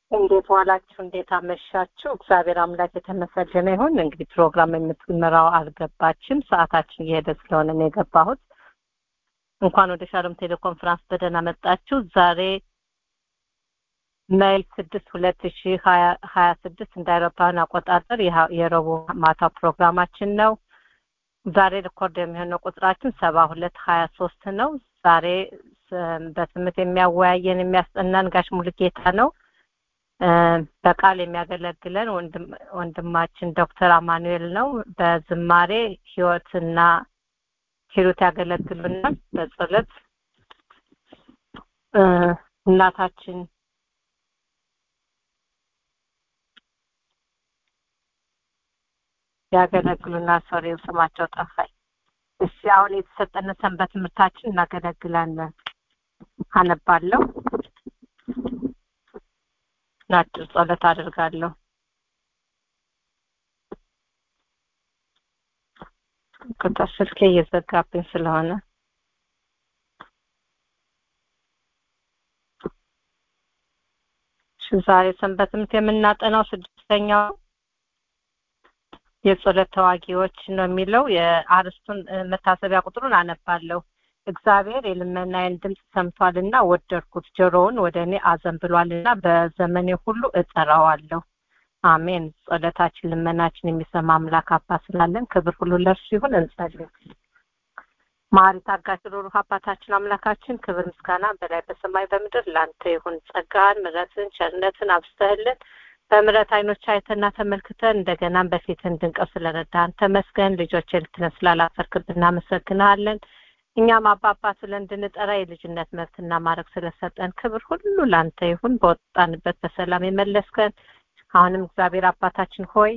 እንዴት ዋላችሁ? እንዴት አመሻችሁ? እግዚአብሔር አምላክ የተመሰገነ ይሁን። እንግዲህ ፕሮግራም የምትመራው አልገባችም። ሰዓታችን እየሄደ ስለሆነ ነው የገባሁት። እንኳን ወደ ሻሎም ቴሌኮንፈረንስ በደህና መጣችሁ። ዛሬ ሜይ ስድስት ሁለት ሺህ ሀያ ስድስት እንደ አውሮፓውያን አቆጣጠር የረቡዕ ማታ ፕሮግራማችን ነው። ዛሬ ሪኮርድ የሚሆነው ቁጥራችን ሰባ ሁለት ሀያ ሶስት ነው። ዛሬ በስምት የሚያወያየን የሚያስጠናን ጋሽ ሙሉጌታ ነው። በቃል የሚያገለግለን ወንድማችን ዶክተር አማኑኤል ነው። በዝማሬ ህይወትና ሂሩት ያገለግሉናል። በጸሎት እናታችን ያገለግሉናል። ሶሪ ስማቸው ጠፋኝ። እሺ አሁን የተሰጠነ ሰንበት ትምህርታችን እናገለግላለን። አነባለሁ። አጭር ጸሎት አድርጋለሁ። ቁጥር ስልኬ እየዘጋብኝ ስለሆነ ዛሬ ሰንበት ትምህርት የምናጠናው ስድስተኛው የጸሎት ተዋጊዎች ነው የሚለው የአርስቱን መታሰቢያ ቁጥሩን አነባለሁ። እግዚአብሔር የልመናዬን ድምፅ ሰምቷልና ወደድኩት፣ ጆሮውን ወደ እኔ አዘንብሏልና በዘመኔ ሁሉ እጠራዋለሁ። አሜን። ጸሎታችን ልመናችን የሚሰማ አምላክ አባት ስላለን ክብር ሁሉ ለእርሱ ይሁን። እንጸልይ። ማሪ ታጋሽ ሩሩህ አባታችን አምላካችን ክብር ምስጋና በላይ በሰማይ በምድር ላንተ ይሁን። ጸጋን፣ ምሕረትን፣ ቸርነትን አብስተህልን በምሕረት አይኖች አይተና ተመልክተን እንደገናም በፊት እንድንቀር ስለረዳን ተመስገን። ልጆች ልትነን ስላላፈርክብን እናመሰግናለን። እኛም አባባ ስለ እንድንጠራ የልጅነት መብትና ማድረግ ስለሰጠን ክብር ሁሉ ላንተ ይሁን። በወጣንበት በሰላም የመለስከን አሁንም እግዚአብሔር አባታችን ሆይ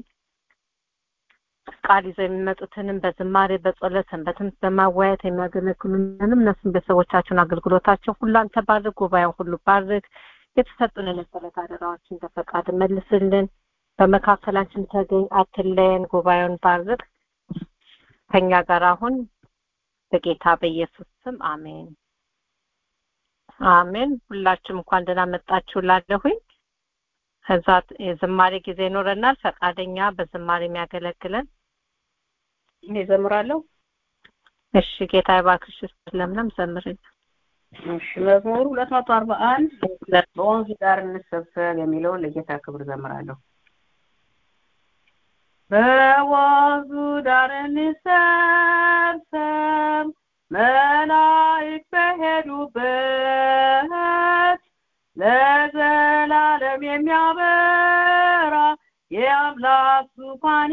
ቃል ይዘው የሚመጡትንም በዝማሬ በጸሎት ሰንበትን በማወያየት የሚያገለግሉንም እነሱም ቤተሰቦቻቸውን አገልግሎታቸው ሁሉ አንተ ባርክ፣ ጉባኤውን ሁሉ ባርክ። የተሰጡንን የጸሎት አደራዎች እንደ ፈቃድ መልስልን። በመካከላችን ተገኝ፣ አትለየን። ጉባኤውን ባርክ። ከኛ ጋር አሁን በጌታ በኢየሱስ ስም አሜን አሜን። ሁላችሁም እንኳን ደህና መጣችሁ ላለሁኝ ከዛ የዝማሬ ጊዜ ይኖረናል። ፈቃደኛ በዝማሬ የሚያገለግለን እኔ ዘምራለሁ። እሺ ጌታ ይባርክሽ። ለምለም ዘምርኝ። እሺ መዝሙር ሁለት መቶ አርባ አንድ በወንዝ ዳር እንሰብሰብ የሚለውን ለጌታ ክብር ዘምራለሁ። በወንዙ ዳር እንሰብሰብ መላእክት በሄዱበት ለዘላለም የሚያበራ የአምላክ ዙፋን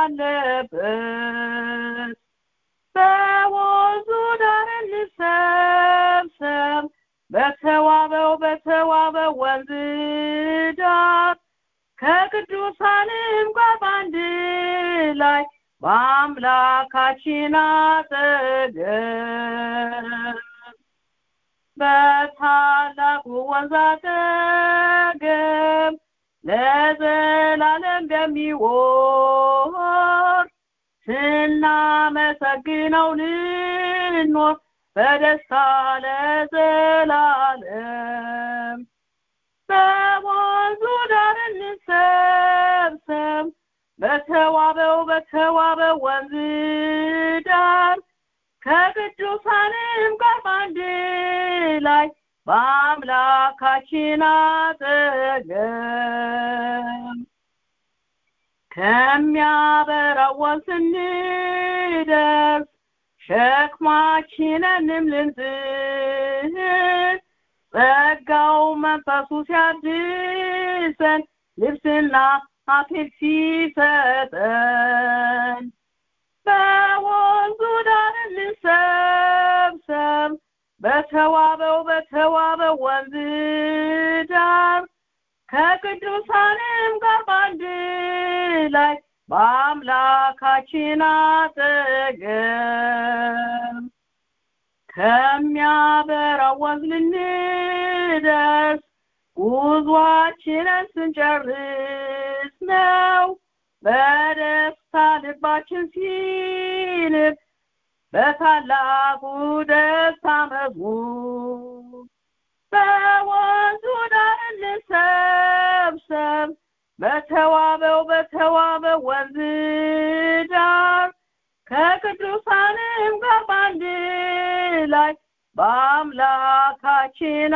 ያለበት በወንዙ ዳር እንሰብሰብ በተዋበው በተዋበው ወንዝ ዳር ከቅዱሳንም ጋር በአንድ ላይ በአምላካችን አጠገብ በታላቁ ወንዝ አጠገብ ለዘላለም በሚወር ስናመሰግነው ልኖር በደስታ ለዘላለም በወንዙ ዳር እንሰብሰብ በተዋበው በተዋበው ወንዝ ዳር ከቅዱሳንም ጋር በአንድ ላይ በአምላካችን አጠገብ ከሚያበራው ወንዝ ስንደርስ ሸክማችንንም ልንጥል ጸጋው መንፈሱ ሲያድሰን ልብስና አክሊል ሲሰጠን በወንዙ ዳር እንሰብሰብ በተዋበው በተዋበው ወንዝ ዳር ከቅዱሳንም ጋር በአንድ ላይ በአምላካችን አጠገብ ከሚያበራው ወንዝ ልንደርስ ጉዟችንን ስንጨርስ ነው በደስታ ልባችን ሲልብ በታላቁ ደስታ መዝሙር በወንዙ ዳር እንሰብሰብ እንሰብሰብ በተዋበው በተዋበው ወንዝ ዳር ከቅዱሳንም ጋር በአንድ ላይ በአምላካችን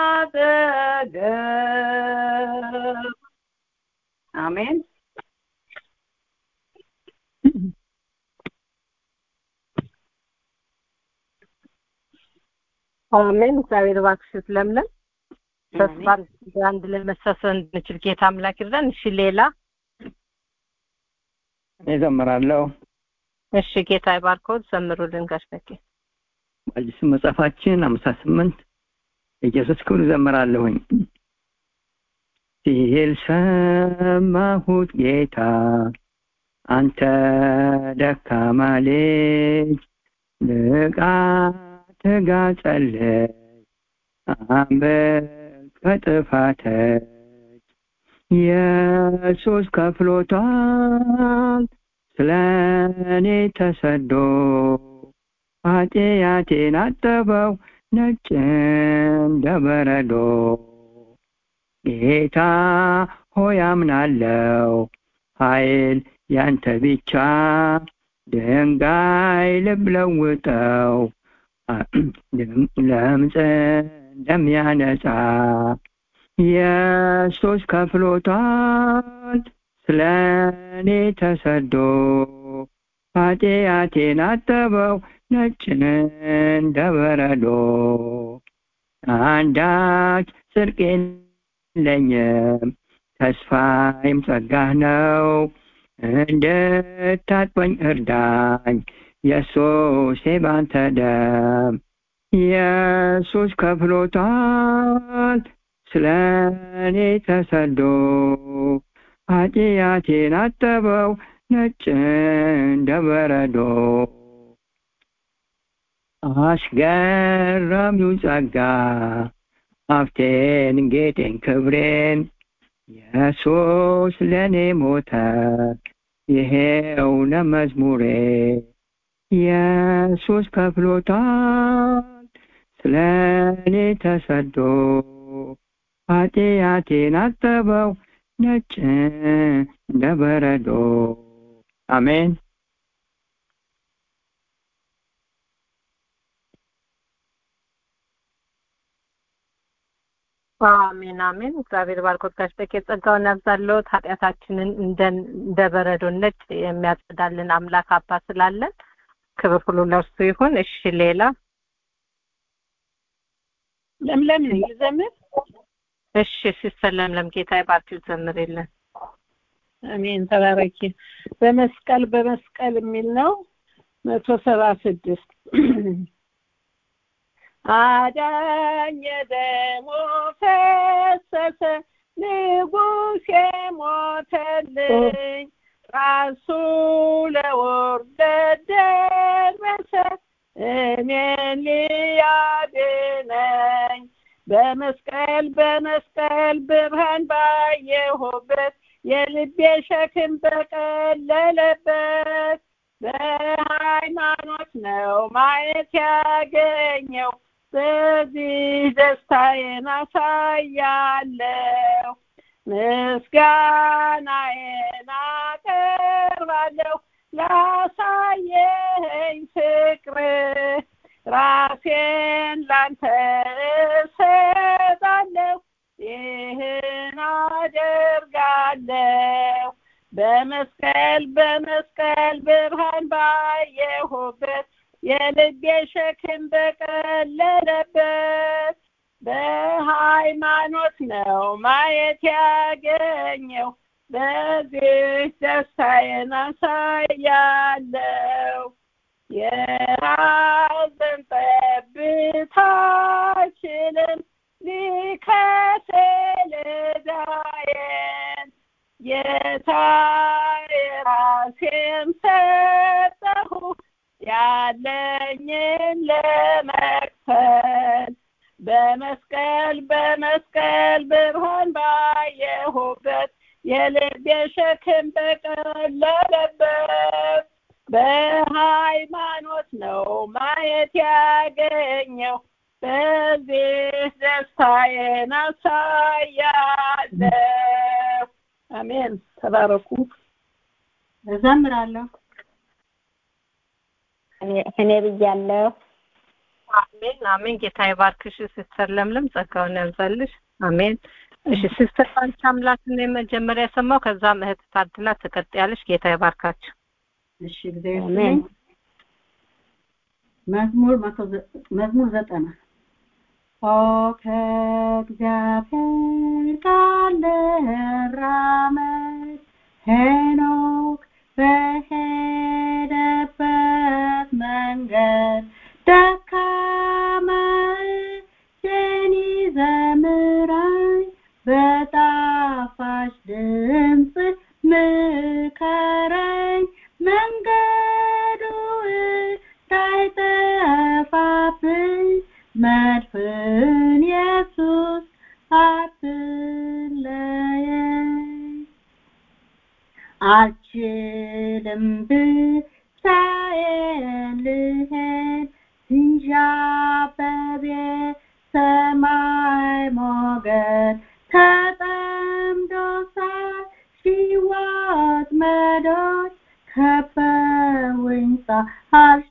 አጠገብ አሜን። አሜን። እግዚአብሔር እባክሽ ለምለም ተስፋ አንድ ላይ መሰብሰብ እንድንችል ጌታ አምላክ ይርዳን። እሺ ሌላ እኔ ዘምራለሁ። እሺ ጌታ ይባርኮት። ዘምሩልን ጋሽ በቄ አዲስ መጽሐፋችን አምሳ ስምንት ኢየሱስ ክብር ዘምራለሁኝ ሲል ሰማሁት ጌታ አንተ ደካማ ልጅ ንቃ ትጋ ጸልይ አንብብ ከጥፋተች ኢየሱስ ከፍሎታል ስለ እኔ ተሰዶ ኃጢአቴን አጠበው ነጭ እንደ በረዶ ጌታ ሆይ አምናለው ኃይል ያንተ ብቻ ድንጋይ ልብ ለውጠው ለምጽ እንደሚያነጻ ኢየሱስ ከፍሎታል ስለ እኔ ተሰዶ ኃጢአቴን አጠበው ነጭ እንደ በረዶ አንዳች ጽድቅ የለኝም ተስፋዬም ጸጋህ ነው እንድታጥበኝ እርዳኝ ኢየሱስ ባንተ ደም ኢየሱስ ከፍሎታል ስለ እኔ ተሰዶ ኃጢአቴን አጠበው ነጭ እንደ በረዶ አስገራሚው ጸጋ ሀብቴን ጌጤን ክብሬን ኢየሱስ ለእኔ ሞተ ይሄው ለመዝሙሬ ኢየሱስ ከፍሎታል ስለ እኔ ተሰዶ ኃጢአቴን አጠበው ነጭ እንደ በረዶ አሜን አሜን አሜን። እግዚአብሔር ባርኮት ጋሽ በቄ ጸጋውን ያብዛልዎት። ኃጢአታችንን እንደ በረዶ ነጭ የሚያጸዳልን አምላክ አባት ስላለን ክብር ሁሉ ለእርሱ ይሁን። እሺ ሌላ ለምለም ይዘምር። እሺ ሲስተር ለምለም ጌታ ይባርክሽ፣ ዘምሪልን። አሜን ተባረኪ። በመስቀል በመስቀል የሚል ነው መቶ ሰባ ስድስት አዳኝ ደሞ ፈሰሰ ንጉሥ የሞተልኝ ራሱ ለውርደት ደረሰ እኔን ሊያድነኝ በመስቀል በመስቀል ብርሃን ባየሁበት የልቤ ሸክም በቀለለበት በሃይማኖት ነው ማየት ያገኘው በዚህ ደስታዬን አሳያለሁ ምስጋናዬን አቀርባለሁ ላሳየኸኝ ፍቅር ራሴን ላንተ እሰጣለሁ ይህን አደርጋለሁ በመስቀል በመስቀል ብርሃን ባየሁበት የልቤ ሸክም በቀለለበት በሃይማኖት ነው ማየት ያገኘው በዚህ ደስታዬን አሳያለሁ የሐዘን ጠብታችንን ሊከስል ዕዳዬን ጌታ የራሴን ሰጠሁ ያለኝን ለመክፈል በመስቀል በመስቀል ብርሃን ባየሁበት የልቤ ሸክም በቀለለበት በሃይማኖት ነው ማየት ያገኘው በዚህ ደስታዬን አሳያለሁ አሜን። ተባረኩ። እዘምራለሁ። እኔ ብያለሁ። አሜን አሜን። ጌታ ይባርክሽ ሲስተር ለምለም፣ ጸጋውን ያብዛልሽ። አሜን። እሺ ሲስተር ባንቺ አምላክን የመጀመሪያ የሰማው ከዛም እህት ታድላ ትቀጥያለሽ። ጌታ ይባርካችሁ። እሺ እግዚአብሔር ይስጥልኝ። መዝሙር መቶ ዘ- መዝሙር ዘጠና ኦ ከእግዚአብሔር ጋር ልራመድ ሄኖክ በሄደበት መንገድ ደካማ እጄን ይዘምራኝ በጣፋጭ ድምፅ ምከረኝ መንገዱ እንዳይጠፋብኝ መድፍን ኢየሱስ አትለየኝ አልችልም ብቻዬን ልሄድ ሲንዣበብ የሰማይ ሞገድ ተጠምዶ ሳል ሺህ ወጥመዶች ከበውኝ ሳልሽ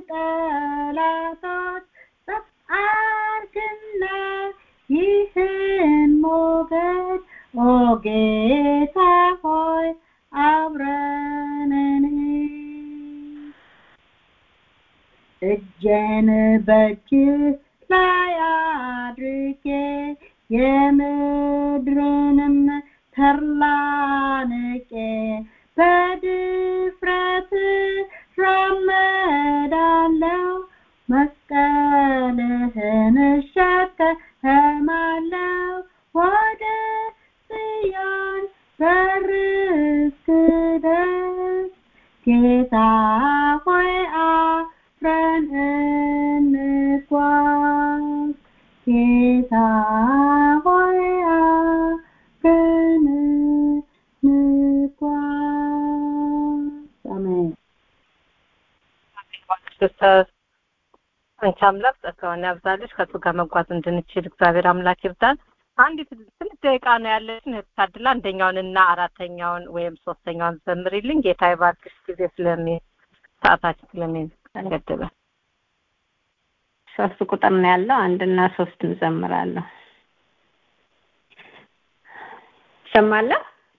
ጠላቶች ጸጥ አድርግና ይህን ሞገድ ኦ ጌታ ሆይ አብረን እንሂድ። እጄን በእጅህ ላይ አድርጌ የምድርንም ተድላ ንቄ በድፍረት እራመዳለሁ መስቀልህን እሸከማለሁ ወደ ጽዮን በር እስክደርስ ጌታ ሆይ አብረን እንጓዝ ጌታ ሆይ አብረን እንጓዝ አሜን ሲስተር አንቺ አምላክ ጸጋውን ያብዛልሽ። ከሱ ጋር መጓዝ እንድንችል እግዚአብሔር አምላክ ይርዳን። አንዲት ትንሽ ደቂቃ ነው ያለችን። እህት ታድላ አንደኛውን እና አራተኛውን ወይም ሶስተኛውን ዘምሪልኝ። ጌታ ይባርክሽ። ጊዜ ስለሚ ሰዓታችን ስለሚገድበ ሶስት ቁጥር ነው ያለው። አንድና ሶስት እንዘምራለሁ። ይሰማለሁ?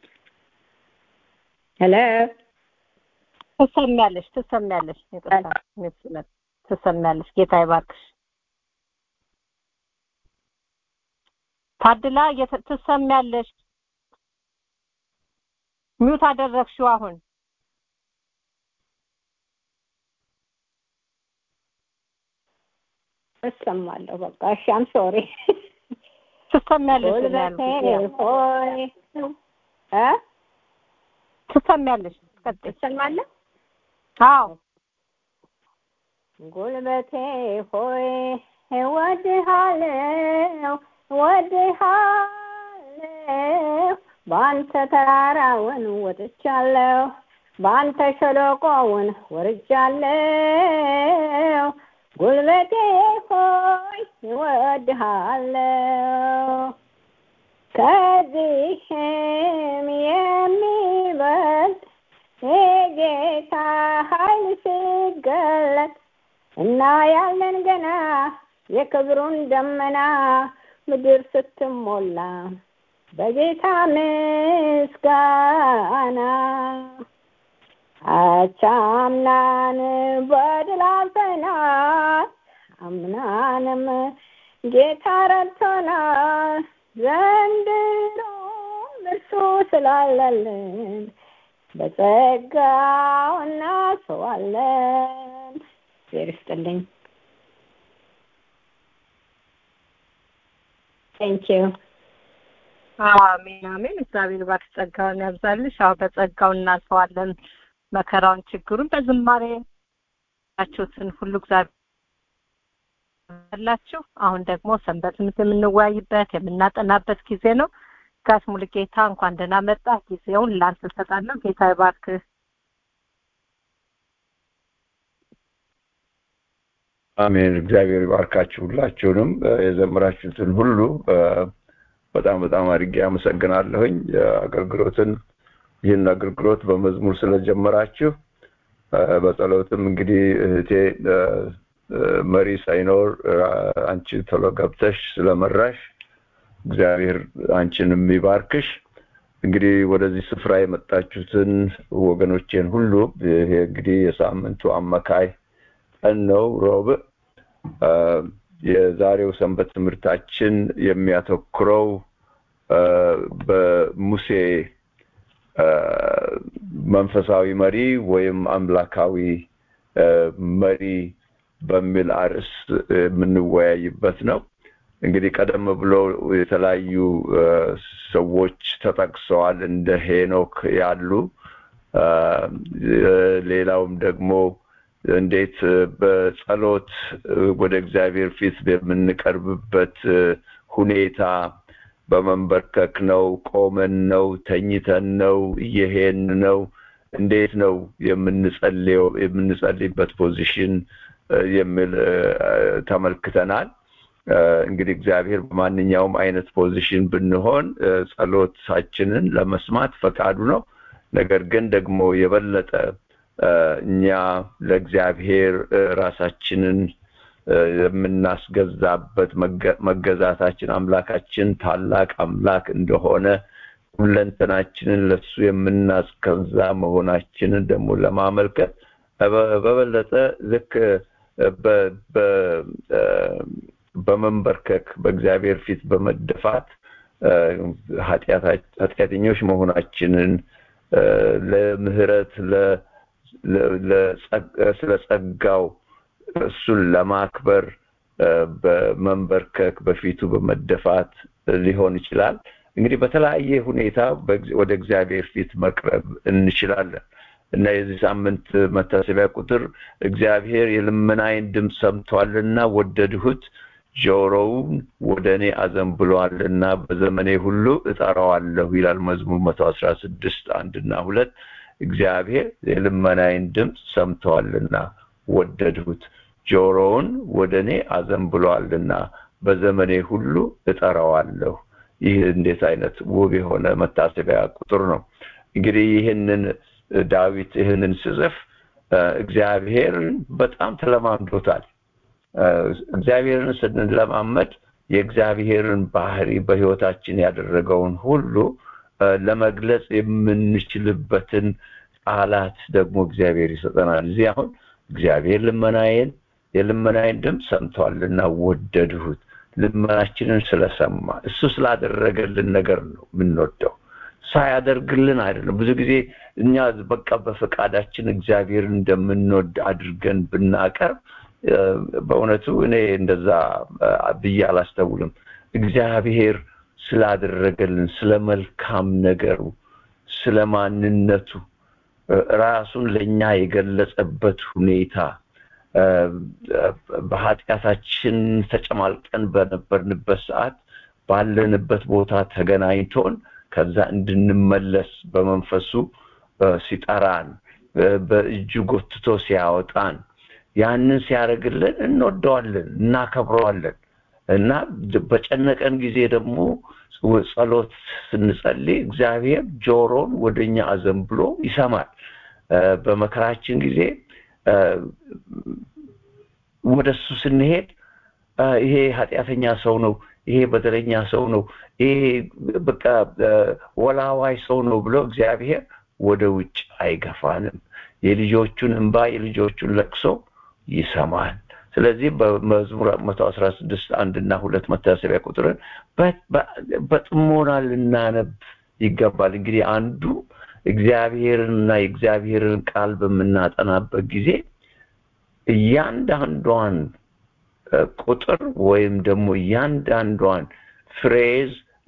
ሄሎ ትሰሚያለሽ፣ ትሰሚያለሽ፣ ይቅርታ፣ ምስለት ትሰሚያለሽ። ጌታ ይባርክሽ። ታድላ የተ- ትሰሚያለሽ። ሚውት አደረግሽው አሁን እሰማለሁ። በቃ እሺ፣ አም ሶሪ ትሰሚያለሽ ነው ጉልበቴ ያልኩት። ሆይ እ ትሰሚያለሽ። ቀጥይ። ትሰማለህ? አዎ ጉልበቴ ሆይ እወድሃለሁ እወድሃለሁ በአንተ ተራራውን ወጥቻለሁ በአንተ ሸለቆውን ወርጃለሁ ጉልበቴ ሆይ እወድሃለሁ ከዚህም የሚበልጥ የጌታ ኃይል ሲገለጥ እና ያለን ገና የክብሩን ደመና ምድር ስትሞላ በጌታ ምስጋና አቻምናን በድል አልፈናል አምናንም ጌታ ረድቶናል ዘንድሮም እርሱ ስላለልን በጸጋው እናስዋለን። እግዚአብሔር ይስጥልኝ። ቴንክ ዩ አሜን አሜን። እግዚአብሔር ባርክ ጸጋውን ያብዛልሽ። አዎ በጸጋው እናልፈዋለን መከራውን፣ ችግሩን በዝማሬ ያችሁትን ሁሉ እግዚአብሔር ያላችሁ። አሁን ደግሞ ሰንበት ትምህርት የምንወያይበት የምናጠናበት ጊዜ ነው። ጋሽ ሙሉጌታ እንኳን ደህና መጣ። ጊዜውን ላንተ እሰጣለሁ። ጌታ ይባርክህ። አሜን። እግዚአብሔር ይባርካችሁ ሁላችሁንም የዘመራችሁትን ሁሉ በጣም በጣም አድርጌ አመሰግናለሁኝ አገልግሎትን ይህን አገልግሎት በመዝሙር ስለጀመራችሁ በጸሎትም እንግዲህ እህቴ መሪ ሳይኖር አንቺ ቶሎ ገብተሽ ስለመራሽ እግዚአብሔር አንቺንም ይባርክሽ እንግዲህ ወደዚህ ስፍራ የመጣችሁትን ወገኖቼን ሁሉ ይሄ እንግዲህ የሳምንቱ አመካይ ቀን ነው ሮብ የዛሬው ሰንበት ትምህርታችን የሚያተኩረው በሙሴ መንፈሳዊ መሪ ወይም አምላካዊ መሪ በሚል አርዕስት የምንወያይበት ነው እንግዲህ ቀደም ብሎ የተለያዩ ሰዎች ተጠቅሰዋል እንደ ሄኖክ ያሉ ሌላውም ደግሞ እንዴት በጸሎት ወደ እግዚአብሔር ፊት የምንቀርብበት ሁኔታ በመንበርከክ ነው ቆመን ነው ተኝተን ነው እየሄን ነው እንዴት ነው የምንጸልየው የምንጸልይበት ፖዚሽን የሚል ተመልክተናል እንግዲህ እግዚአብሔር በማንኛውም አይነት ፖዚሽን ብንሆን ጸሎታችንን ለመስማት ፈቃዱ ነው ነገር ግን ደግሞ የበለጠ እኛ ለእግዚአብሔር ራሳችንን የምናስገዛበት መገዛታችን አምላካችን ታላቅ አምላክ እንደሆነ ሁለንተናችንን ለሱ የምናስገዛ መሆናችንን ደግሞ ለማመልከት በበለጠ ልክ በመንበርከክ በእግዚአብሔር ፊት በመደፋት ኃጢአተኞች መሆናችንን ለምህረት ስለ ጸጋው እሱን ለማክበር በመንበርከክ በፊቱ በመደፋት ሊሆን ይችላል እንግዲህ በተለያየ ሁኔታ ወደ እግዚአብሔር ፊት መቅረብ እንችላለን እና የዚህ ሳምንት መታሰቢያ ቁጥር እግዚአብሔር የልመናይን ድምፅ ሰምቷልና ወደድሁት ጆሮውን ወደ እኔ አዘንብሏልና በዘመኔ ሁሉ እጠራዋለሁ ይላል መዝሙር መቶ አስራ ስድስት አንድና ሁለት እግዚአብሔር የልመናይን ድምፅ ሰምተዋልና ወደድሁት ጆሮውን ወደ እኔ አዘንብሏልና በዘመኔ ሁሉ እጠራዋለሁ ይህ እንዴት አይነት ውብ የሆነ መታሰቢያ ቁጥር ነው እንግዲህ ይህንን ዳዊት ይህንን ስጽፍ እግዚአብሔርን በጣም ተለማምዶታል እግዚአብሔርን ስንለማመድ የእግዚአብሔርን ባህሪ በህይወታችን ያደረገውን ሁሉ ለመግለጽ የምንችልበትን ቃላት ደግሞ እግዚአብሔር ይሰጠናል እዚህ አሁን እግዚአብሔር ልመናዬን የልመናዬን ድምፅ ሰምቷልና ወደድሁት ልመናችንን ስለሰማ እሱ ስላደረገልን ነገር ነው የምንወደው ሳያደርግልን አይደለም ብዙ ጊዜ እኛ በቃ በፈቃዳችን እግዚአብሔር እንደምንወድ አድርገን ብናቀርብ በእውነቱ እኔ እንደዛ ብዬ አላስተውልም እግዚአብሔር ስላደረገልን ስለ መልካም ነገሩ ስለ ማንነቱ ራሱን ለእኛ የገለጸበት ሁኔታ በኃጢአታችን ተጨማልቀን በነበርንበት ሰዓት ባለንበት ቦታ ተገናኝቶን ከዛ እንድንመለስ በመንፈሱ ሲጠራን በእጁ ጎትቶ ሲያወጣን ያንን ሲያደርግልን እንወደዋለን እናከብረዋለን እና በጨነቀን ጊዜ ደግሞ ጸሎት ስንጸልይ እግዚአብሔር ጆሮን ወደኛ አዘንብሎ ይሰማል በመከራችን ጊዜ ወደ እሱ ስንሄድ ይሄ ኃጢአተኛ ሰው ነው ይሄ በደለኛ ሰው ነው ይሄ በቃ ወላዋይ ሰው ነው ብሎ እግዚአብሔር ወደ ውጭ አይገፋንም የልጆቹን እንባ የልጆቹን ለቅሶ ይሰማል ስለዚህ በመዝሙር መቶ አስራ ስድስት አንድና ሁለት መታሰቢያ ቁጥርን በጥሞና ልናነብ ይገባል እንግዲህ አንዱ እግዚአብሔርንና የእግዚአብሔርን ቃል በምናጠናበት ጊዜ እያንዳንዷን ቁጥር ወይም ደግሞ እያንዳንዷን ፍሬዝ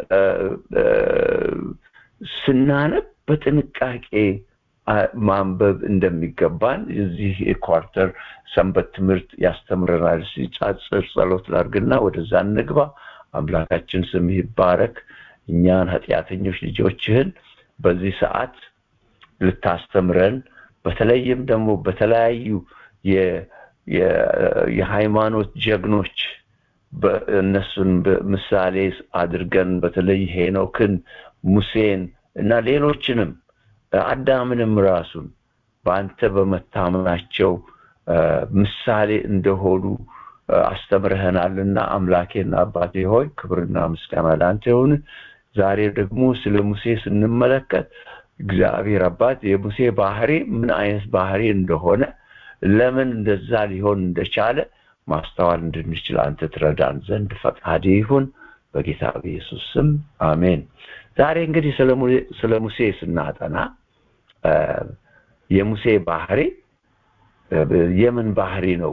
ስናነብ በጥንቃቄ ማንበብ እንደሚገባን እዚህ ኳርተር ሰንበት ትምህርት ያስተምረናል ሲጫጽር ጸሎት ላርግና ወደዛ እንግባ አምላካችን ስም ይባረክ እኛን ኃጢአተኞች ልጆችህን በዚህ ሰዓት ልታስተምረን በተለይም ደግሞ በተለያዩ የሃይማኖት ጀግኖች እነሱን ምሳሌ አድርገን በተለይ ሄኖክን፣ ሙሴን እና ሌሎችንም አዳምንም ራሱን በአንተ በመታመናቸው ምሳሌ እንደሆኑ አስተምረህናልና አምላኬና አባቴ ሆይ ክብርና ምስጋና ለአንተ ይሁን። ዛሬ ደግሞ ስለ ሙሴ ስንመለከት እግዚአብሔር አባት የሙሴ ባህሪ ምን አይነት ባህሪ እንደሆነ ለምን እንደዛ ሊሆን እንደቻለ ማስተዋል እንድንችል አንተ ትረዳን ዘንድ ፈቃድ ይሁን በጌታ በኢየሱስ ስም አሜን። ዛሬ እንግዲህ ስለ ሙሴ ስናጠና የሙሴ ባህሪ የምን ባህሪ ነው?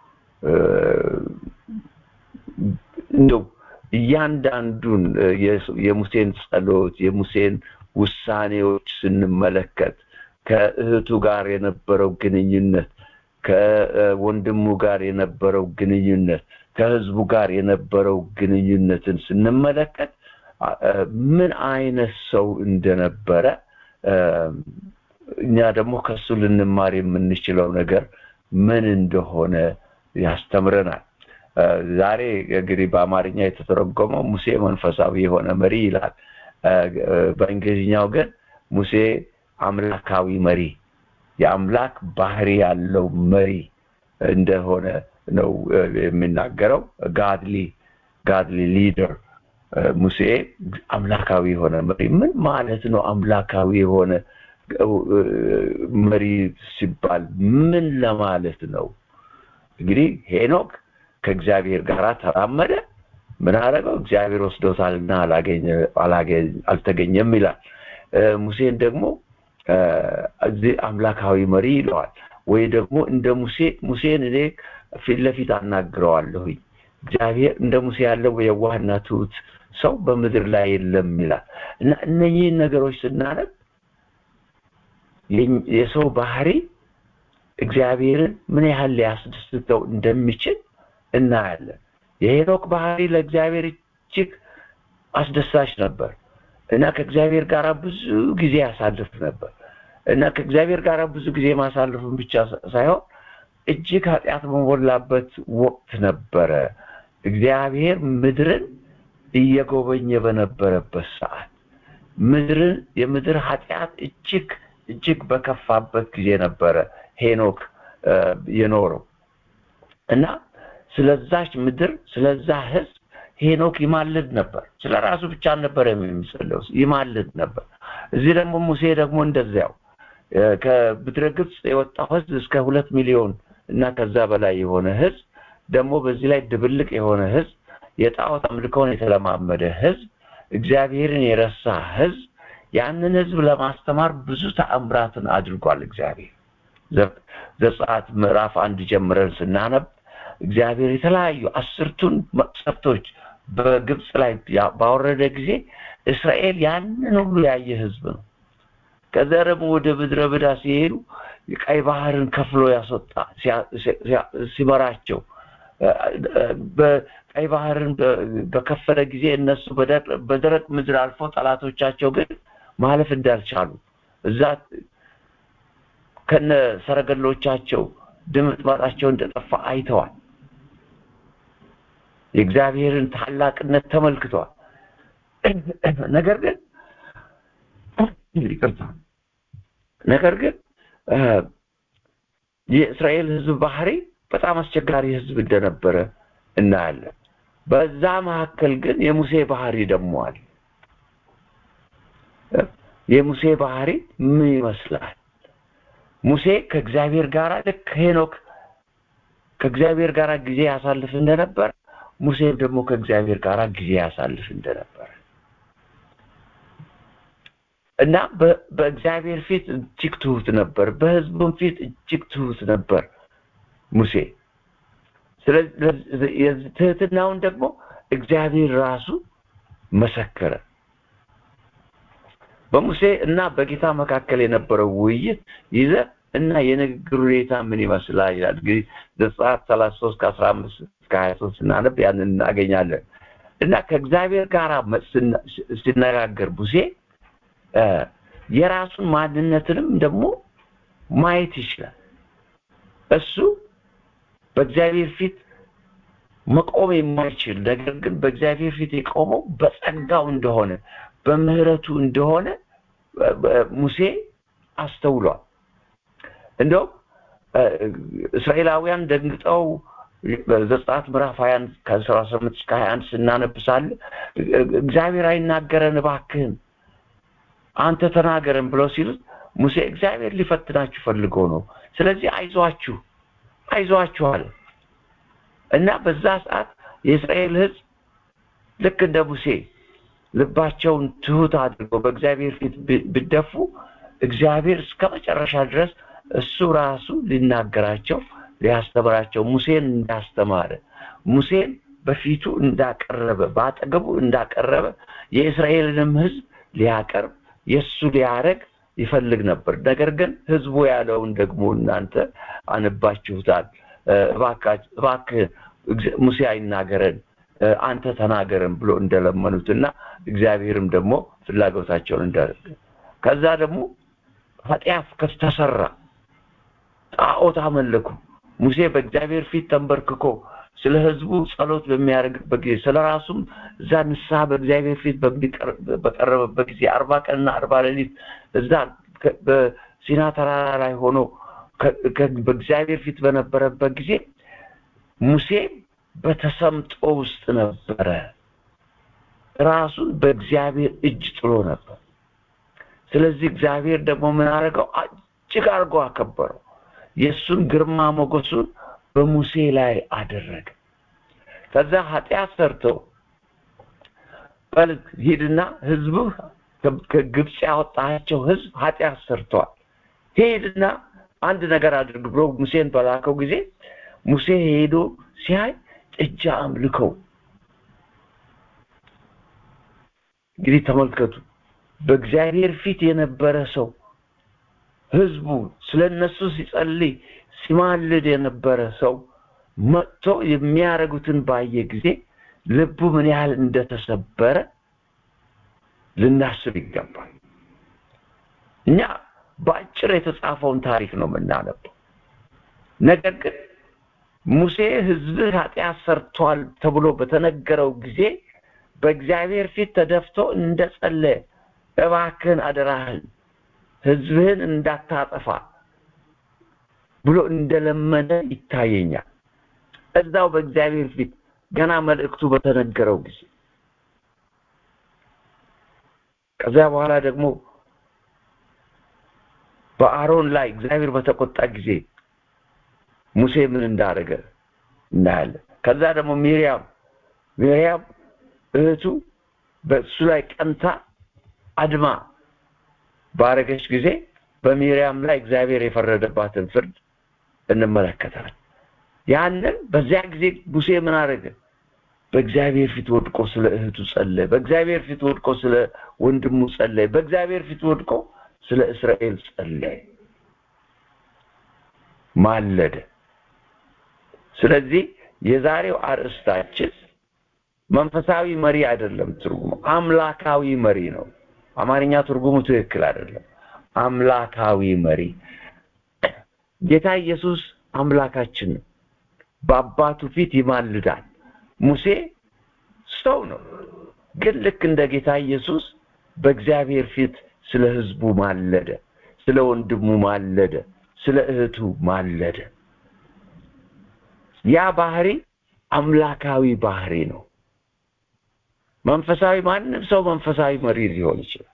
እንደው እያንዳንዱን የሙሴን ጸሎት የሙሴን ውሳኔዎች ስንመለከት ከእህቱ ጋር የነበረው ግንኙነት ከወንድሙ ጋር የነበረው ግንኙነት ከህዝቡ ጋር የነበረው ግንኙነትን ስንመለከት ምን አይነት ሰው እንደነበረ እኛ ደግሞ ከሱ ልንማር የምንችለው ነገር ምን እንደሆነ ያስተምረናል። ዛሬ እንግዲህ በአማርኛ የተተረጎመው ሙሴ መንፈሳዊ የሆነ መሪ ይላል። በእንግሊዝኛው ግን ሙሴ አምላካዊ መሪ የአምላክ ባህሪ ያለው መሪ እንደሆነ ነው የሚናገረው። ጋድሊ ጋድሊ ሊደር ሙሴ አምላካዊ የሆነ መሪ ምን ማለት ነው? አምላካዊ የሆነ መሪ ሲባል ምን ለማለት ነው? እንግዲህ ሄኖክ ከእግዚአብሔር ጋር ተራመደ። ምን አደረገው? እግዚአብሔር ወስዶታልና አልተገኘም ይላል። ሙሴን ደግሞ እዚህ አምላካዊ መሪ ይለዋል። ወይ ደግሞ እንደ ሙሴ ሙሴን እኔ ፊት ለፊት አናግረዋለሁኝ እግዚአብሔር እንደ ሙሴ ያለው የዋህና ትሁት ሰው በምድር ላይ የለም ይላል እና እነኚህን ነገሮች ስናነብ የሰው ባህሪ እግዚአብሔርን ምን ያህል ሊያስደስተው እንደሚችል እናያለን። የሄኖክ ባህሪ ለእግዚአብሔር እጅግ አስደሳች ነበር እና ከእግዚአብሔር ጋር ብዙ ጊዜ ያሳልፍ ነበር እና ከእግዚአብሔር ጋር ብዙ ጊዜ ማሳለፉን ብቻ ሳይሆን እጅግ ኃጢአት በሞላበት ወቅት ነበረ። እግዚአብሔር ምድርን እየጎበኘ በነበረበት ሰዓት ምድርን የምድር ኃጢአት እጅግ እጅግ በከፋበት ጊዜ ነበረ ሄኖክ የኖረው እና ስለዛች ምድር ስለዛ ህዝብ ሄኖክ ይማልድ ነበር። ስለ ራሱ ብቻ ነበር የሚጸለው፣ ይማልድ ነበር። እዚህ ደግሞ ሙሴ ደግሞ እንደዚያው ከምድረ ግብፅ የወጣው ህዝብ እስከ ሁለት ሚሊዮን እና ከዛ በላይ የሆነ ህዝብ ደግሞ በዚህ ላይ ድብልቅ የሆነ ህዝብ የጣዖት አምልኮን የተለማመደ ህዝብ እግዚአብሔርን የረሳ ህዝብ ያንን ህዝብ ለማስተማር ብዙ ተአምራትን አድርጓል እግዚአብሔር ዘጸአት ምዕራፍ አንድ ጀምረን ስናነብ እግዚአብሔር የተለያዩ አስርቱን መቅሰፍቶች በግብፅ ላይ ባወረደ ጊዜ እስራኤል ያንን ሁሉ ያየ ህዝብ ነው ከዛ ደግሞ ወደ ምድረ በዳ ሲሄዱ ቀይ ባህርን ከፍሎ ያስወጣ ሲመራቸው በቀይ ባህርን በከፈለ ጊዜ እነሱ በደረቅ ምድር አልፎ ጠላቶቻቸው ግን ማለፍ እንዳልቻሉ እዛ ከነ ሰረገሎቻቸው ድምጥማጣቸው እንደጠፋ አይተዋል። የእግዚአብሔርን ታላቅነት ተመልክተዋል። ነገር ግን ይቅርታ፣ ነገር ግን የእስራኤል ህዝብ ባህሪ በጣም አስቸጋሪ ህዝብ እንደነበረ እናያለን። በዛ መካከል ግን የሙሴ ባህሪ ደግሞ አለ። የሙሴ ባህሪ ምን ይመስላል? ሙሴ ከእግዚአብሔር ጋር ልክ ሄኖክ ከእግዚአብሔር ጋር ጊዜ ያሳልፍ እንደነበር ሙሴም ደግሞ ከእግዚአብሔር ጋር ጊዜ ያሳልፍ እንደነበር እና በእግዚአብሔር ፊት እጅግ ትሁት ነበር፣ በህዝቡም ፊት እጅግ ትሁት ነበር ሙሴ። ስለዚህ ትህትናውን ደግሞ እግዚአብሔር ራሱ መሰከረ። በሙሴ እና በጌታ መካከል የነበረው ውይይት ይዘ እና የንግግር ሁኔታ ምን ይመስላል ይላል። እንግዲህ ዘጸአት ሰላሳ ሶስት ከአስራ አምስት እስከ ሀያ ሶስት ስናነብ ያንን እናገኛለን እና ከእግዚአብሔር ጋር ሲነጋገር ሙሴ የራሱን ማንነትንም ደግሞ ማየት ይችላል። እሱ በእግዚአብሔር ፊት መቆም የማይችል ነገር ግን በእግዚአብሔር ፊት የቆመው በጸጋው እንደሆነ በምህረቱ እንደሆነ ሙሴ አስተውሏል። እንደውም እስራኤላውያን ደንግጠው ዘጸአት ምዕራፍ ሀያ አንድ ከአስራ ስምንት እስከ ሀያ አንድ ስናነብሳለ እግዚአብሔር አይናገረን እባክህን አንተ ተናገረን ብለው ሲሉት ሙሴ እግዚአብሔር ሊፈትናችሁ ፈልጎ ነው፣ ስለዚህ አይዟችሁ አይዟችሁ አለ እና በዛ ሰዓት የእስራኤል ሕዝብ ልክ እንደ ሙሴ ልባቸውን ትሁት አድርገው በእግዚአብሔር ፊት ቢደፉ እግዚአብሔር እስከ መጨረሻ ድረስ እሱ ራሱ ሊናገራቸው ሊያስተምራቸው ሙሴን እንዳስተማረ ሙሴን በፊቱ እንዳቀረበ በአጠገቡ እንዳቀረበ የእስራኤልንም ሕዝብ ሊያቀርብ የእሱ ሊያረግ ይፈልግ ነበር። ነገር ግን ህዝቡ ያለውን ደግሞ እናንተ አነባችሁታል። እባክህ ሙሴ አይናገረን አንተ ተናገረን ብሎ እንደለመኑትና እግዚአብሔርም ደግሞ ፍላጎታቸውን እንዳደረገ ከዛ ደግሞ ኃጢአት ከተሰራ ጣዖት አመለኩ። ሙሴ በእግዚአብሔር ፊት ተንበርክኮ ስለ ህዝቡ ጸሎት በሚያደርግበት ጊዜ ስለ ራሱም እዛ ንስሐ በእግዚአብሔር ፊት በቀረበበት ጊዜ አርባ ቀንና አርባ ሌሊት እዛ በሲና ተራራ ላይ ሆኖ በእግዚአብሔር ፊት በነበረበት ጊዜ ሙሴ በተሰምጦ ውስጥ ነበረ። ራሱን በእግዚአብሔር እጅ ጥሎ ነበር። ስለዚህ እግዚአብሔር ደግሞ ምን አደረገው? እጅግ አድርጎ አከበረው። የእሱን ግርማ ሞገሱን በሙሴ ላይ አደረገ። ከዛ ኃጢአት ሰርተው በል ሂድና ህዝብህ ከግብፅ ያወጣቸው ህዝብ ኃጢአት ሰርተዋል፣ ሄድና አንድ ነገር አድርግ ብሎ ሙሴን በላከው ጊዜ ሙሴ ሄዶ ሲያይ ጥጃ አምልከው። እንግዲህ ተመልከቱ፣ በእግዚአብሔር ፊት የነበረ ሰው ህዝቡ ስለ እነሱ ሲጸልይ ሲማልድ የነበረ ሰው መጥቶ የሚያደርጉትን ባየ ጊዜ ልቡ ምን ያህል እንደተሰበረ ልናስብ ይገባል። እኛ በአጭር የተጻፈውን ታሪክ ነው የምናነበው። ነገር ግን ሙሴ ህዝብህ ኃጢአት ሰርቷል ተብሎ በተነገረው ጊዜ በእግዚአብሔር ፊት ተደፍቶ እንደጸለየ እባክህን አደራህን ህዝብህን እንዳታጠፋ ብሎ እንደለመነ ይታየኛል። እዛው በእግዚአብሔር ፊት ገና መልእክቱ በተነገረው ጊዜ ከዚያ በኋላ ደግሞ በአሮን ላይ እግዚአብሔር በተቆጣ ጊዜ ሙሴ ምን እንዳደረገ እናያለን። ከዛ ደግሞ ሚሪያም ሚሪያም እህቱ በእሱ ላይ ቀንታ አድማ ባረገች ጊዜ በሚሪያም ላይ እግዚአብሔር የፈረደባትን ፍርድ እንመለከታለን። ያንን በዚያ ጊዜ ሙሴ ምን አደረገ? በእግዚአብሔር ፊት ወድቆ ስለ እህቱ ጸለየ። በእግዚአብሔር ፊት ወድቆ ስለ ወንድሙ ጸለየ። በእግዚአብሔር ፊት ወድቆ ስለ እስራኤል ጸለየ፣ ማለደ። ስለዚህ የዛሬው አርእስታችን መንፈሳዊ መሪ አይደለም፣ ትርጉሙ አምላካዊ መሪ ነው። አማርኛ ትርጉሙ ትክክል አይደለም። አምላካዊ መሪ ጌታ ኢየሱስ አምላካችን ነው። በአባቱ ፊት ይማልዳል። ሙሴ ሰው ነው፣ ግን ልክ እንደ ጌታ ኢየሱስ በእግዚአብሔር ፊት ስለ ሕዝቡ ማለደ፣ ስለ ወንድሙ ማለደ፣ ስለ እህቱ ማለደ። ያ ባህሪ አምላካዊ ባህሪ ነው። መንፈሳዊ ማንም ሰው መንፈሳዊ መሪ ሊሆን ይችላል።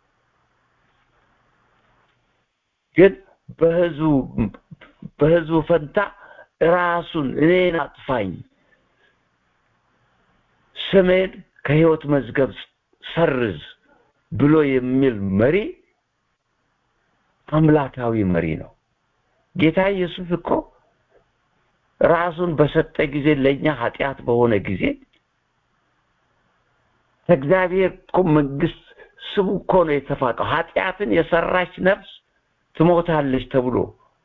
ግን በህዝቡ በህዝቡ ፈንታ ራሱን እኔን አጥፋኝ ስሜን ከህይወት መዝገብ ሰርዝ ብሎ የሚል መሪ አምላካዊ መሪ ነው። ጌታ ኢየሱስ እኮ ራሱን በሰጠ ጊዜ ለእኛ ኃጢአት በሆነ ጊዜ ከእግዚአብሔር እኮ መንግስት ስሙ እኮ ነው የተፋቀው። ኃጢአትን የሰራች ነፍስ ትሞታለች ተብሎ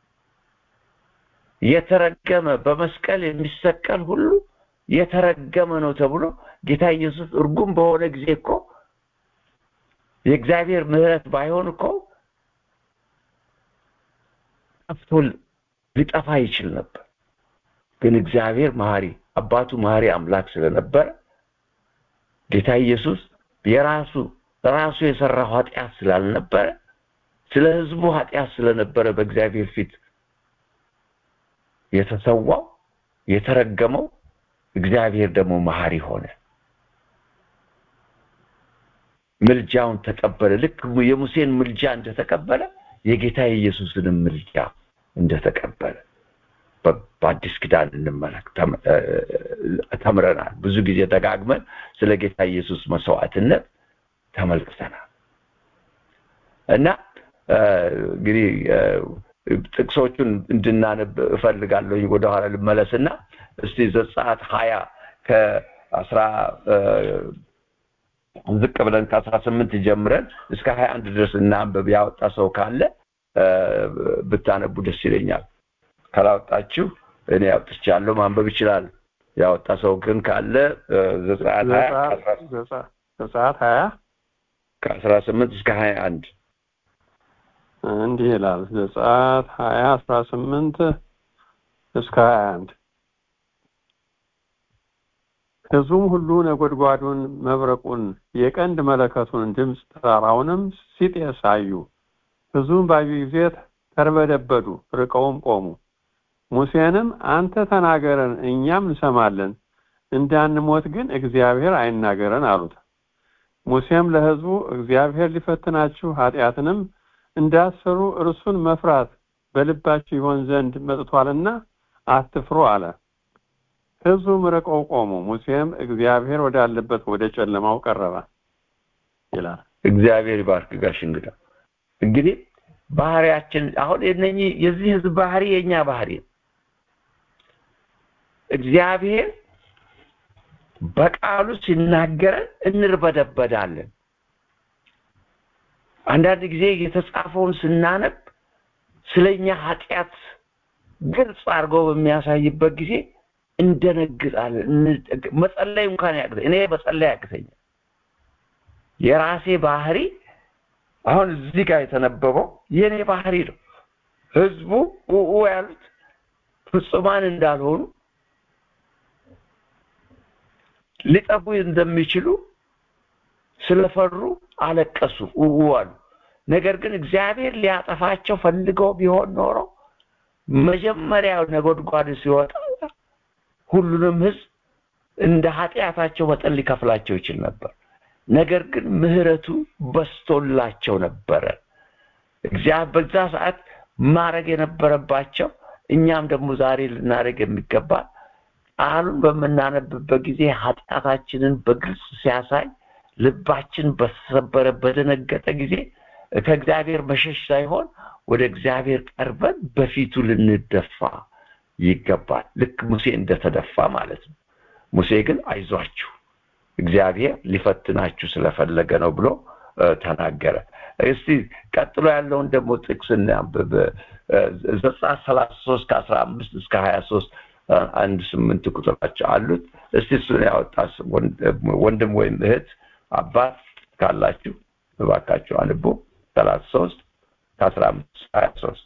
የተረገመ በመስቀል የሚሰቀል ሁሉ የተረገመ ነው ተብሎ ጌታ ኢየሱስ እርጉም በሆነ ጊዜ እኮ የእግዚአብሔር ምሕረት ባይሆን እኮ ጠፍቶ ሊጠፋ ይችል ነበር። ግን እግዚአብሔር መሐሪ አባቱ መሐሪ አምላክ ስለነበረ ጌታ ኢየሱስ የራሱ ራሱ የሰራው ኃጢአት ስላልነበረ ስለ ህዝቡ ኃጢአት ስለነበረ በእግዚአብሔር ፊት የተሰዋው የተረገመው እግዚአብሔር ደግሞ መሐሪ ሆነ ምልጃውን ተቀበለ ልክ የሙሴን ምልጃ እንደተቀበለ የጌታ የኢየሱስንም ምልጃ እንደተቀበለ በአዲስ ኪዳን እንመለክ ተምረናል ብዙ ጊዜ ደጋግመን ስለ ጌታ ኢየሱስ መስዋዕትነት ተመልክተናል እና እንግዲህ ጥቅሶቹን እንድናነብ እፈልጋለሁ ወደኋላ ልመለስና እስቲ ዘጸአት ሀያ ከአስራ ዝቅ ብለን ከአስራ ስምንት ጀምረን እስከ ሀያ አንድ ድረስ እናንበብ ያወጣ ሰው ካለ ብታነቡ ደስ ይለኛል ካላወጣችሁ እኔ አውጥቻለሁ ማንበብ ይችላል ያወጣ ሰው ግን ካለ ዘጸአት ሀያ ዘጸአት ሀያ ከአስራ ስምንት እስከ ሀያ አንድ እንዲህ ይላል ዘጸአት ሀያ አስራ ስምንት እስከ ሀያ አንድ ህዝቡም ሁሉ ነጎድጓዱን መብረቁን የቀንድ መለከቱን ድምፅ ተራራውንም ሲጤስ አዩ ህዝቡም ባዩ ጊዜ ተርበደበዱ ርቀውም ቆሙ ሙሴንም አንተ ተናገረን እኛም እንሰማለን እንዳንሞት ግን እግዚአብሔር አይናገረን አሉት ሙሴም ለህዝቡ እግዚአብሔር ሊፈትናችሁ ኃጢአትንም እንዳሰሩ እርሱን መፍራት በልባችሁ ይሆን ዘንድ መጥቷልና አትፍሩ አለ ህዝቡም ርቀው ቆሙ ሙሴም እግዚአብሔር ወዳለበት ወደ ጨለማው ቀረበ ይላል እግዚአብሔር ይባርክ ጋሽ እንግዳ እንግዲህ ባህሪያችን አሁን የነኚህ የዚህ ህዝብ ባህሪ የኛ ባህሪ እግዚአብሔር በቃሉ ሲናገረን እንርበደበዳለን አንዳንድ ጊዜ የተጻፈውን ስናነብ ስለኛ ኃጢአት ግልጽ አድርጎ በሚያሳይበት ጊዜ እንደነግጣለን መጸለይ እንኳን ያቅተኝ እኔ መጸለይ ያቅተኛል የራሴ ባህሪ አሁን እዚህ ጋር የተነበበው የኔ ባህሪ ነው ህዝቡ ኡኡ ያሉት ፍጹማን እንዳልሆኑ ሊጠፉ እንደሚችሉ ስለፈሩ አለቀሱ ኡኡ አሉ ነገር ግን እግዚአብሔር ሊያጠፋቸው ፈልገው ቢሆን ኖሮ መጀመሪያው ነጎድጓድ ሲወጣ ሁሉንም ህዝብ እንደ ኃጢአታቸው መጠን ሊከፍላቸው ይችል ነበር ነገር ግን ምህረቱ በስቶላቸው ነበረ እግዚአብሔር በዛ ሰዓት ማድረግ የነበረባቸው እኛም ደግሞ ዛሬ ልናደርግ የሚገባ ቃሉን በምናነብበት ጊዜ ኃጢአታችንን በግልጽ ሲያሳይ ልባችን በተሰበረ በደነገጠ ጊዜ ከእግዚአብሔር መሸሽ ሳይሆን ወደ እግዚአብሔር ቀርበን በፊቱ ልንደፋ ይገባል ልክ ሙሴ እንደተደፋ ማለት ነው ሙሴ ግን አይዟችሁ እግዚአብሔር ሊፈትናችሁ ስለፈለገ ነው ብሎ ተናገረ እስቲ ቀጥሎ ያለውን ደግሞ ጥቅስ እናንብብ ዘጸአት ሰላሳ ሶስት ከአስራ አምስት እስከ ሀያ ሶስት አንድ ስምንት ቁጥራቸው አሉት እስቲ እሱን ያወጣ ወንድም ወይም እህት አባት ካላችሁ እባካችሁ አንቡ ሰላሳ ሶስት ከአስራ አምስት ሀያ ሶስት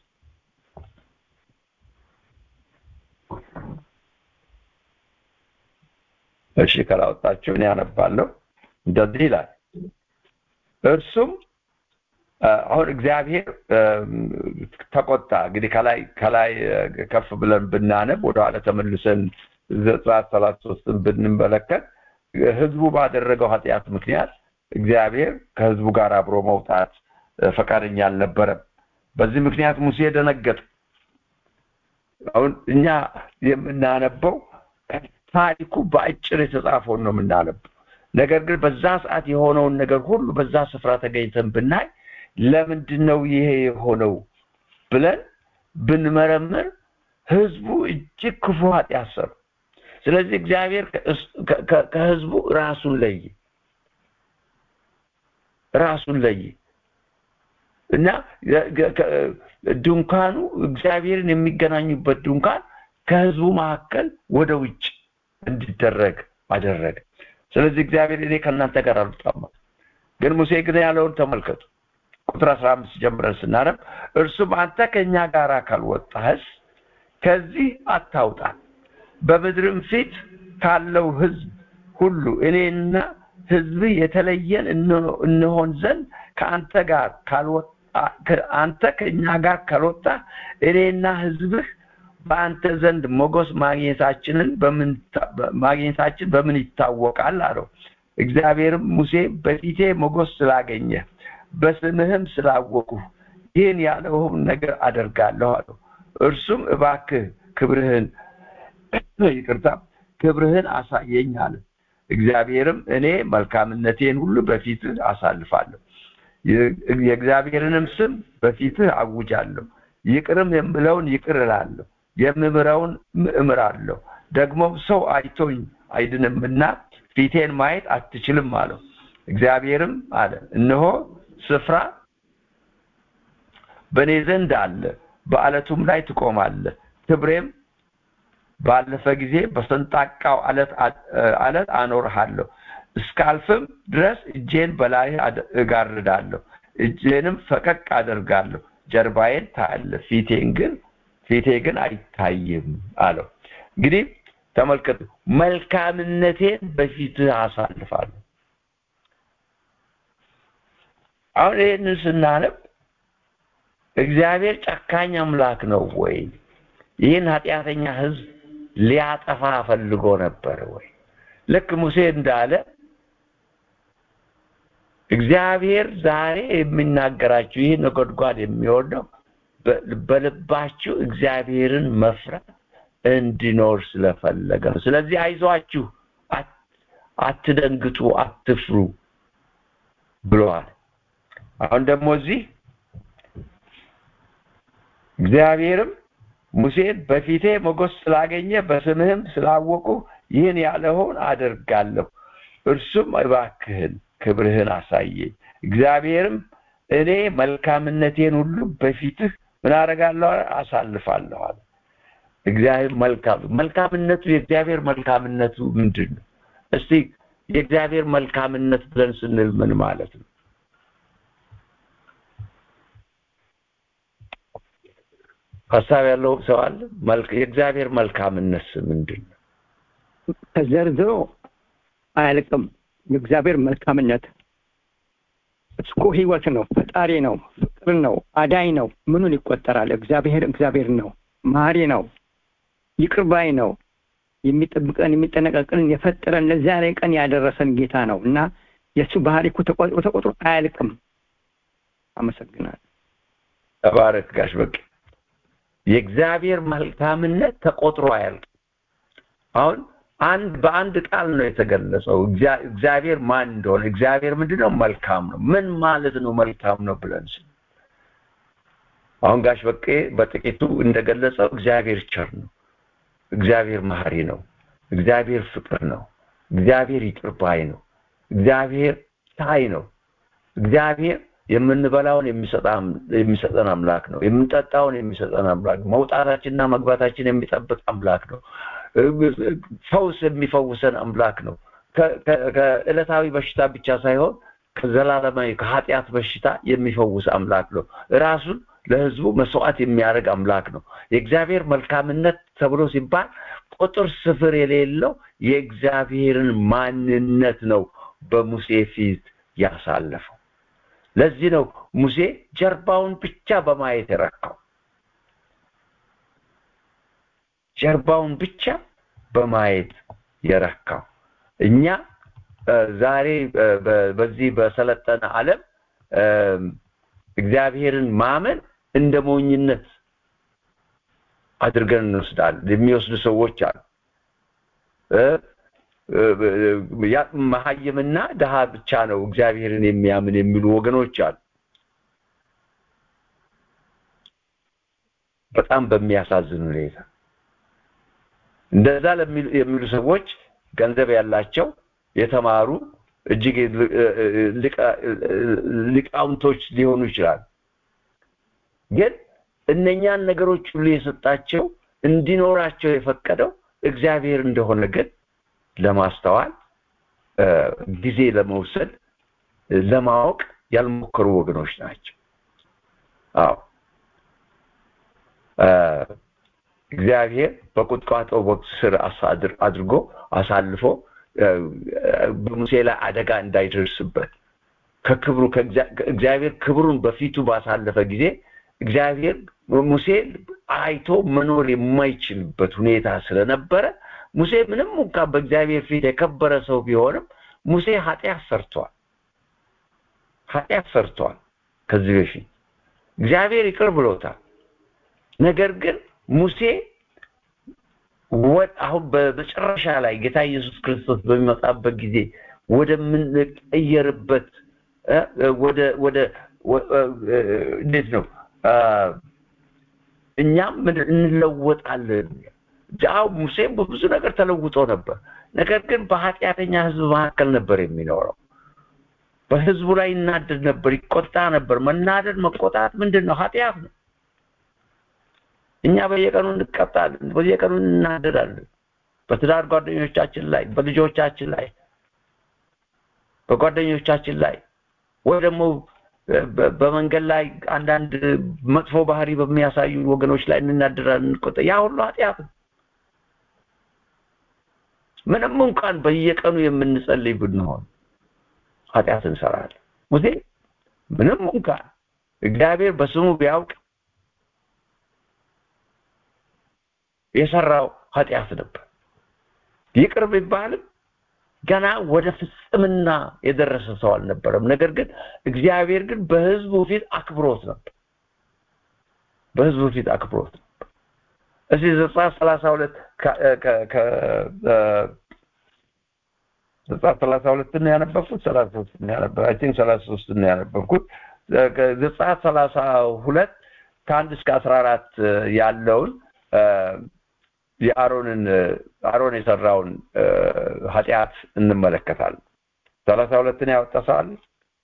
እሺ ካላወጣችሁ እኔ ያነባለሁ እንደዚህ ይላል እርሱም አሁን እግዚአብሔር ተቆጣ እንግዲህ ከላይ ከላይ ከፍ ብለን ብናነብ ወደኋላ ተመልሰን ዘጸአት ሰላሳ ሶስትን ብንመለከት ህዝቡ ባደረገው ኃጢአት ምክንያት እግዚአብሔር ከህዝቡ ጋር አብሮ መውጣት ፈቃደኛ አልነበረም በዚህ ምክንያት ሙሴ ደነገጠ አሁን እኛ የምናነበው ታሪኩ በአጭር የተጻፈውን ነው የምናነበው ነገር ግን በዛ ሰዓት የሆነውን ነገር ሁሉ በዛ ስፍራ ተገኝተን ብናይ ለምንድን ነው ይሄ የሆነው ብለን ብንመረምር ህዝቡ እጅግ ክፉ ኃጢአት ሰሩ ስለዚህ እግዚአብሔር ከህዝቡ ራሱን ለይ ራሱን ለይ እና ድንኳኑ እግዚአብሔርን የሚገናኙበት ድንኳን ከህዝቡ መካከል ወደ ውጭ እንዲደረግ አደረገ ስለዚህ እግዚአብሔር እኔ ከእናንተ ጋር አልወጣም ግን ሙሴ ግን ያለውን ተመልከቱ ቁጥር አስራ አምስት ጀምረን ስናነብ እርሱም አንተ ከእኛ ጋር ካልወጣህስ ከዚህ አታውጣን በምድርም ፊት ካለው ህዝብ ሁሉ እኔና ህዝብ የተለየን እንሆን ዘንድ ከአንተ ጋር ካልወጣ አንተ ከእኛ ጋር ካልወጣ እኔና ህዝብህ በአንተ ዘንድ ሞገስ ማግኘታችንን በምን ማግኘታችን በምን ይታወቃል አለው እግዚአብሔርም ሙሴ በፊቴ ሞገስ ስላገኘ በስምህም ስላወቁ ይህን ያለውን ነገር አደርጋለሁ አለው እርሱም እባክህ ክብርህን ይቅርታ ክብርህን አሳየኝ አለ እግዚአብሔርም እኔ መልካምነቴን ሁሉ በፊትህ አሳልፋለሁ የእግዚአብሔርንም ስም በፊትህ አውጃለሁ ይቅርም የምለውን ይቅር እላለሁ የምምረውን እምራለሁ ደግሞ ሰው አይቶኝ አይድንምና ፊቴን ማየት አትችልም አለው እግዚአብሔርም አለ እነሆ ስፍራ በእኔ ዘንድ አለ በአለቱም ላይ ትቆማለህ ክብሬም ባለፈ ጊዜ በሰንጣቃው አለት አለት አኖርሃለሁ እስካልፍም ድረስ እጄን በላይ እጋርዳለሁ እጄንም ፈቀቅ አደርጋለሁ ጀርባዬን ታያለ ፊቴን ግን ፊቴ ግን አይታይም አለው እንግዲህ ተመልከቱ መልካምነቴን በፊትህ አሳልፋለሁ አሁን ይህንን ስናነብ እግዚአብሔር ጨካኝ አምላክ ነው ወይ ይህን ኃጢአተኛ ህዝብ ሊያጠፋ ፈልጎ ነበር ወይ ልክ ሙሴ እንዳለ እግዚአብሔር ዛሬ የሚናገራችሁ ይህ ነጎድጓድ የሚወርደው በልባችሁ እግዚአብሔርን መፍራት እንዲኖር ስለፈለገ ነው ስለዚህ አይዟችሁ አትደንግጡ አትፍሩ ብለዋል አሁን ደግሞ እዚህ እግዚአብሔርም ሙሴን በፊቴ ሞገስ ስላገኘ በስምህም ስላወቁ ይህን ያለውን አደርጋለሁ እርሱም እባክህን ክብርህን አሳየኝ እግዚአብሔርም እኔ መልካምነቴን ሁሉ በፊትህ ምን አደርጋለሁ አሳልፋለሁ አለ እግዚአብሔር መልካም መልካምነቱ የእግዚአብሔር መልካምነቱ ምንድን ነው እስቲ የእግዚአብሔር መልካምነት ብለን ስንል ምን ማለት ነው ሀሳብ ያለው ሰው አለ የእግዚአብሔር መልካምነት ምንድን ነው ተዘርዝሮ አያልቅም የእግዚአብሔር መልካምነት እኮ ህይወት ነው ፈጣሪ ነው ፍቅር ነው አዳኝ ነው ምኑን ይቆጠራል እግዚአብሔር እግዚአብሔር ነው ማሪ ነው ይቅርባይ ነው የሚጠብቀን የሚጠነቀቅልን የፈጠረን ለዛሬ ቀን ያደረሰን ጌታ ነው እና የእሱ ባህሪ እኮ ተቆጥሮ ተቆጥሮ አያልቅም አመሰግናለሁ ተባረክ ጋሽ በቅ የእግዚአብሔር መልካምነት ተቆጥሮ አያልቅም አሁን አንድ በአንድ ቃል ነው የተገለጸው እግዚአብሔር ማን እንደሆነ እግዚአብሔር ምንድነው መልካም ነው ምን ማለት ነው መልካም ነው ብለን ስል አሁን ጋሽ በቄ በጥቂቱ እንደገለጸው እግዚአብሔር ቸር ነው እግዚአብሔር መሐሪ ነው እግዚአብሔር ፍቅር ነው እግዚአብሔር ይቅር ባይ ነው እግዚአብሔር ታይ ነው እግዚአብሔር የምንበላውን የሚሰጠን አምላክ ነው የምንጠጣውን የሚሰጠን አምላክ ነው መውጣታችንና መግባታችን የሚጠብቅ አምላክ ነው ፈውስ የሚፈውሰን አምላክ ነው ከዕለታዊ በሽታ ብቻ ሳይሆን ከዘላለማዊ ከኃጢአት በሽታ የሚፈውስ አምላክ ነው ራሱን ለህዝቡ መስዋዕት የሚያደርግ አምላክ ነው የእግዚአብሔር መልካምነት ተብሎ ሲባል ቁጥር ስፍር የሌለው የእግዚአብሔርን ማንነት ነው በሙሴ ፊት ያሳለፈው ለዚህ ነው ሙሴ ጀርባውን ብቻ በማየት የረካው ጀርባውን ብቻ በማየት የረካው እኛ ዛሬ በዚህ በሰለጠነ ዓለም እግዚአብሔርን ማመን እንደ ሞኝነት አድርገን እንወስዳለን የሚወስዱ ሰዎች አሉ መሀይምና ድሃ ብቻ ነው እግዚአብሔርን የሚያምን የሚሉ ወገኖች አሉ በጣም በሚያሳዝን ሁኔታ እንደዛ የሚሉ ሰዎች ገንዘብ ያላቸው የተማሩ እጅግ ሊቃውንቶች ሊሆኑ ይችላል ግን እነኛን ነገሮች ሁሉ የሰጣቸው እንዲኖራቸው የፈቀደው እግዚአብሔር እንደሆነ ግን ለማስተዋል ጊዜ ለመውሰድ ለማወቅ ያልሞከሩ ወገኖች ናቸው አዎ እግዚአብሔር በቁጥቋጦ ወቅት ስር አሳድር አድርጎ አሳልፎ በሙሴ ላይ አደጋ እንዳይደርስበት ከክብሩ እግዚአብሔር ክብሩን በፊቱ ባሳለፈ ጊዜ እግዚአብሔር ሙሴ አይቶ መኖር የማይችልበት ሁኔታ ስለነበረ ሙሴ ምንም እንኳን በእግዚአብሔር ፊት የከበረ ሰው ቢሆንም ሙሴ ኃጢአት ሰርቷል ኃጢአት ሰርቷል ከዚህ በፊት እግዚአብሔር ይቅር ብሎታል ነገር ግን ሙሴ አሁን በመጨረሻ ላይ ጌታ ኢየሱስ ክርስቶስ በሚመጣበት ጊዜ ወደምንቀየርበት ወደ ወደ እንዴት ነው እኛም እንለወጣለን አዎ ሙሴም በብዙ ነገር ተለውጦ ነበር ነገር ግን በኃጢአተኛ ህዝብ መካከል ነበር የሚኖረው በህዝቡ ላይ ይናደድ ነበር ይቆጣ ነበር መናደድ መቆጣት ምንድን ነው ኃጢአት ነው እኛ በየቀኑ እንቀጣለን በየቀኑ እናደዳለን በትዳር ጓደኞቻችን ላይ በልጆቻችን ላይ በጓደኞቻችን ላይ ወይ ደግሞ በመንገድ ላይ አንዳንድ መጥፎ ባህሪ በሚያሳዩ ወገኖች ላይ እንናደዳለን እንቆጣ ያ ሁሉ ኃጢአት ነው ምንም እንኳን በየቀኑ የምንጸልይ ብንሆን ኃጢአት እንሰራለን ሙሴ ምንም እንኳን እግዚአብሔር በስሙ ቢያውቅ የሰራው ኃጢአት ነበር ይቅር ቢባልም ገና ወደ ፍጽምና የደረሰ ሰው አልነበረም ነገር ግን እግዚአብሔር ግን በህዝቡ ፊት አክብሮት ነበር በህዝቡ ፊት አክብሮት ነበር እስቲ ዘጸአት ሰላሳ ሁለት ዘጸአት ሰላሳ ሁለት ነው ያነበብኩት ሰላሳ ሶስት ነው ያነበብኩት አይ ቲንክ ሰላሳ ሶስት ነው ያነበብኩት ዘጸአት ሰላሳ ሁለት ከአንድ እስከ አስራ አራት ያለውን የአሮንን አሮን የሰራውን ኃጢአት እንመለከታለን ሰላሳ ሁለትን ያወጣ ሰው አለ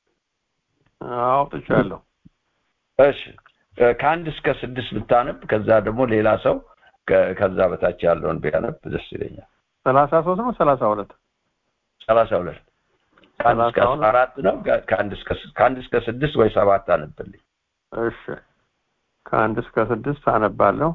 አውጥቻለሁ እሺ ከአንድ እስከ ስድስት ብታነብ ከዛ ደግሞ ሌላ ሰው ከዛ በታች ያለውን ቢያነብ ደስ ይለኛል ሰላሳ ሶስት ነው ሰላሳ ሁለት ሰላሳ ሁለት ከአንድ እስከ አስራ አራት ነው ከአንድ እስከ ስድስት ወይ ሰባት አነብልኝ እሺ ከአንድ እስከ ስድስት አነባለሁ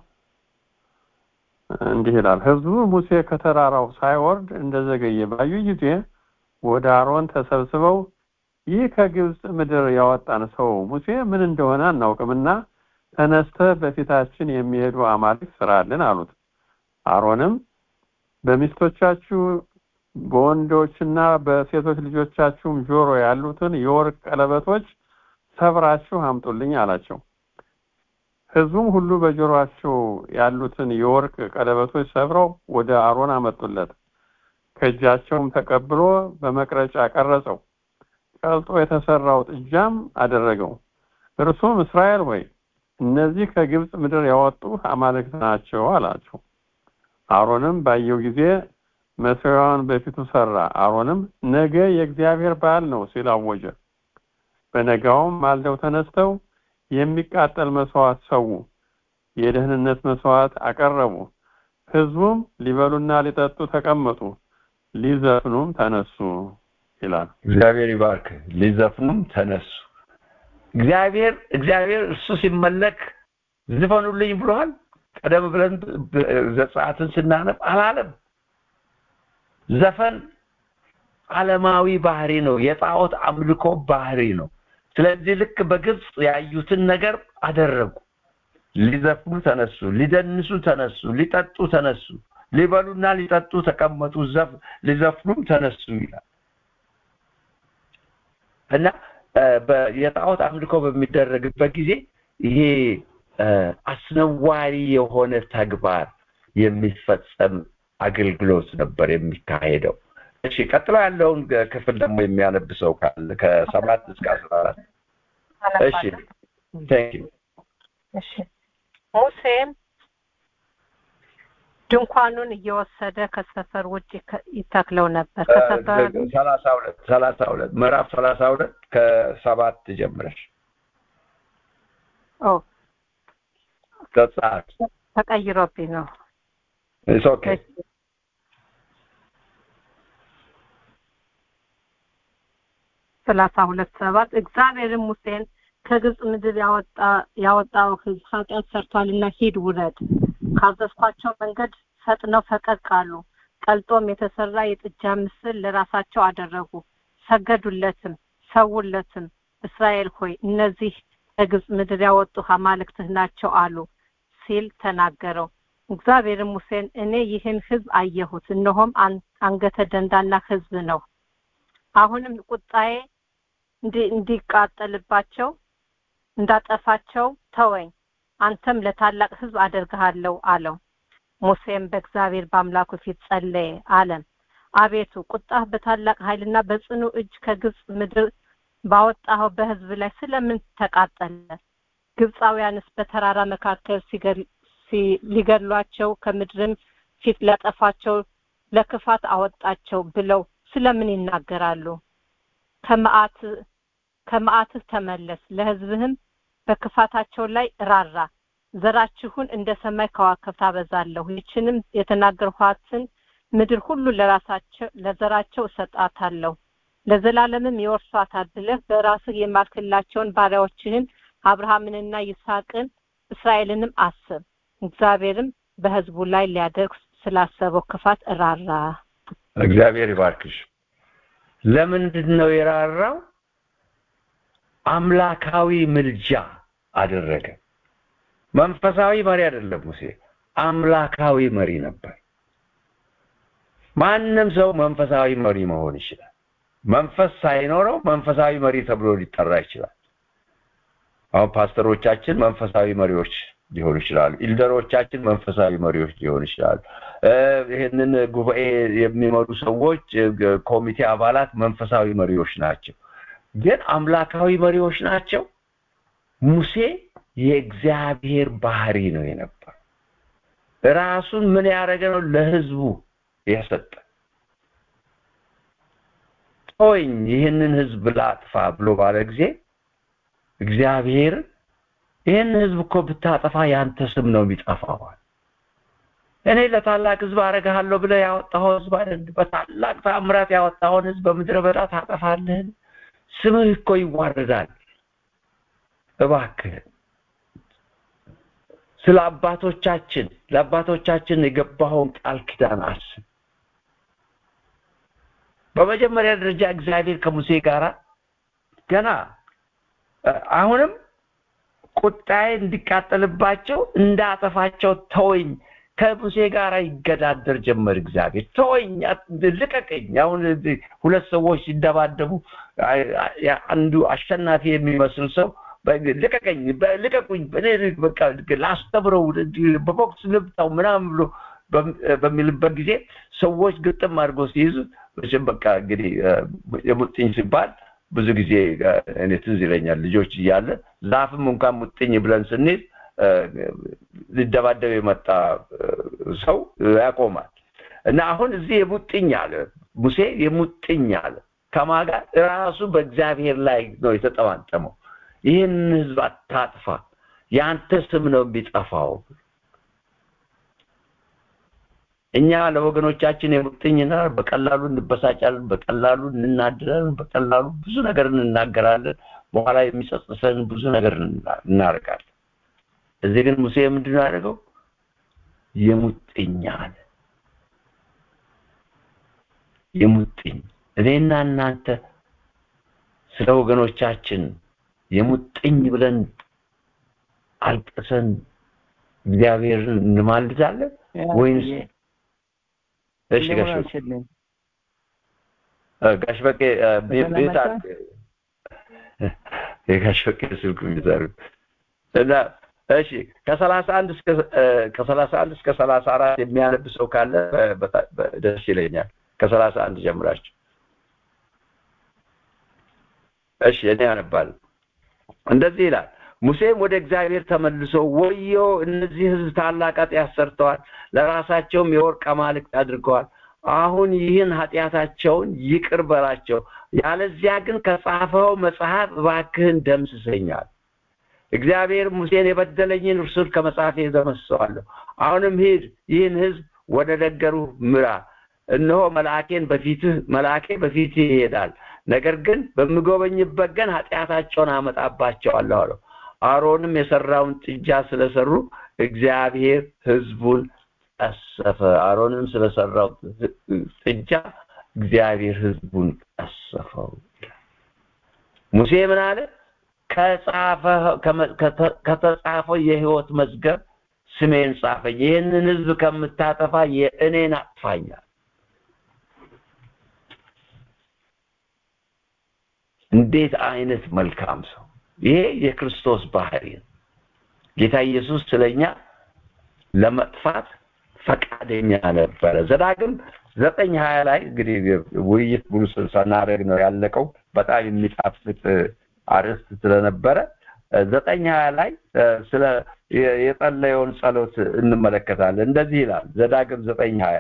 እንዲህ ይላል ህዝቡ ሙሴ ከተራራው ሳይወርድ እንደዘገየ ባዩ ጊዜ ወደ አሮን ተሰብስበው ይህ ከግብፅ ምድር ያወጣን ሰው ሙሴ ምን እንደሆነ አናውቅምና ተነስተ በፊታችን የሚሄዱ አማልክት ስራልን አሉት አሮንም በሚስቶቻችሁ በወንዶችና በሴቶች ልጆቻችሁም ጆሮ ያሉትን የወርቅ ቀለበቶች ሰብራችሁ አምጡልኝ አላቸው ህዝቡም ሁሉ በጆሮአቸው ያሉትን የወርቅ ቀለበቶች ሰብረው ወደ አሮን አመጡለት ከእጃቸውም ተቀብሎ በመቅረጫ ቀረጸው ቀልጦ የተሰራው ጥጃም አደረገው እርሱም እስራኤል ሆይ እነዚህ ከግብፅ ምድር ያወጡ አማልክት ናቸው አላቸው አሮንም ባየው ጊዜ መሠዊያውን በፊቱ ሰራ አሮንም ነገ የእግዚአብሔር በዓል ነው ሲል አወጀ በነጋውም ማልደው ተነስተው የሚቃጠል መስዋዕት ሰው የደህንነት መስዋዕት አቀረቡ ህዝቡም ሊበሉና ሊጠጡ ተቀመጡ ሊዘፍኑም ተነሱ ይላል እግዚአብሔር ይባርክ ሊዘፍኑም ተነሱ እግዚአብሔር እግዚአብሔር እሱ ሲመለክ ዝፈኑልኝ ብሏል ቀደም ብለን ዘጸአትን ስናነብ አላለም ዘፈን ዓለማዊ ባህሪ ነው የጣዖት አምልኮ ባህሪ ነው ስለዚህ ልክ በግብፅ ያዩትን ነገር አደረጉ ሊዘፍኑ ተነሱ ሊደንሱ ተነሱ ሊጠጡ ተነሱ ሊበሉና ሊጠጡ ተቀመጡ ሊዘፍኑም ተነሱ ይላል እና የጣዖት አምልኮ በሚደረግበት ጊዜ ይሄ አስነዋሪ የሆነ ተግባር የሚፈጸም አገልግሎት ነበር የሚካሄደው እሺ ቀጥሎ ያለውን ክፍል ደግሞ የሚያነብ ሰው ካለ ከሰባት እስከ አስራ አራት እሺ ቴንክ ዩ እሺ ሙሴም ድንኳኑን እየወሰደ ከሰፈር ውጭ ይተክለው ነበር ከሰፈር ሰላሳ ሁለት ሰላሳ ሁለት ምዕራፍ ሰላሳ ሁለት ከሰባት ጀምረሽ ኦ ዘጸአት ተቀይሮብኝ ነው ኢትስ ኦኬ ሰላሳ ሁለት ሰባት እግዚአብሔርም ሙሴን ከግብፅ ምድር ያወጣ ያወጣው ህዝብ ኃጢአት ሰርቷልና ሂድ ውረድ ካዘዝኳቸው መንገድ ፈጥነው ፈቀቅ አሉ ቀልጦም የተሰራ የጥጃ ምስል ለራሳቸው አደረጉ ሰገዱለትም ሰውለትም እስራኤል ሆይ እነዚህ ከግብፅ ምድር ያወጡ አማልክትህ ናቸው አሉ ሲል ተናገረው እግዚአብሔርም ሙሴን እኔ ይህን ህዝብ አየሁት እነሆም አንገተ ደንዳና ህዝብ ነው አሁንም ቁጣዬ እንዲቃጠልባቸው እንዳጠፋቸው ተወኝ አንተም ለታላቅ ህዝብ አደርግሃለሁ አለው ሙሴም በእግዚአብሔር በአምላኩ ፊት ጸለየ አለም አቤቱ ቁጣህ በታላቅ ኃይልና በጽኑ እጅ ከግብፅ ምድር ባወጣኸው በህዝብ ላይ ስለምን ተቃጠለ ግብፃውያንስ በተራራ መካከል ሊገድሏቸው ከምድርም ፊት ሊያጠፋቸው ለክፋት አወጣቸው ብለው ስለምን ይናገራሉ ከመዓት ከመዓትህ ተመለስ ለህዝብህም በክፋታቸው ላይ ራራ ዘራችሁን እንደ ሰማይ ከዋክብት አበዛለሁ ይችንም የተናገርኋትን ምድር ሁሉ ለራሳቸው ለዘራቸው እሰጣታለሁ ለዘላለምም ይወርሷታል ብለህ በራስህ የማልክላቸውን ባሪያዎችህን አብርሃምንና ይስሐቅን እስራኤልንም አስብ እግዚአብሔርም በህዝቡ ላይ ሊያደርግ ስላሰበው ክፋት ራራ እግዚአብሔር ይባርክሽ ለምንድን ነው የራራው አምላካዊ ምልጃ አደረገ መንፈሳዊ መሪ አይደለም ሙሴ አምላካዊ መሪ ነበር ማንም ሰው መንፈሳዊ መሪ መሆን ይችላል መንፈስ ሳይኖረው መንፈሳዊ መሪ ተብሎ ሊጠራ ይችላል አሁን ፓስተሮቻችን መንፈሳዊ መሪዎች ሊሆኑ ይችላሉ ኢልደሮቻችን መንፈሳዊ መሪዎች ሊሆኑ ይችላሉ ይህንን ጉባኤ የሚመሩ ሰዎች ኮሚቴ አባላት መንፈሳዊ መሪዎች ናቸው ግን አምላካዊ መሪዎች ናቸው ሙሴ የእግዚአብሔር ባህሪ ነው የነበር ራሱን ምን ያደረገ ነው ለህዝቡ የሰጠ ቶኝ ይህንን ህዝብ ላጥፋ ብሎ ባለ ጊዜ እግዚአብሔር ይህን ህዝብ እኮ ብታጠፋ ያንተ ስም ነው የሚጠፋዋል እኔ ለታላቅ ህዝብ አረጋለሁ ብለ ያወጣው ህዝብ አይደል በታላቅ ታምራት ያወጣውን ህዝብ በምድረ በዳ ታጠፋለህን ስምህ እኮ ይዋረዳል እባክህ ስለ አባቶቻችን ለአባቶቻችን የገባኸውን ቃል ኪዳን አስብ በመጀመሪያ ደረጃ እግዚአብሔር ከሙሴ ጋር ገና አሁንም ቁጣዬ እንዲቃጠልባቸው እንዳጠፋቸው ተወኝ ከሙሴ ጋር ይገዳደር ጀመር እግዚአብሔር ተወኝ ልቀቀኝ አሁን ሁለት ሰዎች ሲደባደቡ አንዱ አሸናፊ የሚመስል ሰው ልቀቀኝ ልቀቁኝ እኔ በቃ ላስተምረው በቦክስ ልብታው ምናምን ብሎ በሚልበት ጊዜ ሰዎች ግጥም አድርጎ ሲይዙ በቃ እንግዲህ የሙጥኝ ሲባል ብዙ ጊዜ እኔ ትዝ ይለኛል ልጆች እያለ ዛፍም እንኳን ሙጥኝ ብለን ስንይዝ ሊደባደብ የመጣ ሰው ያቆማል እና አሁን እዚህ የሙጥኝ አለ ሙሴ የሙጥኝ አለ ከማጋ ራሱ በእግዚአብሔር ላይ ነው የተጠማጠመው ይህን ህዝብ አታጥፋ የአንተ ስም ነው የሚጠፋው እኛ ለወገኖቻችን የሙጥኝና በቀላሉ እንበሳጫለን በቀላሉ እንናድራለን በቀላሉ ብዙ ነገር እንናገራለን በኋላ የሚጸጽሰን ብዙ ነገር እናደርጋለን እዚህ ግን ሙሴ ምንድን ያደርገው የሙጥኝ አለ የሙጥኝ እኔና እናንተ ስለ ወገኖቻችን የሙጥኝ ብለን አልቅሰን እግዚአብሔርን እንማልዳለን ወይንስ እሺ ጋሽ ጋሽ በቄ ቤት የጋሽ በቄ ስልክ ሚዛሩ እና እሺ ከሰላሳ አንድ እስከ ከሰላሳ አንድ እስከ ሰላሳ አራት የሚያነብ ሰው ካለ ደስ ይለኛል ከሰላሳ አንድ ጀምራችሁ እሺ እኔ ያነባለሁ እንደዚህ ይላል ሙሴም ወደ እግዚአብሔር ተመልሶ ወዮ እነዚህ ህዝብ ታላቅ ኃጢአት ሰርተዋል ለራሳቸውም የወርቅ አማልክት አድርገዋል አሁን ይህን ኃጢአታቸውን ይቅር በላቸው ያለዚያ ግን ከጻፈው መጽሐፍ እባክህን ደምስሰኛል እግዚአብሔር ሙሴን የበደለኝን እርሱን ከመጽሐፍ ደመስሰዋለሁ አሁንም ሂድ ይህን ህዝብ ወደ ነገሩ ምራ እነሆ መልአኬን በፊትህ መልአኬ በፊትህ ይሄዳል ነገር ግን በምጎበኝበት ቀን ኃጢአታቸውን አመጣባቸዋለሁ አለው አሮንም የሰራውን ጥጃ ስለሰሩ እግዚአብሔር ህዝቡን ቀሰፈ። አሮንም ስለሰራው ጥጃ እግዚአብሔር ህዝቡን ቀሰፈው። ሙሴ ምን አለ? ከተጻፈው የህይወት መዝገብ ስሜን ጻፈኝ፣ ይህንን ህዝብ ከምታጠፋ የእኔን አጥፋኛል። እንዴት አይነት መልካም ሰው! ይሄ የክርስቶስ ባህሪ ነው። ጌታ ኢየሱስ ስለኛ ለመጥፋት ፈቃደኛ ነበረ። ዘዳግም ዘጠኝ ሀያ ላይ እንግዲህ ውይይት ሙሉ ስናደርግ ነው ያለቀው። በጣም የሚጣፍጥ አርዕስት ስለነበረ ዘጠኝ ሀያ ላይ ስለ የጸለየውን ጸሎት እንመለከታለን። እንደዚህ ይላል ዘዳግም ዘጠኝ ሀያ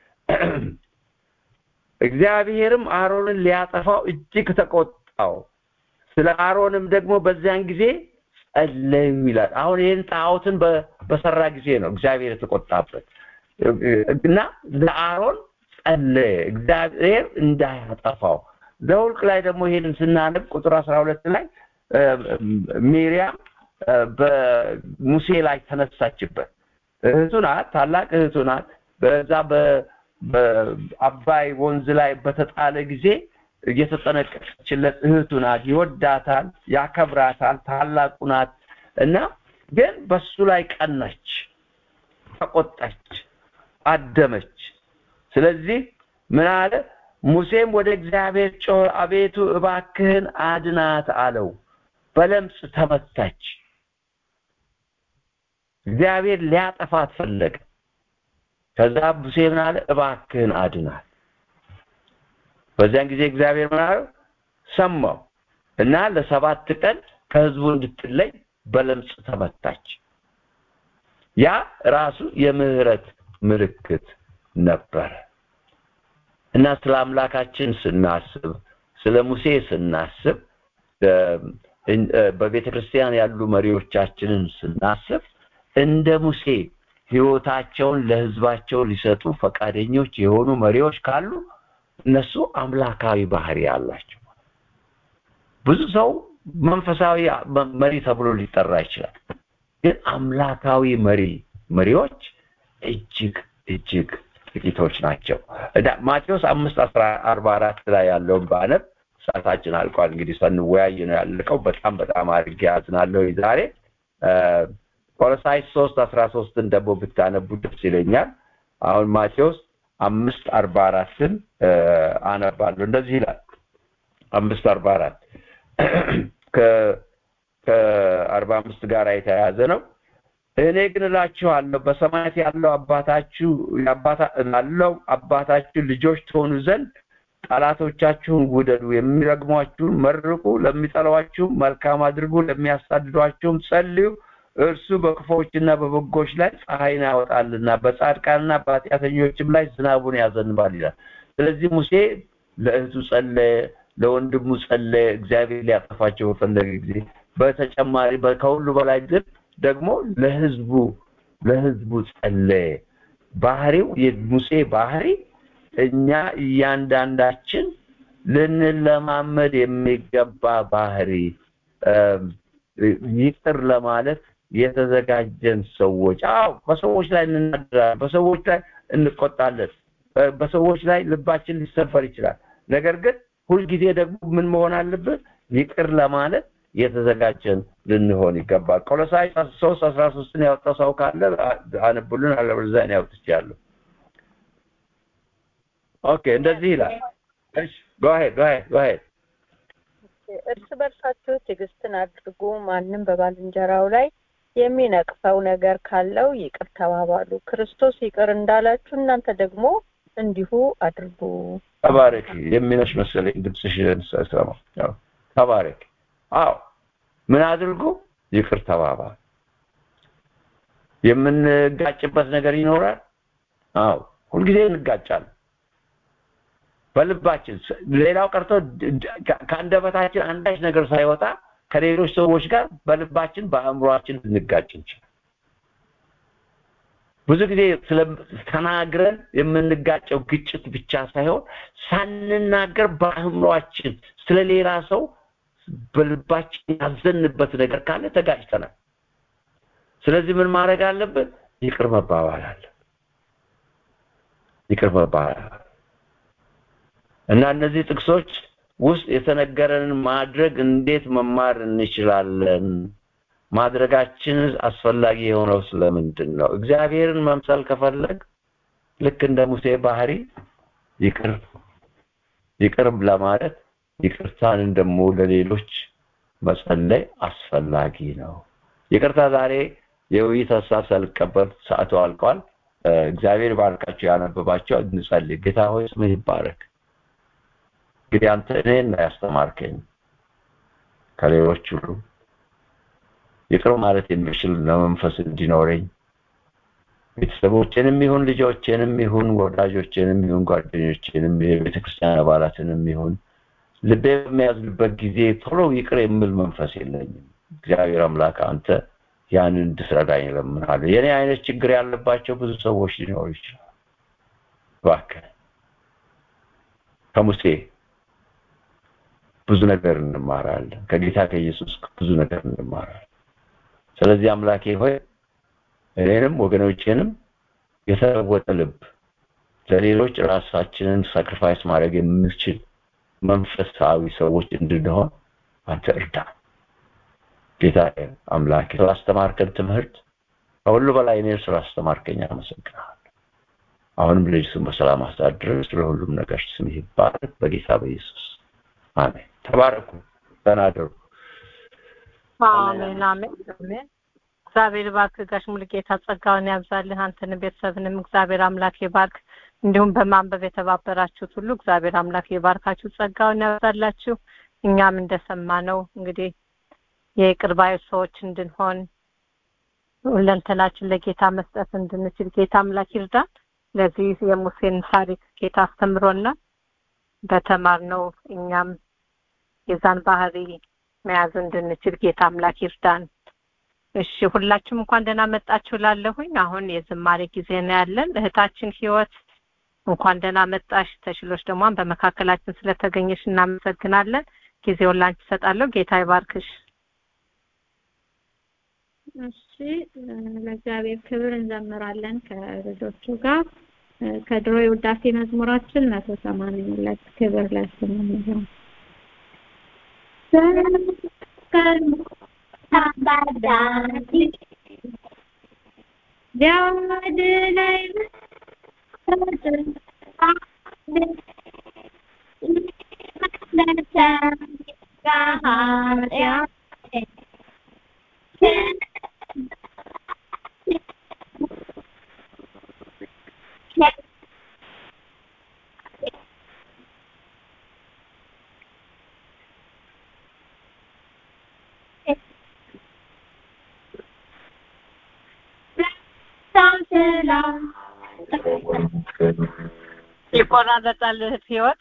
እግዚአብሔርም አሮንን ሊያጠፋው እጅግ ተቆጣው። ስለ አሮንም ደግሞ በዚያን ጊዜ ጸለዩ ይላል። አሁን ይህን ጣዖትን በሰራ ጊዜ ነው እግዚአብሔር የተቆጣበት እና ለአሮን ጸለየ እግዚአብሔር እንዳያጠፋው። ዘውልቅ ላይ ደግሞ ይሄንን ስናነብ ቁጥር አስራ ሁለት ላይ ሚሪያም በሙሴ ላይ ተነሳችበት። እህቱ ናት፣ ታላቅ እህቱ ናት። በዛ በአባይ ወንዝ ላይ በተጣለ ጊዜ እየተጠነቀቀችለት እህቱ ናት። ይወዳታል፣ ያከብራታል፣ ታላቁ ናት እና ግን በሱ ላይ ቀናች፣ ተቆጣች፣ አደመች። ስለዚህ ምን አለ? ሙሴም ወደ እግዚአብሔር ጮኸ፣ አቤቱ እባክህን አድናት አለው። በለምጽ ተመታች። እግዚአብሔር ሊያጠፋት ፈለገ። ከዛ ሙሴ ምን አለ? እባክህን አድናት። በዚያን ጊዜ እግዚአብሔር ምን አለው? ሰማው እና ለሰባት ቀን ከህዝቡ እንድትለይ በለምጽ ተመታች። ያ ራሱ የምህረት ምልክት ነበረ እና ስለ አምላካችን ስናስብ ስለ ሙሴ ስናስብ በቤተ ክርስቲያን ያሉ መሪዎቻችንን ስናስብ እንደ ሙሴ ህይወታቸውን ለህዝባቸው ሊሰጡ ፈቃደኞች የሆኑ መሪዎች ካሉ እነሱ አምላካዊ ባህሪ አላቸው። ብዙ ሰው መንፈሳዊ መሪ ተብሎ ሊጠራ ይችላል። ግን አምላካዊ መሪ መሪዎች እጅግ እጅግ ጥቂቶች ናቸው። ማቴዎስ አምስት አስራ አርባ አራት ላይ ያለውን በአነብ ሰዓታችን አልቋል። እንግዲህ ስንወያይ ነው ያለቀው። በጣም በጣም አድርጌ ያዝናለሁ ዛሬ ቆሎሳይስ ሶስት አስራ ሶስትን ደግሞ ብታነቡ ደስ ይለኛል። አሁን ማቴዎስ አምስት አርባ አራትን አነባለሁ። እንደዚህ ይላል አምስት አርባ አራት ከአርባ አምስት ጋር የተያያዘ ነው። እኔ ግን እላችኋለሁ በሰማያት ያለው አባታችሁ ላለው አባታችሁ ልጆች ትሆኑ ዘንድ ጠላቶቻችሁን ውደዱ፣ የሚረግሟችሁን መርቁ፣ ለሚጠሏችሁም መልካም አድርጉ፣ ለሚያሳድዷችሁም ጸልዩ። እርሱ በክፎችና በበጎች ላይ ፀሐይን ያወጣልና በጻድቃንና በኃጢአተኞችም ላይ ዝናቡን ያዘንባል ይላል። ስለዚህ ሙሴ ለእህቱ ጸለየ፣ ለወንድሙ ጸለየ፣ እግዚአብሔር ሊያጠፋቸው በፈለገ ጊዜ። በተጨማሪ ከሁሉ በላይ ግን ደግሞ ለህዝቡ ለህዝቡ ጸለየ። ባህሪው የሙሴ ባህሪ እኛ እያንዳንዳችን ልንለማመድ የሚገባ ባህሪ ይቅር ለማለት የተዘጋጀን ሰዎች። አዎ በሰዎች ላይ እንናገራለን፣ በሰዎች ላይ እንቆጣለን፣ በሰዎች ላይ ልባችን ሊሰበር ይችላል። ነገር ግን ሁልጊዜ ደግሞ ምን መሆን አለብን? ይቅር ለማለት የተዘጋጀን ልንሆን ይገባል። ቆሎሳይ ሶስት አስራ ሶስትን ያወጣው ሰው ካለ አነቡልን፣ አለበለዚያ እኔ አውጥቻለሁ። ኦኬ እንደዚህ ይላል። እሺ go ahead go ahead go ahead እርስ በርሳችሁ ትዕግስትን አድርጉ። ማንም በባልንጀራው ላይ የሚነቅፈው ነገር ካለው ይቅር ተባባሉ። ክርስቶስ ይቅር እንዳላችሁ እናንተ ደግሞ እንዲሁ አድርጉ። ተባረክ። የሚነሽ መሰለኝ ድምፅሽን ስሰማ። ተባረክ። አዎ ምን አድርጉ? ይቅር ተባባሉ። የምንጋጭበት ነገር ይኖራል። አዎ ሁልጊዜ እንጋጫለን። በልባችን ሌላው ቀርቶ ከአንደበታችን አንዳች ነገር ሳይወጣ ከሌሎች ሰዎች ጋር በልባችን በአእምሯችን ልንጋጭ እንችላል። ብዙ ጊዜ ተናግረን የምንጋጨው ግጭት ብቻ ሳይሆን ሳንናገር በአእምሯችን ስለ ሌላ ሰው በልባችን ያዘንበት ነገር ካለ ተጋጭተናል። ስለዚህ ምን ማድረግ አለብን? ይቅር መባባል አለ ይቅር መባባል እና እነዚህ ጥቅሶች ውስጥ የተነገረንን ማድረግ እንዴት መማር እንችላለን? ማድረጋችን አስፈላጊ የሆነው ስለምንድን ነው? እግዚአብሔርን መምሰል ከፈለግ ልክ እንደ ሙሴ ባህሪ ይቅር ይቅር ለማለት ይቅርታን ደግሞ ለሌሎች መጸለይ አስፈላጊ ነው። ይቅርታ ዛሬ የውይይት ሀሳብ ሳልቀበል ሰዓቱ አልቋል። እግዚአብሔር ባርካቸው ያነበባቸው እንጸልይ። ጌታ ሆይ ስምህ ይባረክ። እንግዲህ አንተ እኔን ነው ያስተማርከኝ ከሌሎች ሁሉ ይቅር ማለት የሚችል ለመንፈስ እንዲኖረኝ ቤተሰቦቼንም ይሁን ልጆቼንም ይሁን ወዳጆቼንም ይሁን ጓደኞቼንም የቤተ ክርስቲያን አባላትንም ይሁን ልቤ በሚያዝንበት ጊዜ ቶሎ ይቅር የሚል መንፈስ የለኝም። እግዚአብሔር አምላክ አንተ ያንን እንድትረዳኝ እለምናለሁ። የኔ አይነት ችግር ያለባቸው ብዙ ሰዎች ሊኖሩ ይችላል። እባክህ ከሙሴ ብዙ ነገር እንማራለን። ከጌታ ከኢየሱስ ብዙ ነገር እንማራለን። ስለዚህ አምላኬ ሆይ እኔንም ወገኖቼንም የተለወጠ ልብ ለሌሎች ራሳችንን ሳክሪፋይስ ማድረግ የምንችል መንፈሳዊ ሰዎች እንድንሆን አንተ እርዳ። ጌታ አምላክ ስላስተማርከን ትምህርት ከሁሉ በላይ እኔን ስላስተማርከኝ አመሰግናለሁ። አሁንም ልጅ ስም በሰላም አሳድረን ስለ ሁሉም ነገር ስም ይባረክ በጌታ በኢየሱስ አሜን። ተባረኩ፣ ተናደሩ። አሜን አሜን አሜን። እግዚአብሔር ባርክ ጋሽ ሙሉጌታ ጸጋውን ያብዛልህ። አንተንም ቤተሰብንም እግዚአብሔር አምላክ ይባርክ። እንዲሁም በማንበብ የተባበራችሁት ሁሉ እግዚአብሔር አምላክ ይባርካችሁ፣ ጸጋውን ያብዛላችሁ። እኛም እንደሰማነው እንግዲህ የይቅር ባዮች ሰዎች እንድንሆን ሁለንተናችን ለጌታ መስጠት እንድንችል ጌታ አምላክ ይርዳን። ለዚህ የሙሴን ታሪክ ጌታ አስተምሮና በተማርነው እኛም የዛን ባህሪ መያዝ እንድንችል ጌታ አምላክ ይርዳን። እሺ ሁላችሁም እንኳን ደህና መጣችሁ ላለሁኝ አሁን የዝማሬ ጊዜ ነው ያለን። እህታችን ህይወት እንኳን ደህና መጣሽ። ተሽሎች ደግሞ በመካከላችን ስለተገኘሽ እናመሰግናለን። ጊዜውን ላንቺ እሰጣለሁ። ጌታ ይባርክሽ። እሺ ለእግዚአብሔር ክብር እንዘምራለን ከልጆቹ ጋር ከድሮ የውዳሴ መዝሙራችን መቶ ሰማንያ ሁለት ክብር ለስሙ ይሁን። ቢያድነኝ ይቆራረጣል እህት ህይወት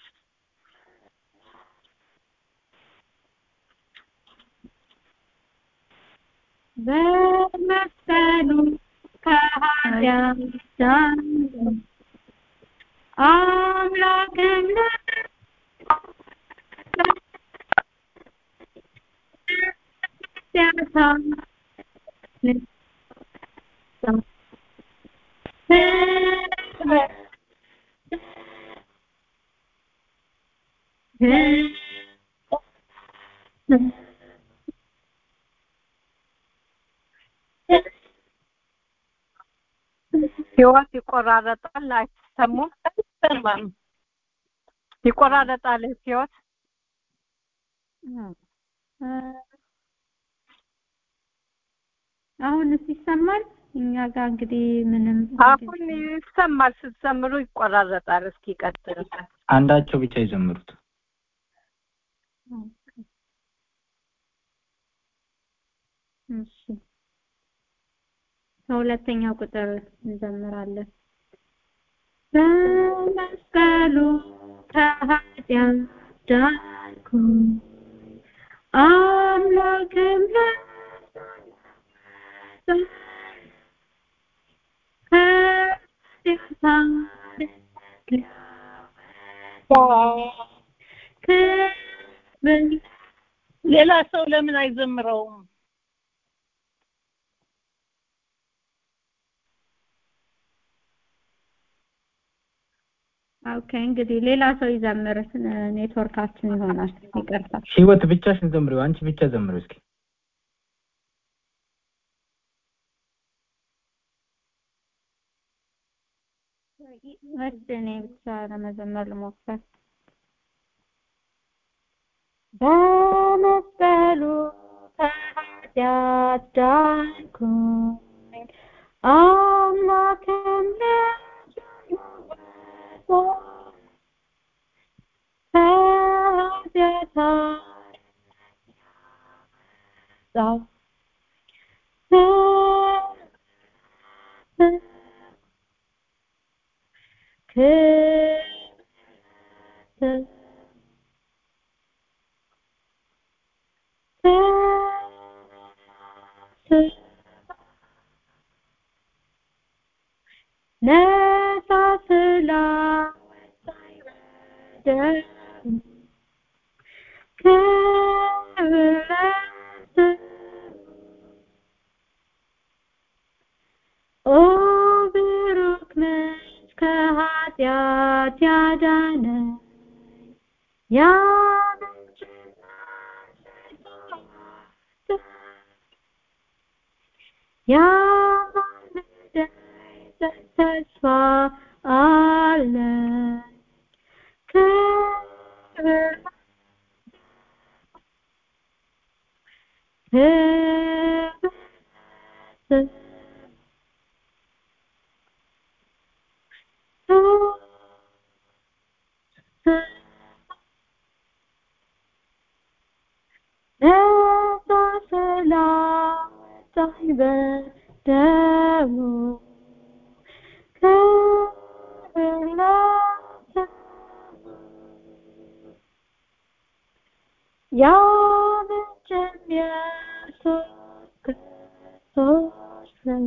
በመስቀሉ ከኃጢአት ዳን አምላክም ህይወት ይቆራረጣል፣ አይሰሙም፣ አይሰማም። ይቆራረጣል እህት ህይወት አሁንስ ይሰማል? እኛ ጋር እንግዲህ ምንም አሁን ይሰማል፣ ስትዘምሩ ይቆራረጣል። እስኪ ቀጥል። አንዳቸው ብቻ ይዘምሩት። እሺ ከሁለተኛው ቁጥር እንዘምራለን። በመስቀሉ ከኃጢአት ዳንኩ አምላክም ሌላ ሰው ለምን አይዘምረውም? ኦኬ እንግዲህ ሌላ ሰው ይዘምር ኔትወርካችን ይሆናል ይቅርታ ህይወት ብቻሽን ዘምሪው አንቺ ብቻ ዘምሪው እስኪ እሺ እኔ ብቻ ለመዘመር ልሞክር በመስቀሉ ከኃጢአት ዳንኩኝ አምላክም ከኃጢአት አነጻ ክብር ነፃ ስላወጣኝ በደሙ ክብር ለስሙ ኦ ብሩክ ነሽ ከኃጢአት ያዳነኝ ያ ያማልደኝ ተስፋ አለኝ ክብር ክብር ነፃ ስላወጣኝ በደሙ ክብር ለስሙ ያብችን ኢየሱስ ክርስቶስ ነው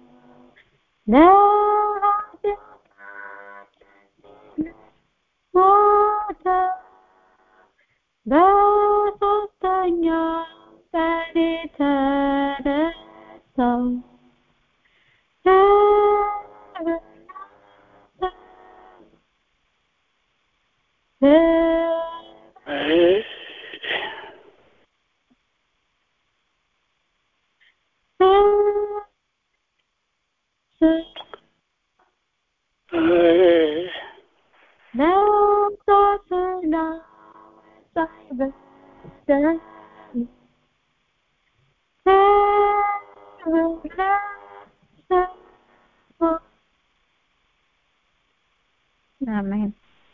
ሞተ በሶስተኛው ቀን የተነሳው ነፃ ስላወጣኝ በደሙ ክብር ለስሙ አሜን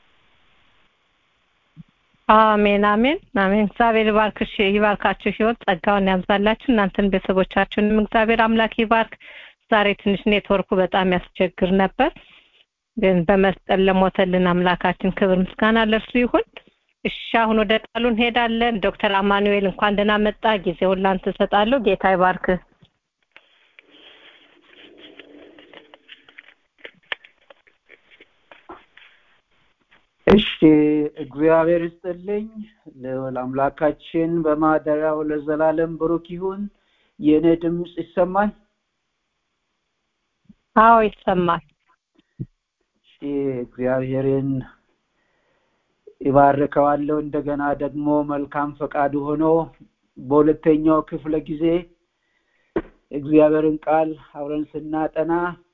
አሜን አሜን አሜን እግዚአብሔር ይባርክሽ ይባርካችሁ ህይወት ጸጋውን ያብዛላችሁ እናንተን ቤተሰቦቻችሁንም እግዚአብሔር አምላክ ይባርክ ዛሬ ትንሽ ኔትወርኩ በጣም ያስቸግር ነበር ግን በመስጠት ለሞተልን አምላካችን ክብር ምስጋና ለእርሱ ይሁን እሺ አሁን ወደ ቃሉ እንሄዳለን ዶክተር አማኑኤል እንኳን ደህና መጣ ጊዜውን ላንተ እሰጣለሁ ጌታ ይባርክ እሺ እግዚአብሔር ይስጥልኝ ልዑል አምላካችን በማደሪያው ለዘላለም ብሩክ ይሁን የእኔ ድምፅ ይሰማል አዎ ይሰማል እሺ እግዚአብሔርን ይባርከዋለሁ እንደገና ደግሞ መልካም ፈቃዱ ሆኖ በሁለተኛው ክፍለ ጊዜ እግዚአብሔርን ቃል አብረን ስናጠና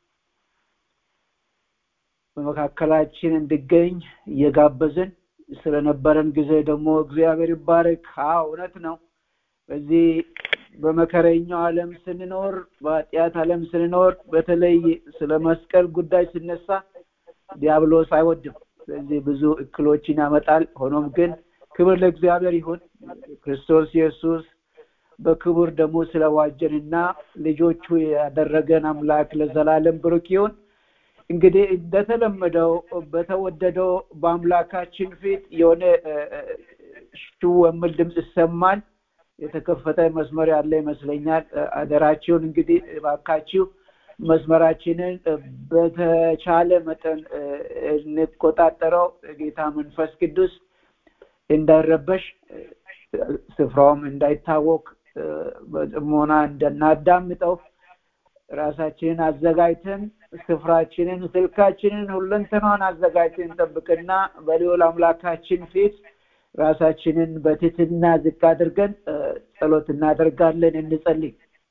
በመካከላችን እንድገኝ እየጋበዝን ስለነበረን ጊዜ ደግሞ እግዚአብሔር ይባረክ አዎ እውነት ነው በዚህ በመከረኛው ዓለም ስንኖር በኃጢአት ዓለም ስንኖር በተለይ ስለ መስቀል ጉዳይ ሲነሳ ዲያብሎስ አይወድም ስለዚህ ብዙ እክሎችን ያመጣል ሆኖም ግን ክብር ለእግዚአብሔር ይሁን ክርስቶስ ኢየሱስ በክቡር ደግሞ ስለዋጀንና ልጆቹ ያደረገን አምላክ ለዘላለም ብሩክ ይሁን እንግዲህ እንደተለመደው በተወደደው በአምላካችን ፊት የሆነ ሽው የሚል ድምፅ ይሰማል የተከፈተ መስመር ያለ ይመስለኛል አደራችሁን እንግዲህ ባካችሁ መስመራችንን በተቻለ መጠን እንቆጣጠረው ጌታ መንፈስ ቅዱስ እንዳይረበሽ ስፍራውም እንዳይታወቅ በጥሞና እንደናዳምጠው ራሳችንን አዘጋጅተን ስፍራችንን ስልካችንን ሁለንተናን አዘጋጅተን ጠብቅና በልዑል አምላካችን ፊት ራሳችንን በትህትና ዝቅ አድርገን ጸሎት እናደርጋለን እንጸልይ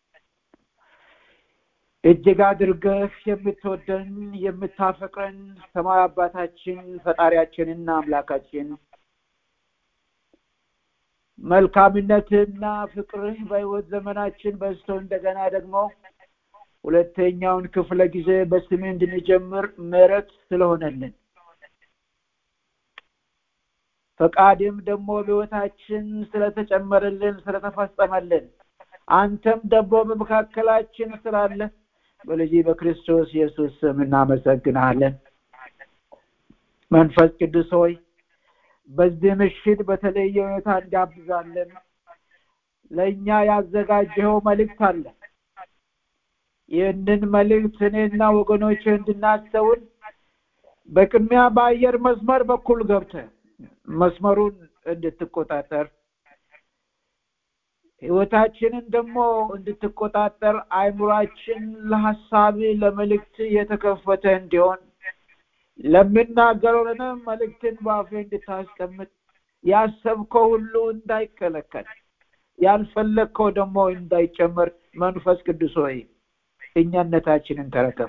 እጅግ አድርገህ የምትወደን የምታፈቅረን ሰማይ አባታችን ፈጣሪያችንና አምላካችን መልካምነትና ፍቅርህ በህይወት ዘመናችን በዝቶ እንደገና ደግሞ ሁለተኛውን ክፍለ ጊዜ በስሜ እንድንጀምር ምሕረት ስለሆነልን ፈቃድም ደግሞ በህይወታችን ስለተጨመረልን ስለተፈጸመልን አንተም ደግሞ በመካከላችን ስላለ በልጅ በክርስቶስ ኢየሱስ ስም እናመሰግናለን መንፈስ ቅዱስ ሆይ በዚህ ምሽት በተለየ ሁኔታ እንጋብዛለን ለእኛ ያዘጋጀኸው መልእክት አለ ይህንን መልእክት እኔና ወገኖች እንድናስተውል በቅድሚያ በአየር መስመር በኩል ገብተ መስመሩን እንድትቆጣጠር ህይወታችንን ደግሞ እንድትቆጣጠር አይምሯችን ለሀሳብ ለመልእክት የተከፈተ እንዲሆን ለምናገረው መልእክትን በአፌ እንድታስቀምጥ ያሰብከው ሁሉ እንዳይከለከል ያልፈለግከው ደግሞ እንዳይጨመር መንፈስ ቅዱስ ሆይ እኛነታችንን ተረከብ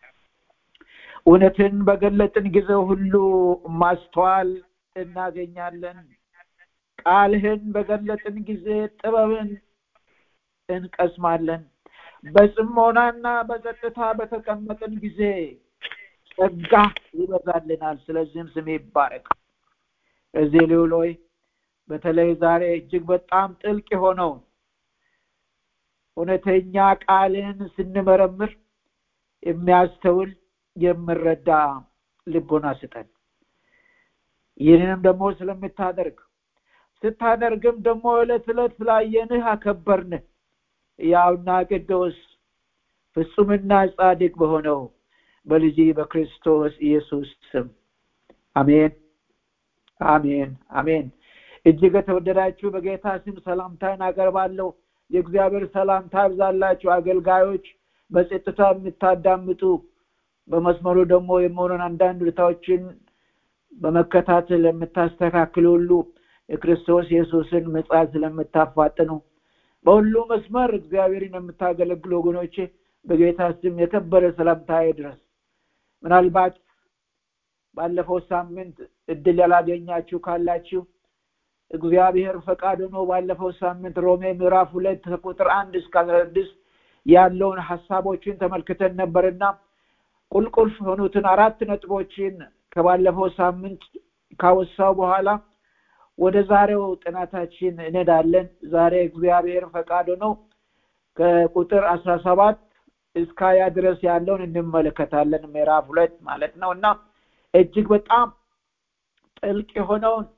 እውነትን በገለጥን ጊዜ ሁሉ ማስተዋል እናገኛለን ቃልህን በገለጥን ጊዜ ጥበብን እንቀስማለን በጽሞናና በጸጥታ በተቀመጥን ጊዜ ጸጋ ይበዛልናል ስለዚህም ስሜ ይባረክ እዚህ ልውል ሆይ በተለይ ዛሬ እጅግ በጣም ጥልቅ የሆነው እውነተኛ ቃልን ስንመረምር የሚያስተውል የምረዳ ልቦና ስጠን ይህንንም ደግሞ ስለምታደርግ ስታደርግም ደግሞ ዕለት ዕለት ስላየንህ አከበርንህ ያውና ቅዱስ ፍጹምና ጻድቅ በሆነው በልጅ በክርስቶስ ኢየሱስ ስም አሜን አሜን አሜን እጅግ የተወደዳችሁ በጌታ ስም ሰላምታን አቀርባለሁ የእግዚአብሔር ሰላምታ ይብዛላችሁ አገልጋዮች በጸጥታ የምታዳምጡ በመስመሩ ደግሞ የመሆኑን አንዳንድ ሁኔታዎችን በመከታተል የምታስተካክሉ ሁሉ የክርስቶስ ኢየሱስን ምጽአት ስለምታፋጥኑ በሁሉ መስመር እግዚአብሔርን የምታገለግሉ ወገኖቼ በጌታ ስም የከበረ ሰላምታ ድረስ ምናልባት ባለፈው ሳምንት እድል ያላገኛችሁ ካላችሁ እግዚአብሔር ፈቃድ ሆኖ ባለፈው ሳምንት ሮሜ ምዕራፍ ሁለት ከቁጥር አንድ እስከ አስራ ስድስት ያለውን ሀሳቦችን ተመልክተን ነበርና ቁልቁልፍ የሆኑትን አራት ነጥቦችን ከባለፈው ሳምንት ካወሳው በኋላ ወደ ዛሬው ጥናታችን እንሄዳለን ዛሬ እግዚአብሔር ፈቃድ ነው ከቁጥር አስራ ሰባት እስከ ሀያ ድረስ ያለውን እንመለከታለን ምዕራፍ ሁለት ማለት ነው እና እጅግ በጣም ጥልቅ የሆነውን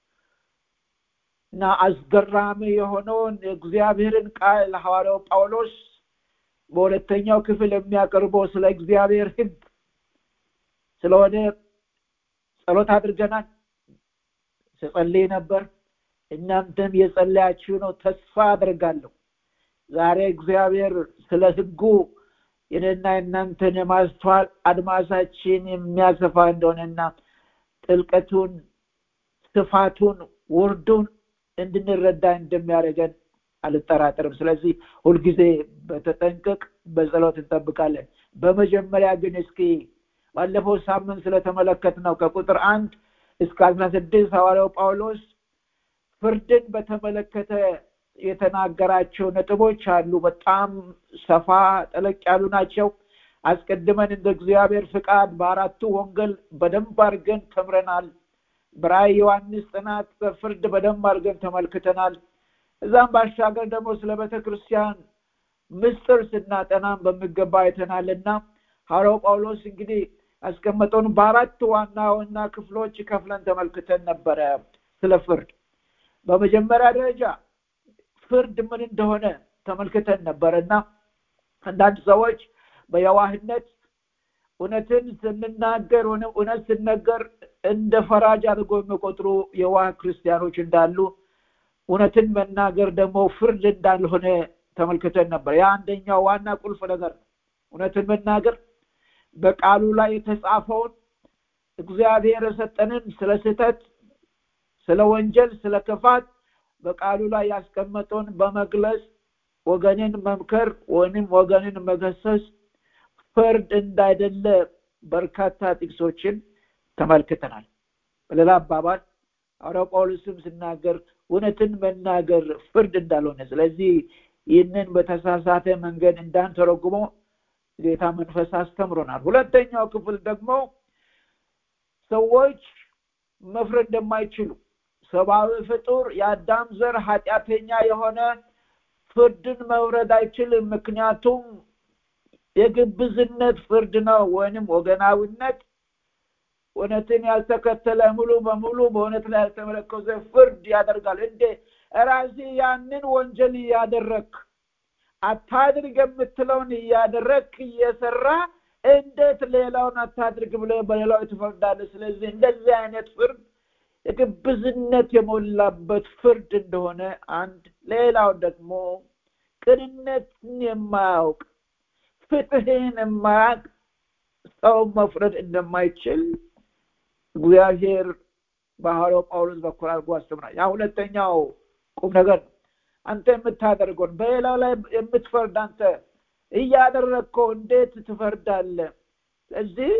እና አስገራሚ የሆነውን የእግዚአብሔርን ቃል ሐዋርያው ጳውሎስ በሁለተኛው ክፍል የሚያቀርበው ስለ እግዚአብሔር ህግ ስለሆነ ጸሎት አድርገናል ስጸልይ ነበር እናንተም የጸለያችሁ ነው ተስፋ አድርጋለሁ ዛሬ እግዚአብሔር ስለ ህጉ የኔና የእናንተን የማስተዋል አድማሳችን የሚያሰፋ እንደሆነና ጥልቀቱን ስፋቱን ውርዱን እንድንረዳ እንደሚያደርገን አልጠራጠርም ስለዚህ ሁልጊዜ በተጠንቀቅ በጸሎት እንጠብቃለን በመጀመሪያ ግን እስኪ ባለፈው ሳምንት ስለተመለከት ነው ከቁጥር አንድ እስከ አስራ ስድስት ሐዋርያው ጳውሎስ ፍርድን በተመለከተ የተናገራቸው ነጥቦች አሉ በጣም ሰፋ ጠለቅ ያሉ ናቸው አስቀድመን እንደ እግዚአብሔር ፍቃድ በአራቱ ወንጌል በደንብ አድርገን ተምረናል በራእይ ዮሐንስ ጥናት በፍርድ በደንብ አድርገን ተመልክተናል እዛም ባሻገር ደግሞ ስለ ቤተ ክርስቲያን ምስጢር ስናጠናም በሚገባ አይተናልና ሐዋርያው ጳውሎስ እንግዲህ ያስቀመጠውን በአራት ዋና ዋና ክፍሎች ከፍለን ተመልክተን ነበረ ስለ ፍርድ በመጀመሪያ ደረጃ ፍርድ ምን እንደሆነ ተመልክተን ነበር እና አንዳንድ ሰዎች በየዋህነት እውነትን ስንናገር እውነት ስነገር እንደ ፈራጅ አድርጎ የሚቆጥሩ የዋህ ክርስቲያኖች እንዳሉ እውነትን መናገር ደግሞ ፍርድ እንዳልሆነ ተመልክተን ነበር ያ አንደኛው ዋና ቁልፍ ነገር ነው እውነትን መናገር በቃሉ ላይ የተጻፈውን እግዚአብሔር የሰጠንን ስለ ስህተት ስለ ወንጀል ስለ ክፋት በቃሉ ላይ ያስቀመጠውን በመግለጽ ወገንን መምከር ወይም ወገንን መገሰስ ፍርድ እንዳይደለ በርካታ ጥቅሶችን ተመልክተናል በሌላ አባባል ሐዋርያው ጳውሎስም ሲናገር እውነትን መናገር ፍርድ እንዳልሆነ ስለዚህ ይህንን በተሳሳተ መንገድ እንዳንተረጉሞ ጌታ መንፈስ አስተምሮናል ሁለተኛው ክፍል ደግሞ ሰዎች መፍረድ እንደማይችሉ ሰብአዊ ፍጡር የአዳም ዘር ኃጢአተኛ የሆነ ፍርድን መውረድ አይችልም ምክንያቱም የግብዝነት ፍርድ ነው ወይንም ወገናዊነት እውነትን ያልተከተለ ሙሉ በሙሉ በእውነት ላይ ያልተመለከዘ ፍርድ ያደርጋል እንዴ ራሲ ያንን ወንጀል እያደረግ አታድርግ የምትለውን እያደረግ እየሰራ እንዴት ሌላውን አታድርግ ብለ በሌላው ትፈርዳለ ስለዚህ እንደዚህ አይነት ፍርድ የግብዝነት የሞላበት ፍርድ እንደሆነ አንድ ሌላው ደግሞ ቅንነትን የማያውቅ ፍትህን የማያውቅ ሰው መፍረድ እንደማይችል እግዚአብሔር በሐዋርያው ጳውሎስ በኩል አድርጎ አስተምራል ያ ሁለተኛው ቁም ነገር ነው አንተ የምታደርገውን በሌላው ላይ የምትፈርድ አንተ እያደረግከው እንዴት ትፈርዳለ ስለዚህ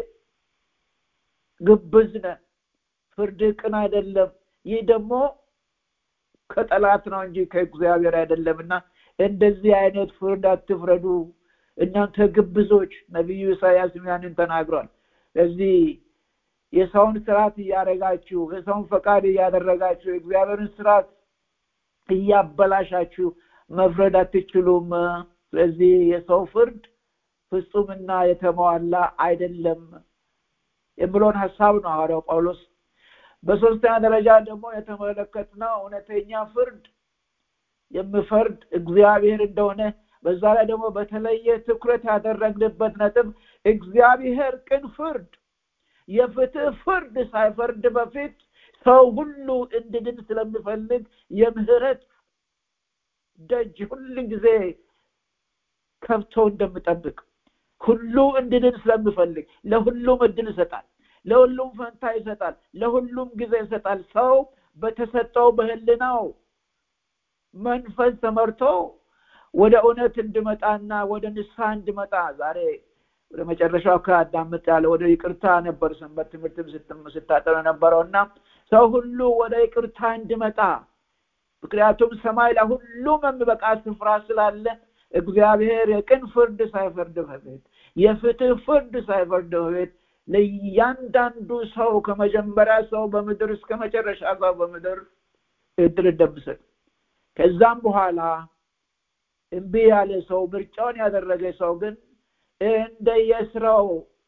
ግብዝ ነ ፍርድ ቅን አይደለም ይህ ደግሞ ከጠላት ነው እንጂ ከእግዚአብሔር አይደለም እና እንደዚህ አይነት ፍርድ አትፍረዱ እናንተ ግብዞች ነቢዩ ኢሳያስ ያንን ተናግሯል ስለዚህ የሰውን ስርዓት እያደረጋችሁ የሰውን ፈቃድ እያደረጋችሁ የእግዚአብሔርን ስርዓት እያበላሻችሁ መፍረድ አትችሉም ስለዚህ የሰው ፍርድ ፍጹምና የተሟላ አይደለም የምለውን ሀሳብ ነው ሐዋርያው ጳውሎስ በሶስተኛ ደረጃ ደግሞ የተመለከትነው እውነተኛ ፍርድ የምፈርድ እግዚአብሔር እንደሆነ በዛ ላይ ደግሞ በተለየ ትኩረት ያደረግንበት ነጥብ እግዚአብሔር ቅን ፍርድ የፍትህ ፍርድ ሳይፈርድ በፊት ሰው ሁሉ እንድድን ስለሚፈልግ የምህረት ደጅ ሁሉ ጊዜ ከብቶ እንደምጠብቅ ሁሉ እንድድን ስለሚፈልግ ለሁሉም እድል ይሰጣል ለሁሉም ፈንታ ይሰጣል ለሁሉም ጊዜ ይሰጣል ሰው በተሰጠው በህልናው መንፈስ ተመርቶ ወደ እውነት እንድመጣና ወደ ንስሐ እንድመጣ ዛሬ ወደ መጨረሻው ከአዳምጥ ያለ ወደ ይቅርታ ነበር ሰንበት ትምህርትም ስታጠር ነበረው እና ሰው ሁሉ ወደ ይቅርታ እንድመጣ ምክንያቱም ሰማይ ላይ ሁሉም የሚበቃ ስፍራ ስላለ እግዚአብሔር የቅን ፍርድ ሳይፈርድ በፊት የፍትህ ፍርድ ሳይፈርድ በፊት ለእያንዳንዱ ሰው ከመጀመሪያ ሰው በምድር እስከ መጨረሻ ሰው በምድር እድል እንደምሰጥ ከዛም በኋላ እምቢ ያለ ሰው ምርጫውን ያደረገ ሰው ግን እንደየስራው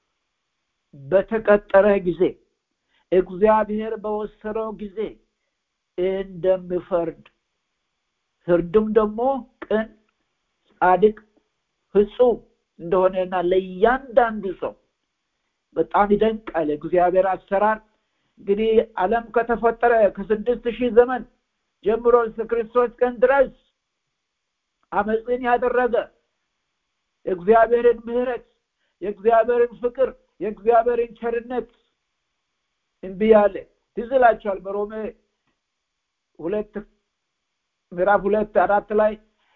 በተቀጠረ ጊዜ እግዚአብሔር በወሰነው ጊዜ እንደምፈርድ ፍርድም ደግሞ ቅን ጻድቅ ፍጹም እንደሆነና ለእያንዳንዱ ሰው በጣም ይደንቃል እግዚአብሔር አሰራር እንግዲህ አለም ከተፈጠረ ከስድስት ሺህ ዘመን ጀምሮ እስከ ክርስቶስ ቀን ድረስ አመፅን ያደረገ የእግዚአብሔርን ምህረት የእግዚአብሔርን ፍቅር የእግዚአብሔርን ቸርነት እምቢ ያለ ትዝ ይላቸዋል በሮሜ ሁለት ምዕራፍ ሁለት አራት ላይ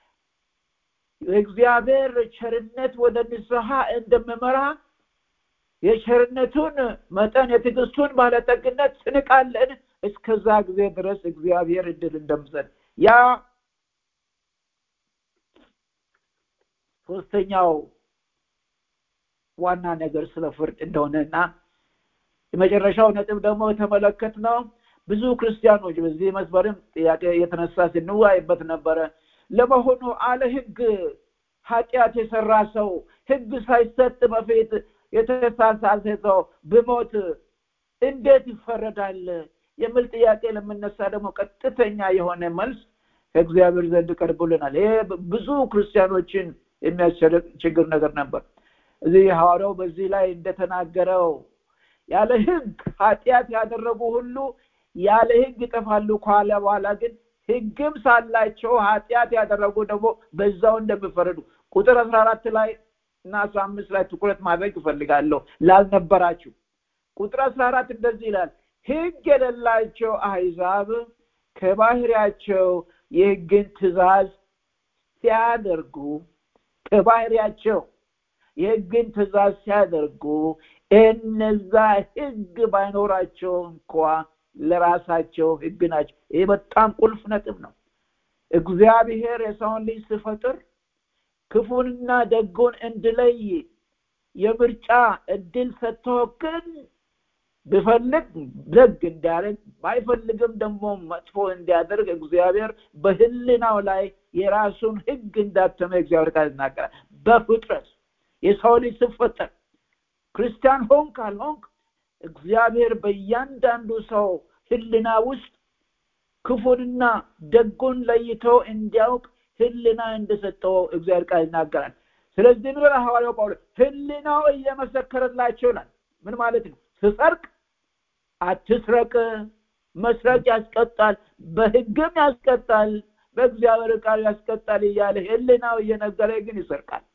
የእግዚአብሔር ቸርነት ወደ ንስሐ እንደምመራ የቸርነቱን መጠን የትዕግስቱን ባለጠግነት ስንቃለን እስከዛ ጊዜ ድረስ እግዚአብሔር እድል እንደምሰጥ ያ ሶስተኛው ዋና ነገር ስለ ፍርድ እንደሆነ እና የመጨረሻው ነጥብ ደግሞ የተመለከት ነው ብዙ ክርስቲያኖች በዚህ መስመርም ጥያቄ የተነሳ ስንዋይበት ነበረ ለመሆኑ አለ ህግ ኃጢአት የሰራ ሰው ህግ ሳይሰጥ በፊት የተሳሳተ ሰው ብሞት እንዴት ይፈረዳል የሚል ጥያቄ ለምነሳ ደግሞ ቀጥተኛ የሆነ መልስ ከእግዚአብሔር ዘንድ ቀርቦልናል ይሄ ብዙ ክርስቲያኖችን የሚያስቸግር ነገር ነበር እዚህ ሐዋርያው በዚህ ላይ እንደተናገረው ያለ ህግ ኃጢአት ያደረጉ ሁሉ ያለ ህግ ይጠፋሉ ካለ በኋላ ግን ህግም ሳላቸው ኃጢአት ያደረጉ ደግሞ በዛው እንደሚፈረዱ ቁጥር አስራ አራት ላይ እና አስራ አምስት ላይ ትኩረት ማድረግ እፈልጋለሁ ላልነበራችሁ ቁጥር አስራ አራት እንደዚህ ይላል ህግ የሌላቸው አህዛብ ከባህሪያቸው የህግን ትእዛዝ ሲያደርጉ ከባህሪያቸው የህግን ትእዛዝ ሲያደርጉ እነዛ ህግ ባይኖራቸው እንኳ ለራሳቸው ህግ ናቸው ይህ በጣም ቁልፍ ነጥብ ነው እግዚአብሔር የሰውን ልጅ ስፈጥር ክፉንና ደጉን እንድለይ የምርጫ እድል ሰጥቶ ግን ብፈልግ ደግ እንዲያደርግ ባይፈልግም ደግሞ መጥፎ እንዲያደርግ እግዚአብሔር በህልናው ላይ የራሱን ህግ እንዳተመ እግዚአብሔር ቃል ይናገራል በፍጥረት የሰው ልጅ ስፈጠር ክርስቲያን ሆንክ አልሆንክ እግዚአብሔር በእያንዳንዱ ሰው ህልና ውስጥ ክፉንና ደጉን ለይቶ እንዲያውቅ ህልና እንደሰጠው እግዚአብሔር ቃል ይናገራል ስለዚህ ምን ሐዋርያው ጳውሎስ ህልናው እየመሰከረላቸው ይላል ምን ማለት ነው ስጸርቅ አትስረቅ መስረቅ ያስቀጣል በህግም ያስቀጣል በእግዚአብሔር ቃል ያስቀጣል እያለ ህልናው እየነገረ ግን ይሰርቃል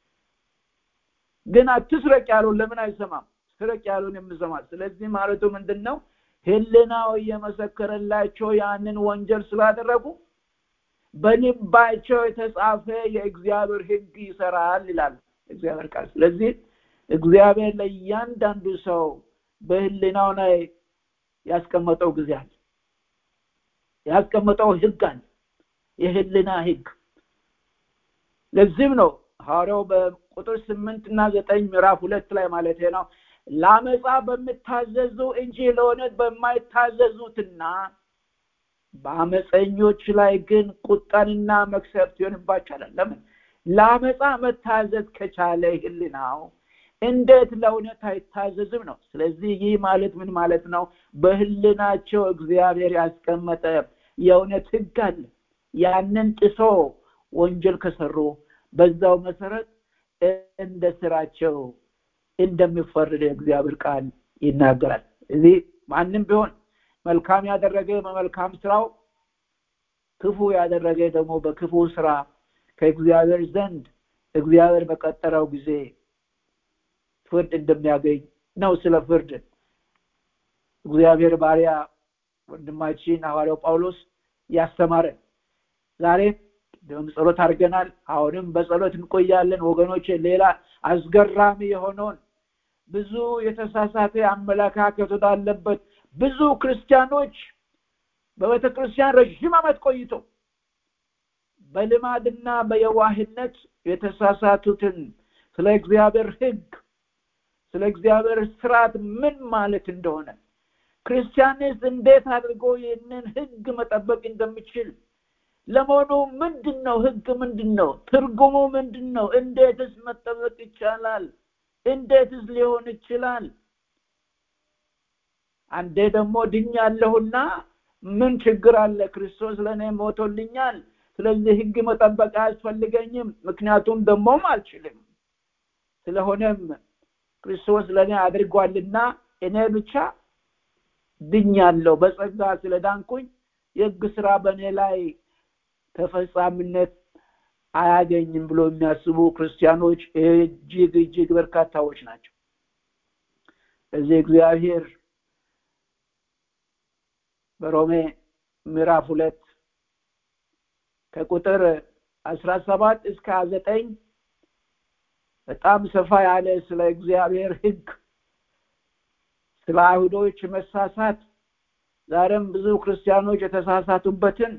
ግን አትስረቅ ያሉን ለምን አይሰማም ስረቅ ያሉን የምሰማል ስለዚህ ማለቱ ምንድን ነው ህልናው እየመሰከረላቸው ያንን ወንጀል ስላደረጉ በልባቸው የተጻፈ የእግዚአብሔር ህግ ይሰራል ይላል እግዚአብሔር ቃል ስለዚህ እግዚአብሔር ለእያንዳንዱ ሰው በህልናው ላይ ያስቀመጠው ጊዜ አለ ያስቀመጠው ህግ አለ የህልና ህግ ለዚህም ነው ሐዋርያው በቁጥር ስምንት እና ዘጠኝ ምዕራፍ ሁለት ላይ ማለት ነው ለአመፃ በምታዘዙ እንጂ ለእውነት በማይታዘዙትና በአመፀኞች ላይ ግን ቁጣንና መክሰፍት ይሆንባቸዋል ለምን ለአመፃ መታዘዝ ከቻለ ህልናው እንዴት ለእውነት አይታዘዝም ነው ስለዚህ ይህ ማለት ምን ማለት ነው በህልናቸው እግዚአብሔር ያስቀመጠ የእውነት ህግ አለ ያንን ጥሶ ወንጀል ከሰሩ በዛው መሰረት እንደ ስራቸው እንደሚፈርድ እግዚአብሔር ቃል ይናገራል እዚህ ማንም ቢሆን መልካም ያደረገ በመልካም ስራው ክፉ ያደረገ ደግሞ በክፉ ስራ ከእግዚአብሔር ዘንድ እግዚአብሔር በቀጠረው ጊዜ ፍርድ እንደሚያገኝ ነው ስለ ፍርድ እግዚአብሔር ባሪያ ወንድማችን ሐዋርያው ጳውሎስ ያስተማረን ዛሬ ደም ጸሎት አድርገናል አሁንም በጸሎት እንቆያለን ወገኖች ሌላ አስገራሚ የሆነውን ብዙ የተሳሳተ አመለካከት ወዳለበት ብዙ ክርስቲያኖች በቤተ ክርስቲያን ረዥም ዓመት ቆይቶ በልማድና በየዋህነት የተሳሳቱትን ስለ እግዚአብሔር ህግ ስለ እግዚአብሔር ስርዓት ምን ማለት እንደሆነ ክርስቲያንስ እንዴት አድርጎ ይህንን ህግ መጠበቅ እንደሚችል ለመሆኑ ምንድን ነው ህግ ምንድን ነው ትርጉሙ ምንድን ነው እንዴትስ መጠበቅ ይቻላል እንዴትስ ሊሆን ይችላል አንዴ ደግሞ ድኛለሁና ምን ችግር አለ ክርስቶስ ለእኔ ሞቶልኛል ስለዚህ ህግ መጠበቅ አያስፈልገኝም ምክንያቱም ደግሞም አልችልም ስለሆነም ክርስቶስ ለእኔ አድርጓልና እኔ ብቻ ድኛለሁ በጸጋ ስለዳንኩኝ የህግ ስራ በእኔ ላይ ተፈጻሚነት አያገኝም ብሎ የሚያስቡ ክርስቲያኖች እጅግ እጅግ በርካታዎች ናቸው እዚህ እግዚአብሔር በሮሜ ምዕራፍ ሁለት ከቁጥር አስራ ሰባት እስከ ዘጠኝ በጣም ሰፋ ያለ ስለ እግዚአብሔር ህግ ስለ አይሁዶች መሳሳት ዛሬም ብዙ ክርስቲያኖች የተሳሳቱበትን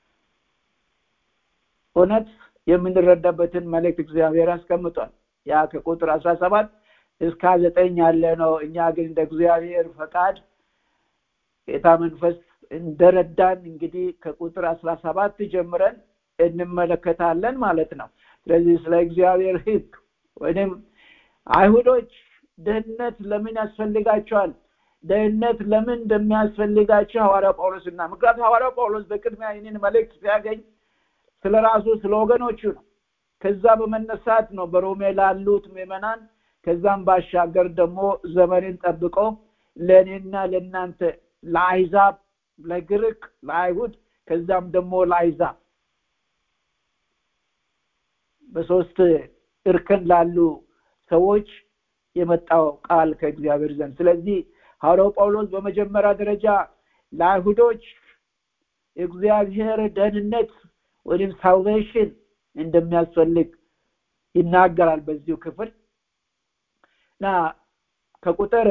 እውነት የምንረዳበትን መልእክት እግዚአብሔር አስቀምጧል ያ ከቁጥር አስራ ሰባት እስከ ዘጠኝ ያለ ነው እኛ ግን እንደ እግዚአብሔር ፈቃድ ጌታ መንፈስ እንደረዳን እንግዲህ ከቁጥር አስራ ሰባት ጀምረን እንመለከታለን ማለት ነው ስለዚህ ስለ እግዚአብሔር ህግ ወይም አይሁዶች ደህንነት ለምን ያስፈልጋቸዋል ደህንነት ለምን እንደሚያስፈልጋቸው ሐዋርያ ጳውሎስ እና ምክንያቱም ሐዋርያ ጳውሎስ በቅድሚያ ይህንን መልእክት ሲያገኝ ስለ ራሱ ስለ ወገኖቹ ነው ከዛ በመነሳት ነው በሮሜ ላሉት ምዕመናን ከዛም ባሻገር ደግሞ ዘመንን ጠብቆ ለእኔና ለእናንተ ለአይዛብ ለግሪክ ለአይሁድ ከዛም ደግሞ ለአይዛብ በሶስት እርከን ላሉ ሰዎች የመጣው ቃል ከእግዚአብሔር ዘንድ ስለዚህ ሐዋርያው ጳውሎስ በመጀመሪያ ደረጃ ለአይሁዶች የእግዚአብሔር ደህንነት ወይም ሳልቬሽን እንደሚያስፈልግ ይናገራል በዚሁ ክፍል እና ከቁጥር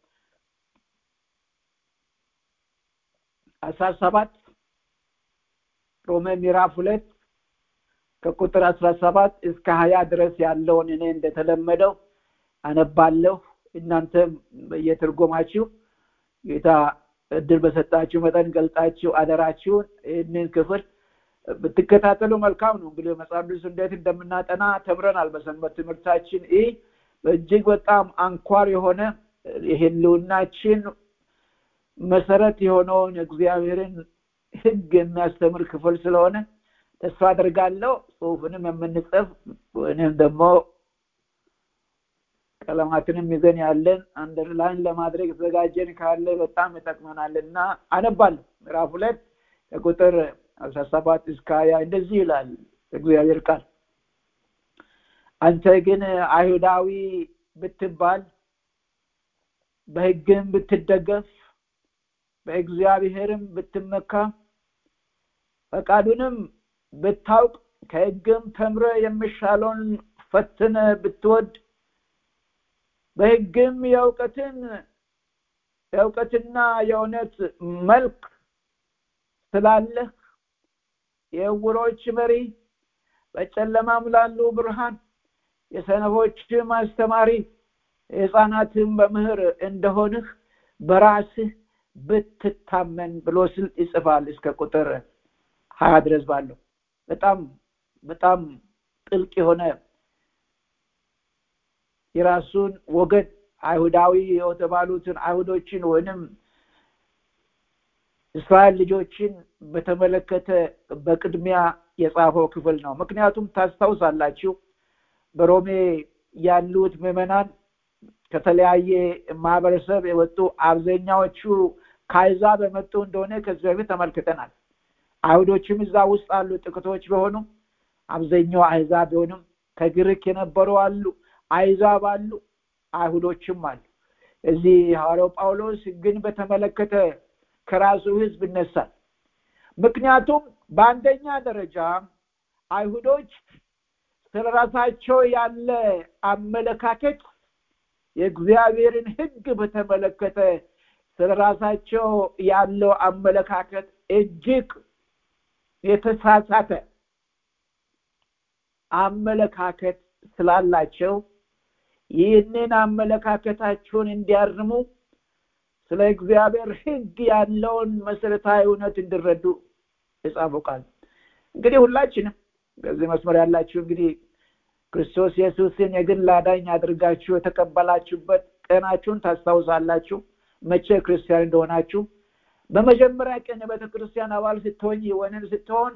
አስራ ሰባት ሮሜ ምዕራፍ ሁለት ከቁጥር አስራ ሰባት እስከ ሀያ ድረስ ያለውን እኔ እንደተለመደው አነባለሁ እናንተም በየትርጎማችሁ ጌታ እድል በሰጣችሁ መጠን ገልጣችሁ አደራችሁን ይህንን ክፍል ብትከታተሉ መልካም ነው እንግዲህ መጽሐፍ ቅዱስ እንዴት እንደምናጠና ተምረናል በሰንበት ትምህርታችን ይህ እጅግ በጣም አንኳር የሆነ የህልውናችን መሰረት የሆነውን እግዚአብሔርን ህግ የሚያስተምር ክፍል ስለሆነ ተስፋ አድርጋለሁ ጽሁፍንም የምንጽፍ ወይም ደግሞ ቀለማትንም ይዘን ያለን አንደርላይን ለማድረግ የተዘጋጀን ካለ በጣም ይጠቅመናል እና አነባለሁ ምዕራፍ ሁለት ከቁጥር አስራ ሰባት እስከ ሀያ እንደዚህ ይላል እግዚአብሔር ቃል አንተ ግን አይሁዳዊ ብትባል በህግም ብትደገፍ በእግዚአብሔርም ብትመካ ፈቃዱንም ብታውቅ ከህግም ተምረ የሚሻለውን ፈትነ ብትወድ በህግም የእውቀትን የእውቀትና የእውነት መልክ ስላለህ የእውሮች መሪ በጨለማም ላሉ ብርሃን የሰነፎችም አስተማሪ የህፃናትም በምህር እንደሆንህ በራስህ ብትታመን ብሎ ስል ይጽፋል እስከ ቁጥር ሀያ ድረስ ባለው በጣም በጣም ጥልቅ የሆነ የራሱን ወገን አይሁዳዊ የተባሉትን አይሁዶችን ወይንም እስራኤል ልጆችን በተመለከተ በቅድሚያ የጻፈው ክፍል ነው ምክንያቱም ታስታውሳላችሁ በሮሜ ያሉት ምዕመናን ከተለያየ ማህበረሰብ የወጡ አብዛኛዎቹ ከአይዛብ የመጡ እንደሆነ ከዚህ በፊት ተመልክተናል አይሁዶችም እዛ ውስጥ አሉ ጥቂቶች ቢሆኑም አብዛኛው አይዛብ ቢሆንም ከግሪክ የነበሩ አሉ አይዛብ አሉ አይሁዶችም አሉ እዚህ ሐዋርያው ጳውሎስ ግን በተመለከተ ከራሱ ህዝብ ይነሳል ምክንያቱም በአንደኛ ደረጃ አይሁዶች ስለ ራሳቸው ያለ አመለካከት የእግዚአብሔርን ህግ በተመለከተ ስለ ራሳቸው ያለው አመለካከት እጅግ የተሳሳተ አመለካከት ስላላቸው ይህንን አመለካከታቸውን እንዲያርሙ ስለ እግዚአብሔር ህግ ያለውን መሰረታዊ እውነት እንዲረዱ የጻፉ ቃል እንግዲህ ሁላችንም በዚህ መስመር ያላችሁ እንግዲህ ክርስቶስ ኢየሱስን የግል አዳኝ አድርጋችሁ የተቀበላችሁበት ቀናችሁን ታስታውሳላችሁ መቼ ክርስቲያን እንደሆናችሁ በመጀመሪያ ቀን የቤተ ክርስቲያን አባል ስትሆኝ ወይንም ስትሆን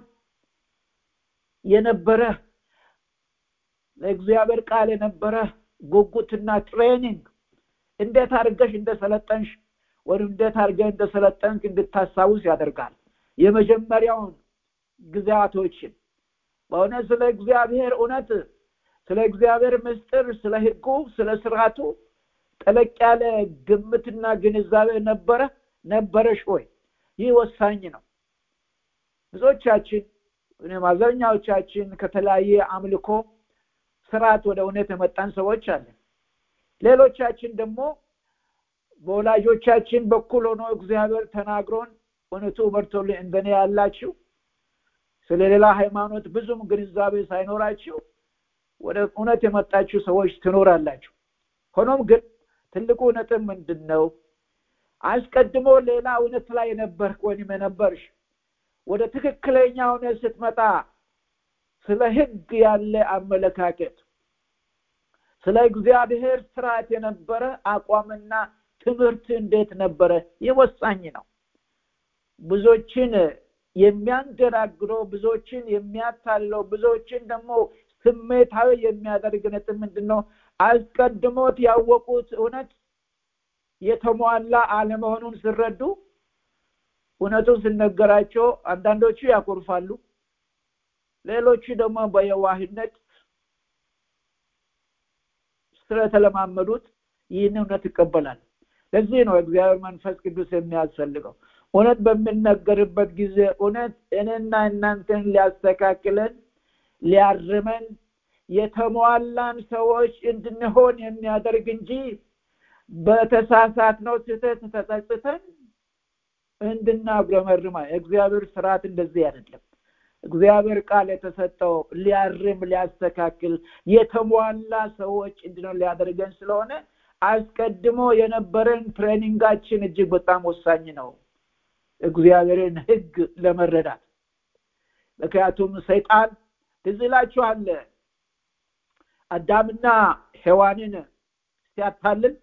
የነበረ ለእግዚአብሔር ቃል የነበረ ጉጉትና ትሬኒንግ እንዴት አድርገሽ እንደሰለጠንሽ ወይም እንዴት አድርገህ እንደሰለጠንክ እንድታስታውስ ያደርጋል የመጀመሪያውን ጊዜያቶችን በእውነት ስለ እግዚአብሔር እውነት ስለ እግዚአብሔር ምስጢር ስለ ህጉ ስለ ስርዓቱ ጠለቅ ያለ ግምትና ግንዛቤ ነበረ ነበረሽ ወይ ይህ ወሳኝ ነው ብዙዎቻችን ወይም አብዛኛዎቻችን ከተለያየ አምልኮ ስርዓት ወደ እውነት የመጣን ሰዎች አለን ሌሎቻችን ደግሞ በወላጆቻችን በኩል ሆኖ እግዚአብሔር ተናግሮን እውነቱ በርቶልን እንደኔ ያላችሁ ስለ ሌላ ሃይማኖት ብዙም ግንዛቤ ሳይኖራችሁ ወደ እውነት የመጣችሁ ሰዎች ትኖራላችሁ ሆኖም ግን ትልቁ ነጥብ ምንድን ነው አስቀድሞ ሌላ እውነት ላይ የነበርክ ወይም የነበርሽ ወደ ትክክለኛ እውነት ስትመጣ ስለ ህግ ያለ አመለካከት ስለ እግዚአብሔር ስርዓት የነበረ አቋምና ትምህርት እንዴት ነበረ ይህ ወሳኝ ነው ብዙዎችን የሚያንገራግረው ብዙዎችን የሚያታለው ብዙዎችን ደግሞ ስሜታዊ የሚያደርግ ነጥብ ምንድን ነው አስቀድሞት ያወቁት እውነት የተሟላ አለመሆኑን ስረዱ እውነቱን ስነገራቸው አንዳንዶቹ ያኮርፋሉ ሌሎቹ ደግሞ በየዋህነት ስለተለማመዱት ይህን እውነት ይቀበላል ለዚህ ነው እግዚአብሔር መንፈስ ቅዱስ የሚያስፈልገው እውነት በሚነገርበት ጊዜ እውነት እኔና እናንተን ሊያስተካክለን ሊያርመን የተሟላን ሰዎች እንድንሆን የሚያደርግ እንጂ በተሳሳትነው ስህተት ተጸጽተን እንድናጉረመርማ እግዚአብሔር ስርዓት እንደዚህ አይደለም እግዚአብሔር ቃል የተሰጠው ሊያርም ሊያስተካክል የተሟላ ሰዎች እንድነው ሊያደርገን ስለሆነ አስቀድሞ የነበረን ትሬኒንጋችን እጅግ በጣም ወሳኝ ነው እግዚአብሔርን ህግ ለመረዳት ምክንያቱም ሰይጣን ትዝ ይላችኋል አዳምና ሔዋንን ሲያታልል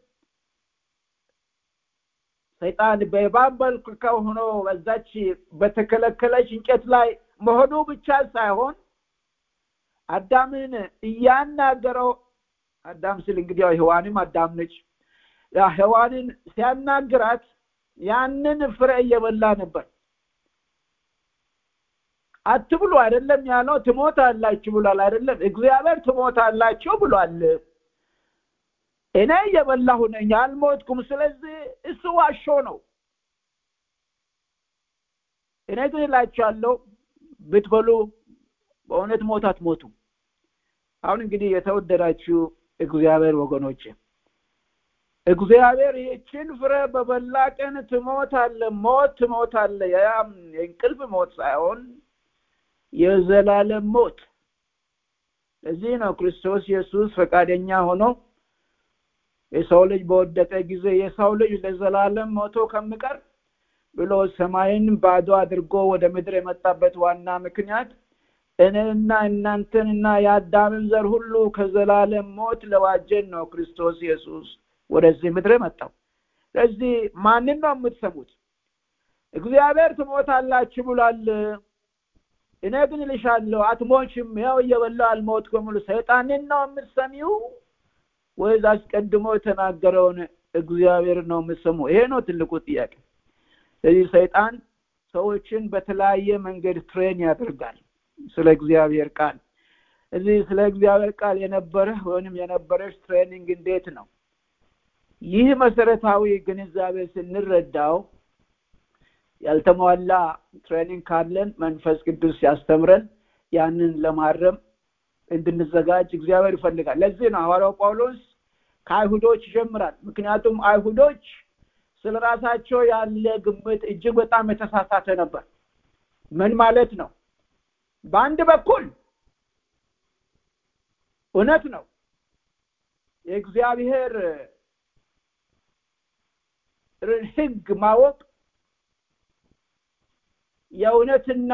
ሰይጣን በእባብ መልክ ሆኖ በዛች በተከለከለች እንጨት ላይ መሆኑ ብቻ ሳይሆን አዳምን እያናገረው አዳም ስል እንግዲህ ያው ሔዋንም አዳም ነች ሔዋንን ሲያናግራት ያንን ፍሬ እየበላ ነበር አትብሉ አይደለም ያለው ትሞት አላችሁ ብሏል አይደለም እግዚአብሔር ትሞት አላችሁ ብሏል እኔ እየበላሁ ነኝ አልሞትኩም ስለዚህ እሱ ዋሾ ነው እኔ ግን እላችኋለሁ ብትበሉ በእውነት ሞት አትሞቱ አሁን እንግዲህ የተወደዳችሁ እግዚአብሔር ወገኖች እግዚአብሔር ይህችን ፍሬ በበላ ቀን ትሞታለ ሞት ትሞታለ ያም የእንቅልፍ ሞት ሳይሆን የዘላለም ሞት ለዚህ ነው ክርስቶስ ኢየሱስ ፈቃደኛ ሆኖ የሰው ልጅ በወደቀ ጊዜ የሰው ልጅ ለዘላለም ሞቶ ከምቀር ብሎ ሰማይን ባዶ አድርጎ ወደ ምድር የመጣበት ዋና ምክንያት እኔና እናንተንና የአዳምን ዘር ሁሉ ከዘላለም ሞት ለዋጀን ነው ክርስቶስ ኢየሱስ ወደዚህ ምድር መጣው ስለዚህ ማንን ነው የምትሰሙት እግዚአብሔር ትሞታላችሁ ብሏል እኔ ግን እልሻለሁ አትሞችም ያው እየበላው አልሞትኩም ብሎ ሰይጣንን ነው የምትሰሚው ወይስ አስቀድሞ የተናገረውን እግዚአብሔር ነው የምትሰሙ ይሄ ነው ትልቁ ጥያቄ ስለዚህ ሰይጣን ሰዎችን በተለያየ መንገድ ትሬን ያደርጋል ስለ እግዚአብሔር ቃል እዚህ ስለ እግዚአብሔር ቃል የነበረ ወይም የነበረች ትሬኒንግ እንዴት ነው ይህ መሰረታዊ ግንዛቤ ስንረዳው ያልተሟላ ትሬኒንግ ካለን መንፈስ ቅዱስ ያስተምረን ያንን ለማረም እንድንዘጋጅ እግዚአብሔር ይፈልጋል ለዚህ ነው ሐዋርያው ጳውሎስ ከአይሁዶች ይጀምራል ምክንያቱም አይሁዶች ስለ ራሳቸው ያለ ግምት እጅግ በጣም የተሳሳተ ነበር ምን ማለት ነው በአንድ በኩል እውነት ነው የእግዚአብሔር ህግ ማወቅ የእውነትና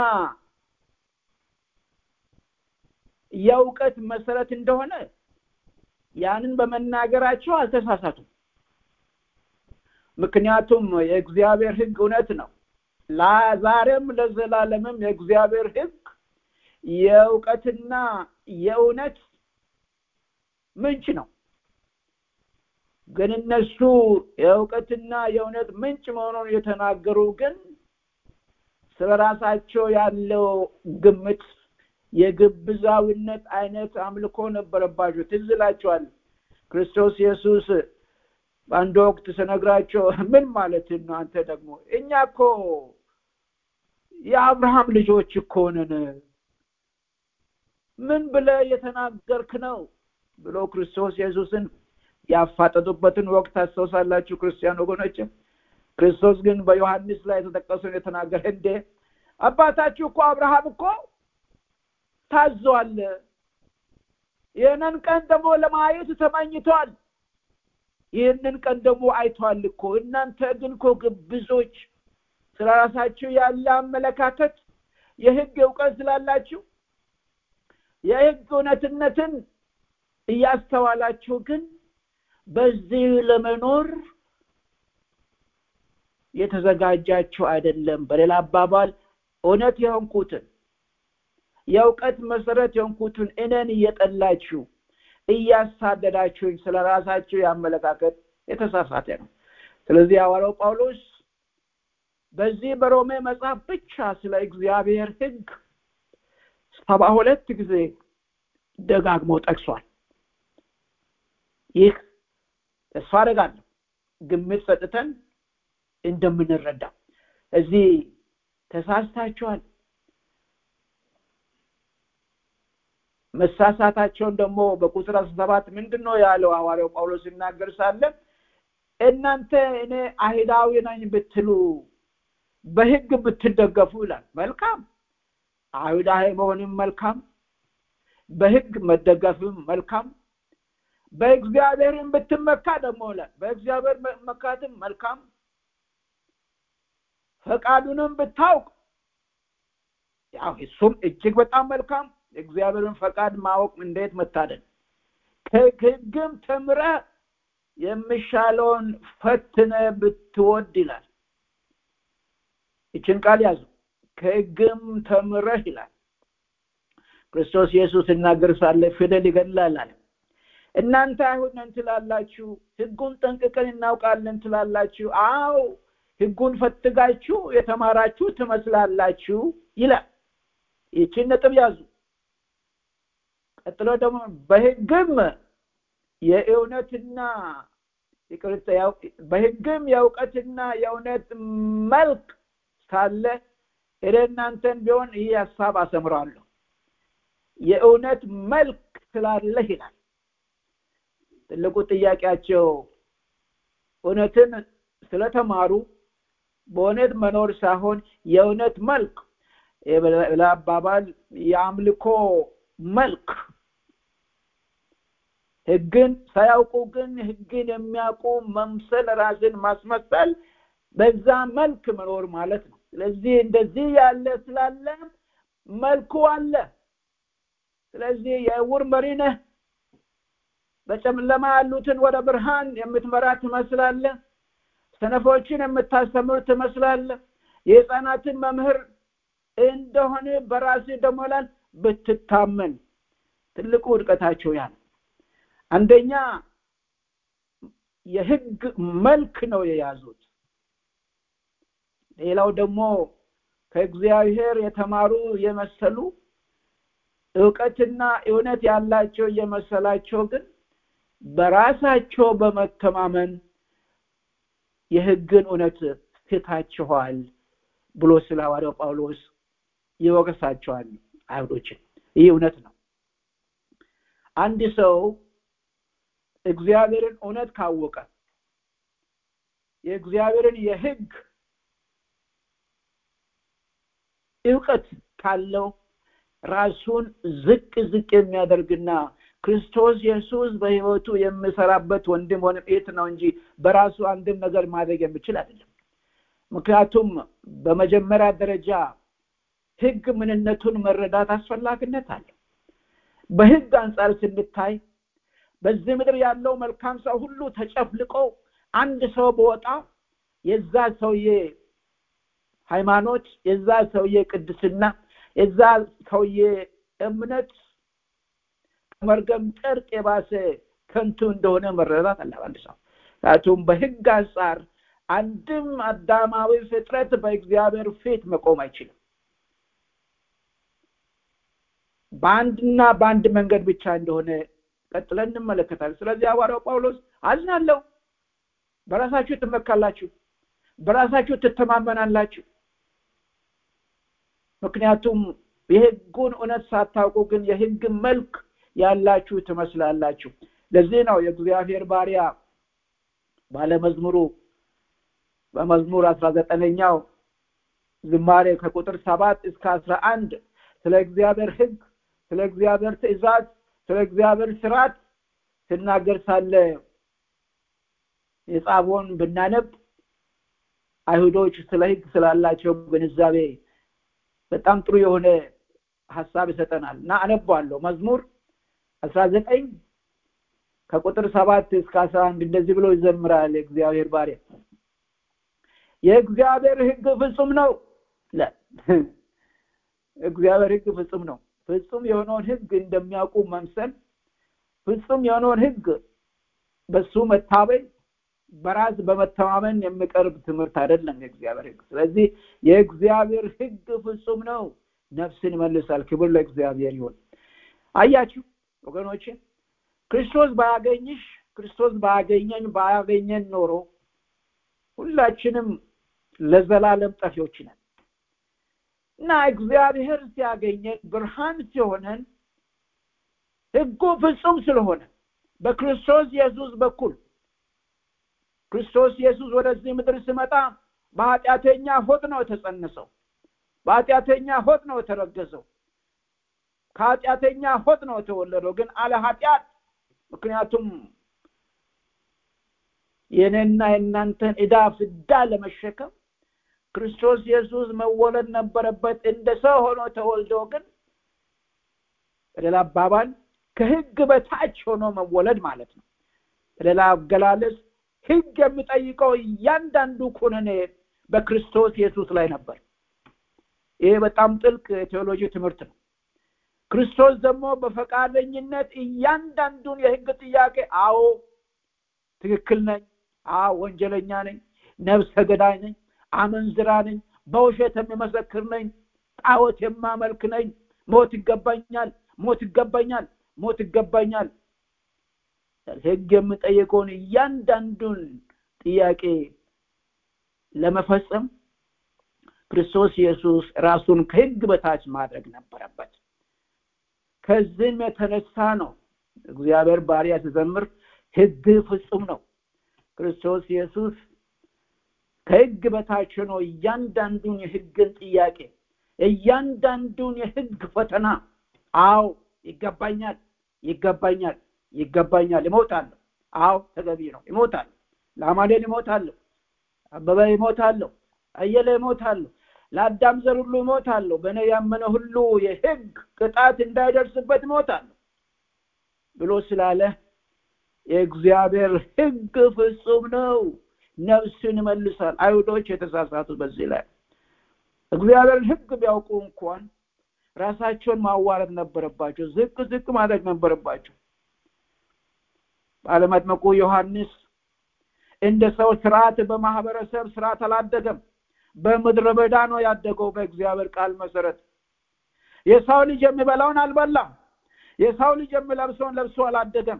የእውቀት መሰረት እንደሆነ ያንን በመናገራቸው አልተሳሳቱም ምክንያቱም የእግዚአብሔር ህግ እውነት ነው ዛሬም ለዘላለምም የእግዚአብሔር ህግ የእውቀትና የእውነት ምንጭ ነው ግን እነሱ የእውቀትና የእውነት ምንጭ መሆኑን የተናገሩ ግን ስለ ራሳቸው ያለው ግምት የግብዛዊነት አይነት አምልኮ ነበረባቸው ትዝ ይላቸዋል ክርስቶስ ኢየሱስ በአንድ ወቅት ስነግራቸው ምን ማለት ነው አንተ ደግሞ እኛ እኮ የአብርሃም ልጆች እኮ ነን ምን ብለ የተናገርክ ነው ብሎ ክርስቶስ ኢየሱስን ያፋጠጡበትን ወቅት ታስታውሳላችሁ ክርስቲያን ወገኖች ክርስቶስ ግን በዮሐንስ ላይ የተጠቀሰውን የተናገረ እንዴ አባታችሁ እኮ አብርሃም እኮ ታዟል ይህንን ቀን ደግሞ ለማየት ተመኝቷል ይህንን ቀን ደግሞ አይቷል እኮ እናንተ ግን እኮ ግብዞች ስለ ራሳችሁ ያለ አመለካከት የህግ እውቀት ስላላችሁ የህግ እውነትነትን እያስተዋላችሁ ግን በዚህ ለመኖር የተዘጋጃችሁ አይደለም በሌላ አባባል እውነት የሆንኩትን የእውቀት መሰረት የሆንኩትን እኔን እየጠላችሁ እያሳደዳችሁኝ ስለ ራሳችሁ ያመለካከት የተሳሳተ ነው ስለዚህ ሐዋርያው ጳውሎስ በዚህ በሮሜ መጽሐፍ ብቻ ስለ እግዚአብሔር ህግ ሰባ ሁለት ጊዜ ደጋግሞ ጠቅሷል ይህ ተስፋ አደርጋለሁ ግምት ሰጥተን እንደምንረዳ እዚህ ተሳስታችኋል መሳሳታቸውን ደግሞ በቁጥር አስራ ሰባት ምንድን ነው ያለው ሐዋርያው ጳውሎስ ሲናገር ሳለ እናንተ እኔ አይሁዳዊ ነኝ ብትሉ በህግ ብትደገፉ ይላል መልካም አይሁዳዊ መሆንም መልካም በህግ መደገፍም መልካም በእግዚአብሔርም ብትመካ ደግሞ ይላል በእግዚአብሔር መካትም መልካም ፈቃዱንም ብታውቅ ያው እሱም እጅግ በጣም መልካም የእግዚአብሔርን ፈቃድ ማወቅ እንዴት መታደል ከህግም ተምረ የሚሻለውን ፈትነ ብትወድ ይላል ይችን ቃል ያዙ ከህግም ተምረህ ይላል ክርስቶስ ኢየሱስ እናገር ሳለ ፊደል ይገድላል አለ እናንተ አይሁድ ነን ትላላችሁ ህጉን ጠንቅቀን እናውቃለን ትላላችሁ አው ህጉን ፈትጋችሁ የተማራችሁ ትመስላላችሁ ይላል ይችን ነጥብ ያዙ ቀጥሎ ደግሞ በህግም የእውነትና በህግም የእውቀትና የእውነት መልክ ሳለ እኔ እናንተን ቢሆን ይህ ሀሳብ አሰምራለሁ የእውነት መልክ ስላለህ ይላል ትልቁ ጥያቄያቸው እውነትን ስለተማሩ በእውነት መኖር ሳይሆን የእውነት መልክ ለአባባል የአምልኮ መልክ ህግን ሳያውቁ ግን ህግን የሚያውቁ መምሰል ራስን ማስመሰል በዛ መልክ መኖር ማለት ነው ስለዚህ እንደዚህ ያለ ስላለ መልኩ አለ ስለዚህ የእውር መሪ ነህ በጨለማ ያሉትን ወደ ብርሃን የምትመራ ትመስላለ ሰነፎችን የምታስተምር ትመስላለ የህፃናትን መምህር እንደሆነ በራስ ደሞላል ብትታመን ትልቁ ውድቀታቸው ያ አንደኛ የህግ መልክ ነው የያዙት ሌላው ደግሞ ከእግዚአብሔር የተማሩ የመሰሉ እውቀትና እውነት ያላቸው እየመሰላቸው ግን በራሳቸው በመተማመን የህግን እውነት ትታችኋል ብሎ ስለ ሐዋርያው ጳውሎስ ይወቅሳቸዋል አይሁዶችን ይህ እውነት ነው አንድ ሰው እግዚአብሔርን እውነት ካወቀ የእግዚአብሔርን የህግ እውቀት ካለው ራሱን ዝቅ ዝቅ የሚያደርግና ክርስቶስ ኢየሱስ በህይወቱ የሚሰራበት ወንድም ሆነ እህት ነው እንጂ በራሱ አንድን ነገር ማድረግ የሚችል አይደለም ምክንያቱም በመጀመሪያ ደረጃ ህግ ምንነቱን መረዳት አስፈላጊነት አለ በህግ አንጻር ስንታይ በዚህ ምድር ያለው መልካም ሰው ሁሉ ተጨፍልቆ አንድ ሰው በወጣ የዛ ሰውዬ ሃይማኖት የዛ ሰውዬ ቅድስና የዛ ሰውዬ እምነት ከመርገም ጨርቅ የባሰ ከንቱ እንደሆነ መረዳት አለ አንድ ሰው ምክንያቱም በህግ አንጻር አንድም አዳማዊ ፍጥረት በእግዚአብሔር ፊት መቆም አይችልም በአንድና በአንድ መንገድ ብቻ እንደሆነ ቀጥለን እንመለከታለን ስለዚህ ሐዋርያው ጳውሎስ አዝናለሁ በራሳችሁ ትመካላችሁ በራሳችሁ ትተማመናላችሁ ምክንያቱም የህጉን እውነት ሳታውቁ ግን የህግ መልክ ያላችሁ ትመስላላችሁ ለዚህ ነው የእግዚአብሔር ባሪያ ባለመዝሙሩ በመዝሙር አስራ ዘጠነኛው ዝማሬ ከቁጥር ሰባት እስከ አስራ አንድ ስለ እግዚአብሔር ህግ ስለ እግዚአብሔር ትእዛዝ ስለ እግዚአብሔር ስርዓት ስናገር ሳለ የጻፎን ብናነብ አይሁዶች ስለ ህግ ስላላቸው ግንዛቤ በጣም ጥሩ የሆነ ሀሳብ ይሰጠናል እና አነባለሁ መዝሙር አስራ ዘጠኝ ከቁጥር ሰባት እስከ አስራ አንድ እንደዚህ ብሎ ይዘምራል የእግዚአብሔር ባሪያ የእግዚአብሔር ህግ ፍጹም ነው እግዚአብሔር ህግ ፍጹም ነው ፍጹም የሆነውን ህግ እንደሚያውቁ መምሰል ፍጹም የሆነውን ህግ በሱ መታበይ በራስ በመተማመን የሚቀርብ ትምህርት አይደለም የእግዚአብሔር ህግ ስለዚህ የእግዚአብሔር ህግ ፍጹም ነው ነፍስን ይመልሳል ክብር ለእግዚአብሔር ይሆን አያችሁ ወገኖች ክርስቶስ ባያገኝሽ ክርስቶስ ባያገኘን ባያገኘን ኖሮ ሁላችንም ለዘላለም ጠፊዎች ነን እና እግዚአብሔር ሲያገኘን ብርሃን ሲሆነን ህጉ ፍጹም ስለሆነ በክርስቶስ ኢየሱስ በኩል ክርስቶስ ኢየሱስ ወደዚህ ምድር ስመጣ በኃጢአተኛ ሆድ ነው የተጸነሰው በኃጢአተኛ ሆድ ነው የተረገዘው ከኃጢአተኛ ሆድ ነው የተወለደው ግን አለ ኃጢአት ምክንያቱም የኔና የእናንተን ዕዳ ፍዳ ለመሸከም ክርስቶስ ኢየሱስ መወለድ ነበረበት እንደ ሰው ሆኖ ተወልዶ ግን በሌላ አባባል ከህግ በታች ሆኖ መወለድ ማለት ነው በሌላ አገላለጽ ህግ የሚጠይቀው እያንዳንዱ ኩነኔ በክርስቶስ ኢየሱስ ላይ ነበር ይሄ በጣም ጥልቅ የቴዎሎጂ ትምህርት ነው ክርስቶስ ደግሞ በፈቃደኝነት እያንዳንዱን የህግ ጥያቄ አዎ ትክክል ነኝ አዎ ወንጀለኛ ነኝ ነብሰ ገዳይ ነኝ አመንዝራ ነኝ በውሸት የሚመሰክር ነኝ ጣዖት የማመልክ ነኝ ሞት ይገባኛል ሞት ይገባኛል ሞት ይገባኛል ህግ የምጠየቀውን እያንዳንዱን ጥያቄ ለመፈጸም ክርስቶስ ኢየሱስ ራሱን ከህግ በታች ማድረግ ነበረበት ከዚህም የተነሳ ነው እግዚአብሔር ባሪያ ሲዘምር ህግ ፍጹም ነው ክርስቶስ ኢየሱስ ከህግ በታች ሆኖ እያንዳንዱን የህግን ጥያቄ እያንዳንዱን የህግ ፈተና አዎ ይገባኛል ይገባኛል ይገባኛል ይሞታለሁ አዎ ተገቢ ነው ይሞታለሁ ለአማኑኤል ይሞታለሁ አበበ ይሞታለሁ አየለ ይሞታለሁ ለአዳም ዘር ሁሉ ይሞታለሁ በእኔ ያመነ ሁሉ የህግ ቅጣት እንዳይደርስበት ይሞታለሁ ብሎ ስላለ የእግዚአብሔር ህግ ፍጹም ነው ነፍስን ይመልሳል አይሁዶች የተሳሳቱ በዚህ ላይ እግዚአብሔርን ህግ ቢያውቁ እንኳን ራሳቸውን ማዋረድ ነበረባቸው ዝቅ ዝቅ ማድረግ ነበረባቸው ባለመጥመቁ ዮሐንስ እንደ ሰው ስርዓት በማህበረሰብ ስርዓት አላደገም በምድረ በዳ ነው ያደገው በእግዚአብሔር ቃል መሰረት የሰው ልጅ የሚበላውን አልበላም የሰው ልጅ የሚለብሰውን ለብሶ አላደገም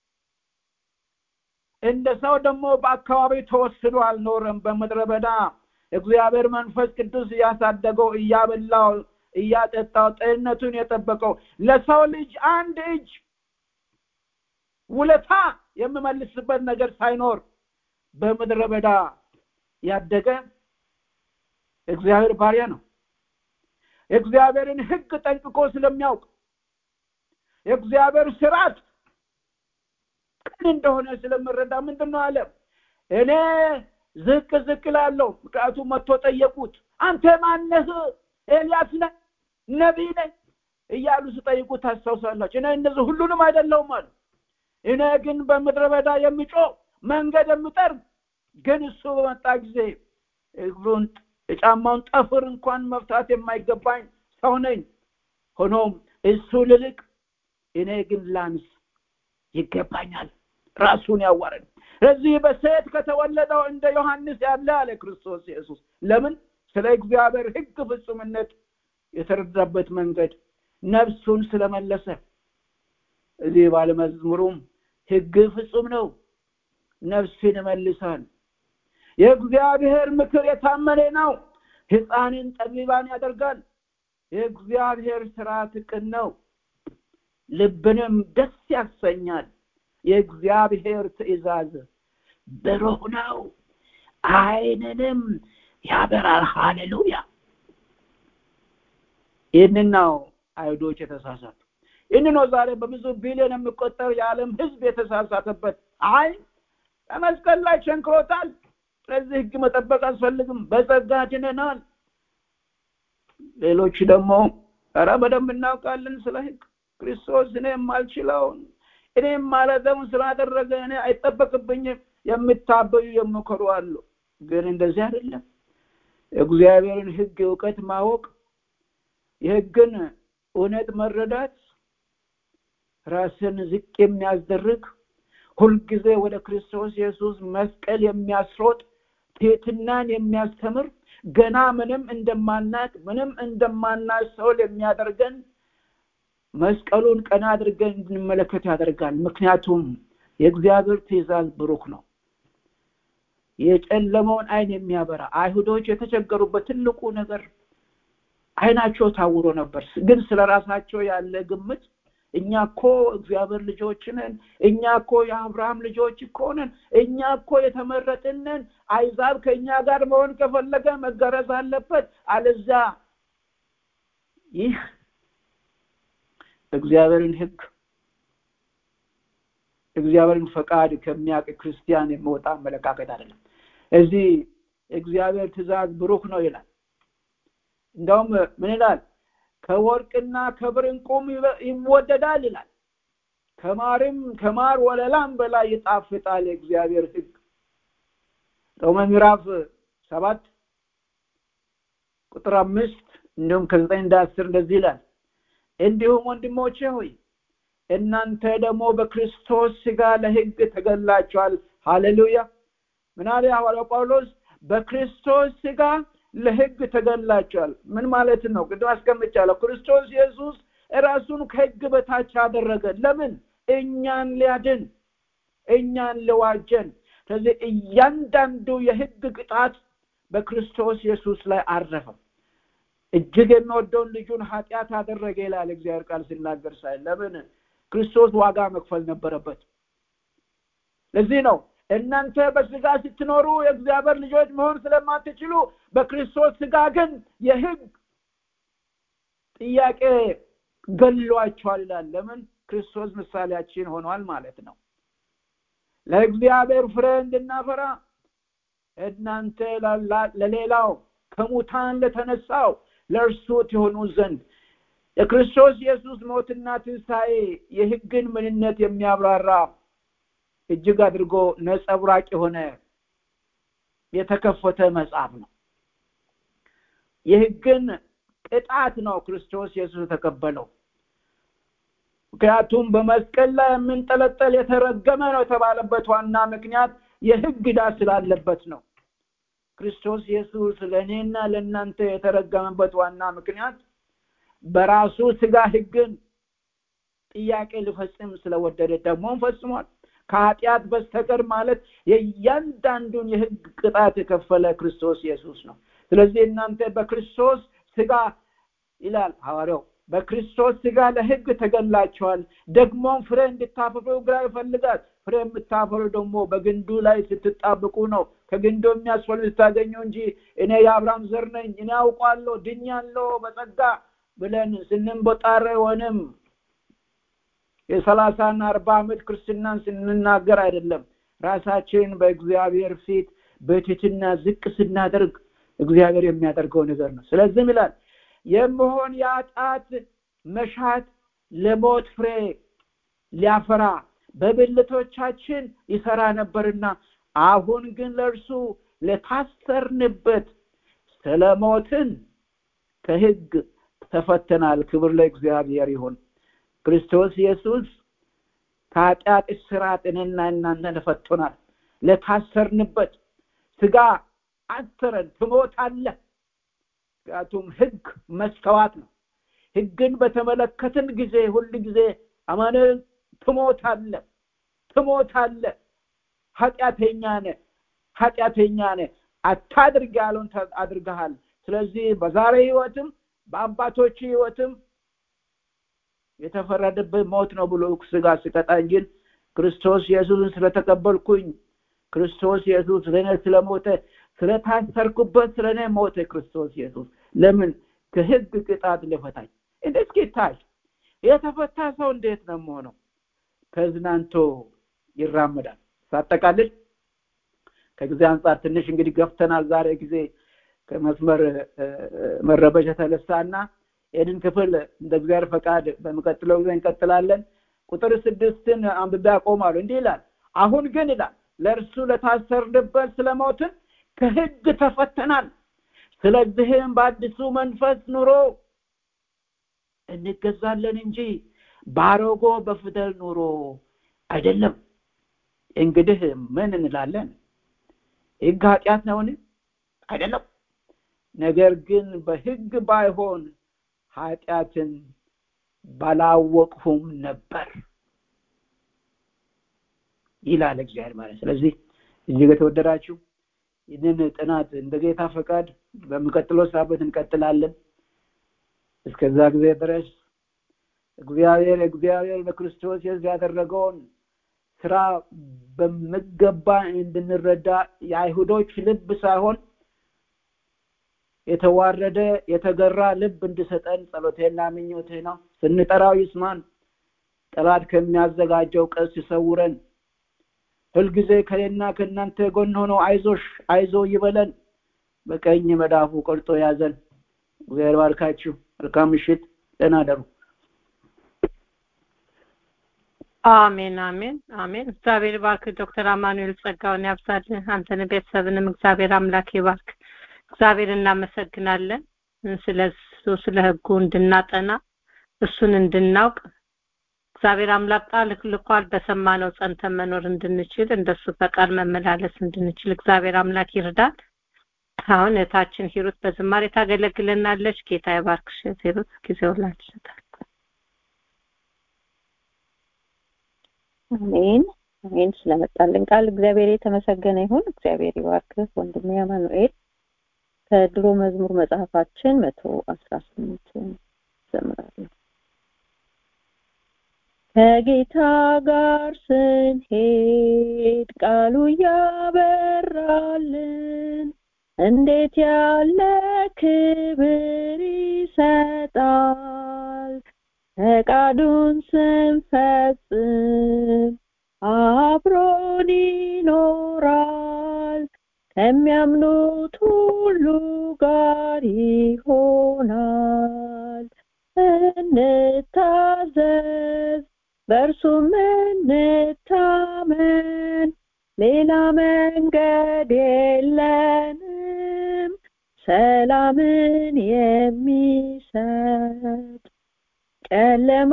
እንደ ሰው ደግሞ በአካባቢ ተወስዶ አልኖረም በምድረ በዳ እግዚአብሔር መንፈስ ቅዱስ እያሳደገው እያበላው እያጠጣው ጤንነቱን የጠበቀው ለሰው ልጅ አንድ እጅ ውለታ የምመልስበት ነገር ሳይኖር በምድረ በዳ ያደገ እግዚአብሔር ባሪያ ነው የእግዚአብሔርን ህግ ጠንቅቆ ስለሚያውቅ የእግዚአብሔር ስርዓት ቅን እንደሆነ ስለምረዳ ምንድን ነው አለ እኔ ዝቅ ዝቅ ላለው ምክንያቱም መጥቶ ጠየቁት አንተ ማነህ ኤልያስ ነህ ነቢይ ነህ እያሉ ስጠይቁት ታስታውሳላችሁ እኔ እነዚህ ሁሉንም አይደለውም አሉ እኔ ግን በምድረ በዳ የሚጮ መንገድ የምጠርግ ግን እሱ በመጣ ጊዜ እግሩን የጫማውን ጠፍር እንኳን መፍታት የማይገባኝ ሰው ነኝ ሆኖም እሱ ልልቅ እኔ ግን ላንስ ይገባኛል ራሱን ያዋረድ ስለዚህ በሴት ከተወለደው እንደ ዮሐንስ ያለ አለ ክርስቶስ ኢየሱስ ለምን ስለ እግዚአብሔር ህግ ፍጹምነት የተረዳበት መንገድ ነፍሱን ስለመለሰ እዚህ ባለመዝሙሩም ህግ ፍጹም ነው ነፍስን ይመልሳል የእግዚአብሔር ምክር የታመነ ነው ህፃንን ጠቢባን ያደርጋል የእግዚአብሔር ስርዓት ቅን ነው ልብንም ደስ ያሰኛል የእግዚአብሔር ትእዛዝ ብሩህ ነው አይንንም ያበራል ሃሌሉያ ይህንን ነው አይሁዶች የተሳሳቱ ይህን ነው ዛሬ በብዙ ቢሊዮን የሚቆጠር የዓለም ህዝብ የተሳሳተበት አይ በመስቀል ላይ ሸንክሮታል ስለዚህ ህግ መጠበቅ አስፈልግም በጸጋ ድነናል ሌሎች ደግሞ ኧረ በደንብ እናውቃለን ስለ ህግ ክርስቶስ እኔ የማልችለውን እኔ ማለተውን ስላደረገ እኔ አይጠበቅብኝም የምታበዩ የምከሩ አሉ ግን እንደዚህ አይደለም እግዚአብሔርን ህግ እውቀት ማወቅ የህግን እውነት መረዳት ራስን ዝቅ የሚያስደርግ ሁልጊዜ ወደ ክርስቶስ ኢየሱስ መስቀል የሚያስሮጥ ትህትናን የሚያስተምር ገና ምንም እንደማናቅ ምንም እንደማናስተውል የሚያደርገን መስቀሉን ቀና አድርገን እንድንመለከት ያደርጋል ምክንያቱም የእግዚአብሔር ትእዛዝ ብሩክ ነው የጨለመውን አይን የሚያበራ አይሁዶች የተቸገሩበት ትልቁ ነገር አይናቸው ታውሮ ነበር ግን ስለ ራሳቸው ያለ ግምት እኛ እኮ እግዚአብሔር ልጆች ነን እኛ እኮ የአብርሃም ልጆች እኮ ነን እኛ እኮ የተመረጥነን አይዛብ ከእኛ ጋር መሆን ከፈለገ መገረዝ አለበት አለዛ ይህ እግዚአብሔርን ህግ እግዚአብሔርን ፈቃድ ከሚያውቅ ክርስቲያን የሚወጣ አመለካከት አይደለም እዚህ እግዚአብሔር ትእዛዝ ብሩክ ነው ይላል እንደውም ምን ይላል ከወርቅና ከብር እንቁም ይወደዳል ይላል ከማርም ከማር ወለላም በላይ ይጣፍጣል የእግዚአብሔር ህግ ሮሜ ምዕራፍ ሰባት ቁጥር አምስት እንዲሁም ከዘጠኝ እንደ አስር እንደዚህ ይላል እንዲሁም ወንድሞቼ ሆይ እናንተ ደግሞ በክርስቶስ ስጋ ለህግ ተገላችኋል ሃሌሉያ ምን አለ ሐዋርያው ጳውሎስ በክርስቶስ ስጋ ለህግ ተገላችኋል ምን ማለት ነው ቅድም አስቀምጫለሁ ክርስቶስ ኢየሱስ ራሱን ከህግ በታች አደረገ ለምን እኛን ሊያድን እኛን ሊዋጀን ስለዚህ እያንዳንዱ የህግ ቅጣት በክርስቶስ ኢየሱስ ላይ አረፈ እጅግ የሚወደውን ልጁን ኃጢአት አደረገ ይላል እግዚአብሔር ቃል ሲናገር ሳይ ለምን ክርስቶስ ዋጋ መክፈል ነበረበት ለዚህ ነው እናንተ በስጋ ስትኖሩ የእግዚአብሔር ልጆች መሆን ስለማትችሉ በክርስቶስ ስጋ ግን የህግ ጥያቄ ገሏቸዋል ይላል ለምን ክርስቶስ ምሳሌያችን ሆኗል ማለት ነው ለእግዚአብሔር ፍሬ እንድናፈራ እናንተ ለሌላው ከሙታን ለተነሳው ለእርሱ ትሆኑ ዘንድ የክርስቶስ ኢየሱስ ሞትና ትንሣኤ የህግን ምንነት የሚያብራራ እጅግ አድርጎ ነጸብራቅ የሆነ የተከፈተ መጽሐፍ ነው የህግን ቅጣት ነው ክርስቶስ ኢየሱስ የተቀበለው ምክንያቱም በመስቀል ላይ የምንጠለጠል የተረገመ ነው የተባለበት ዋና ምክንያት የህግ ዕዳ ስላለበት ነው ክርስቶስ ኢየሱስ ለእኔና ለእናንተ የተረገመበት ዋና ምክንያት በራሱ ስጋ ህግን ጥያቄ ሊፈጽም ስለወደደ ደግሞም ፈጽሟል ከኃጢአት በስተቀር ማለት የእያንዳንዱን የህግ ቅጣት የከፈለ ክርስቶስ ኢየሱስ ነው ስለዚህ እናንተ በክርስቶስ ስጋ ይላል ሐዋርያው በክርስቶስ ስጋ ለህግ ተገላቸዋል ደግሞም ፍሬ እንድታፈሩ ግራ ይፈልጋል ፍሬ የምታፈሩ ደግሞ በግንዱ ላይ ስትጣብቁ ነው ከግንዱ የሚያስፈልግ ስታገኙ እንጂ እኔ የአብርሃም ዘር ነኝ እኔ አውቋለሁ ድኛለሁ በጸጋ ብለን ስንንቦጣረ ወንም የሰላሳና አርባ ዓመት ክርስትናን ስንናገር አይደለም ራሳችን በእግዚአብሔር ፊት በትትና ዝቅ ስናደርግ እግዚአብሔር የሚያደርገው ነገር ነው ስለዚህም ይላል የመሆን የአጣት መሻት ለሞት ፍሬ ሊያፈራ በብልቶቻችን ይሰራ ነበርና አሁን ግን ለእርሱ ለታሰርንበት ስለሞትን ከህግ ተፈተናል ክብር ለእግዚአብሔር ይሁን ክርስቶስ ኢየሱስ ከኃጢአት እስራት እኔና እናንተን ፈቶናል ለታሰርንበት ስጋ አሰረን ትሞታለህ ምክንያቱም ህግ መስተዋት ነው ህግን በተመለከትን ጊዜ ሁል ጊዜ አማነ ትሞታለ ትሞታለ ኃጢአተኛ ነ ኃጢአተኛ ነ አታድርግ ያለውን አድርገሃል ስለዚህ በዛሬ ህይወትም በአባቶች ህይወትም የተፈረደብህ ሞት ነው ብሎ ስጋ ስቀጣኝ ግን ክርስቶስ ኢየሱስን ስለተቀበልኩኝ ክርስቶስ ኢየሱስ ለእኔ ስለሞተ ስለታሰርኩበት ስለእኔ ሞተ ክርስቶስ ኢየሱስ ለምን ከህግ ቅጣት ልፈታኝ እንደ እስኪ ታይ የተፈታ ሰው እንዴት ነው መሆነው ተዝናንቶ ይራመዳል ሳጠቃልል ከጊዜ አንጻር ትንሽ እንግዲህ ገፍተናል ዛሬ ጊዜ ከመስመር መረበሽ የተነሳና ይህንን ክፍል እንደ እግዚአብሔር ፈቃድ በሚቀጥለው ጊዜ እንቀጥላለን ቁጥር ስድስትን አንብቤ ያቆማሉ እንዲህ ይላል አሁን ግን ይላል ለእርሱ ለታሰርንበት ስለሞትን ከህግ ተፈተናል ስለዚህም በአዲሱ መንፈስ ኑሮ እንገዛለን እንጂ ባሮጎ በፊደል ኑሮ አይደለም እንግዲህ ምን እንላለን ህግ ኃጢአት ነውን አይደለም ነገር ግን በህግ ባይሆን ኃጢአትን ባላወቅሁም ነበር ይላል እግዚአብሔር ማለት ስለዚህ እጅግ የተወደዳችሁ ይህንን ጥናት እንደ ጌታ ፈቃድ በሚቀጥለው ሳምንት እንቀጥላለን እስከዛ ጊዜ ድረስ እግዚአብሔር እግዚአብሔር በክርስቶስ ኢየሱስ ያደረገውን ስራ በሚገባ እንድንረዳ የአይሁዶች ልብ ሳይሆን የተዋረደ የተገራ ልብ እንድሰጠን ጸሎቴና ምኞቴ ነው ስንጠራው ይስማን ጠላት ከሚያዘጋጀው ቀስ ይሰውረን ሁልጊዜ ከኔና ከእናንተ ጎን ሆኖ አይዞሽ አይዞ ይበለን በቀኝ መዳፉ ቆርጦ ያዘን እግዚአብሔር ባርካችሁ መልካም ምሽት ደህና ደሩ አሜን አሜን አሜን እግዚአብሔር ባርክ ዶክተር አማኑኤል ጸጋውን ያብዛልህ አንተን ቤተሰብንም እግዚአብሔር አምላክ ይባርክ እግዚአብሔር እናመሰግናለን ስለ እሱ ስለ ህጉ እንድናጠና እሱን እንድናውቅ እግዚአብሔር አምላክ ቃል ልኳል በሰማነው ጸንተን መኖር እንድንችል እንደሱ ፈቃድ መመላለስ እንድንችል እግዚአብሔር አምላክ ይርዳል አሁን እህታችን ሂሩት በዝማሬ ታገለግለናለች ጌታ ይባርክሽ ሂሩት ጊዜው ላንቺ አሜን አሜን ስለመጣልን ቃል እግዚአብሔር የተመሰገነ ይሁን እግዚአብሔር ይባርክህ ወንድሜ አማኑኤል ከድሮ መዝሙር መጽሐፋችን መቶ አስራ ስምንት ዘምራለሁ ከጌታ ጋር ስንሄድ ቃሉ ያበራልን እንዴት ያለ ክብር ይሰጣል ፈቃዱን ስንፈጽም አብሮን ይኖራል ከሚያምኑት ሁሉ ጋር ይሆናል እንታዘዝ በእርሱም እንታመን ሌላ መንገድ የለንም ሰላምን የሚሰጥ ጨለማ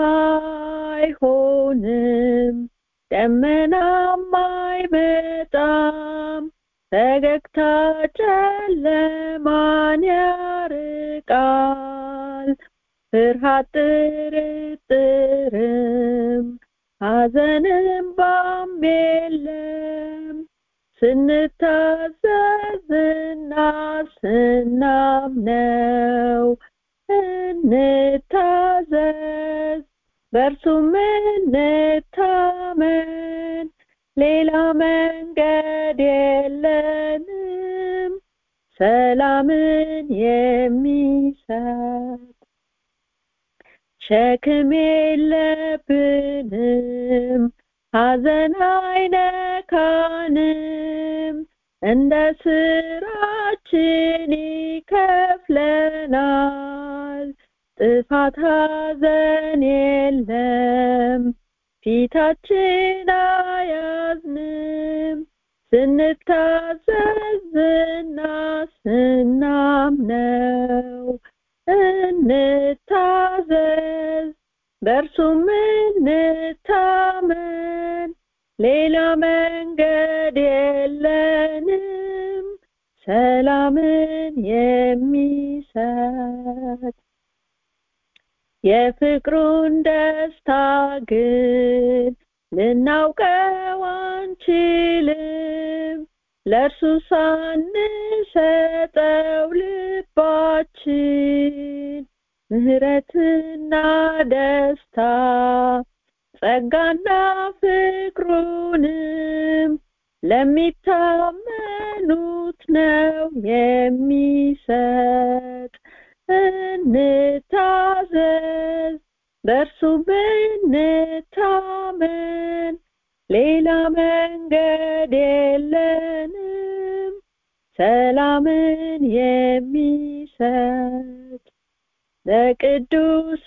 አይሆንም ደመናም አይመጣም ፈገግታ ጨለማን ያርቃል ፍርሃት ጥርጥርም ሐዘንም ባም የለም ስንታዘዝና ስናምነው እንታዘዝ በእርሱም እንታመን ሌላ መንገድ የለንም ሰላምን የሚሰጥ ሸክም የለብንም ሐዘን አይነካንም እንደ ስራችን ይከፍለናል ጥፋት ሐዘን የለም ፊታችን አያዝንም ስንታዘዝና ስናምነው እንታዘዝ በእርሱም እንታመን ሌላ መንገድ የለንም ሰላምን የሚሰጥ የፍቅሩን ደስታ ግን ልናውቀው አንችልም ለእርሱ ሳንሰጠው ልባችን ምህረትና ደስታ ጸጋና ፍቅሩንም ለሚታመኑት ነው የሚሰጥ እንታዘዝ በእርሱ ብንታመን ሌላ መንገድ የለንም ሰላምን የሚሰጥ ለቅዱስ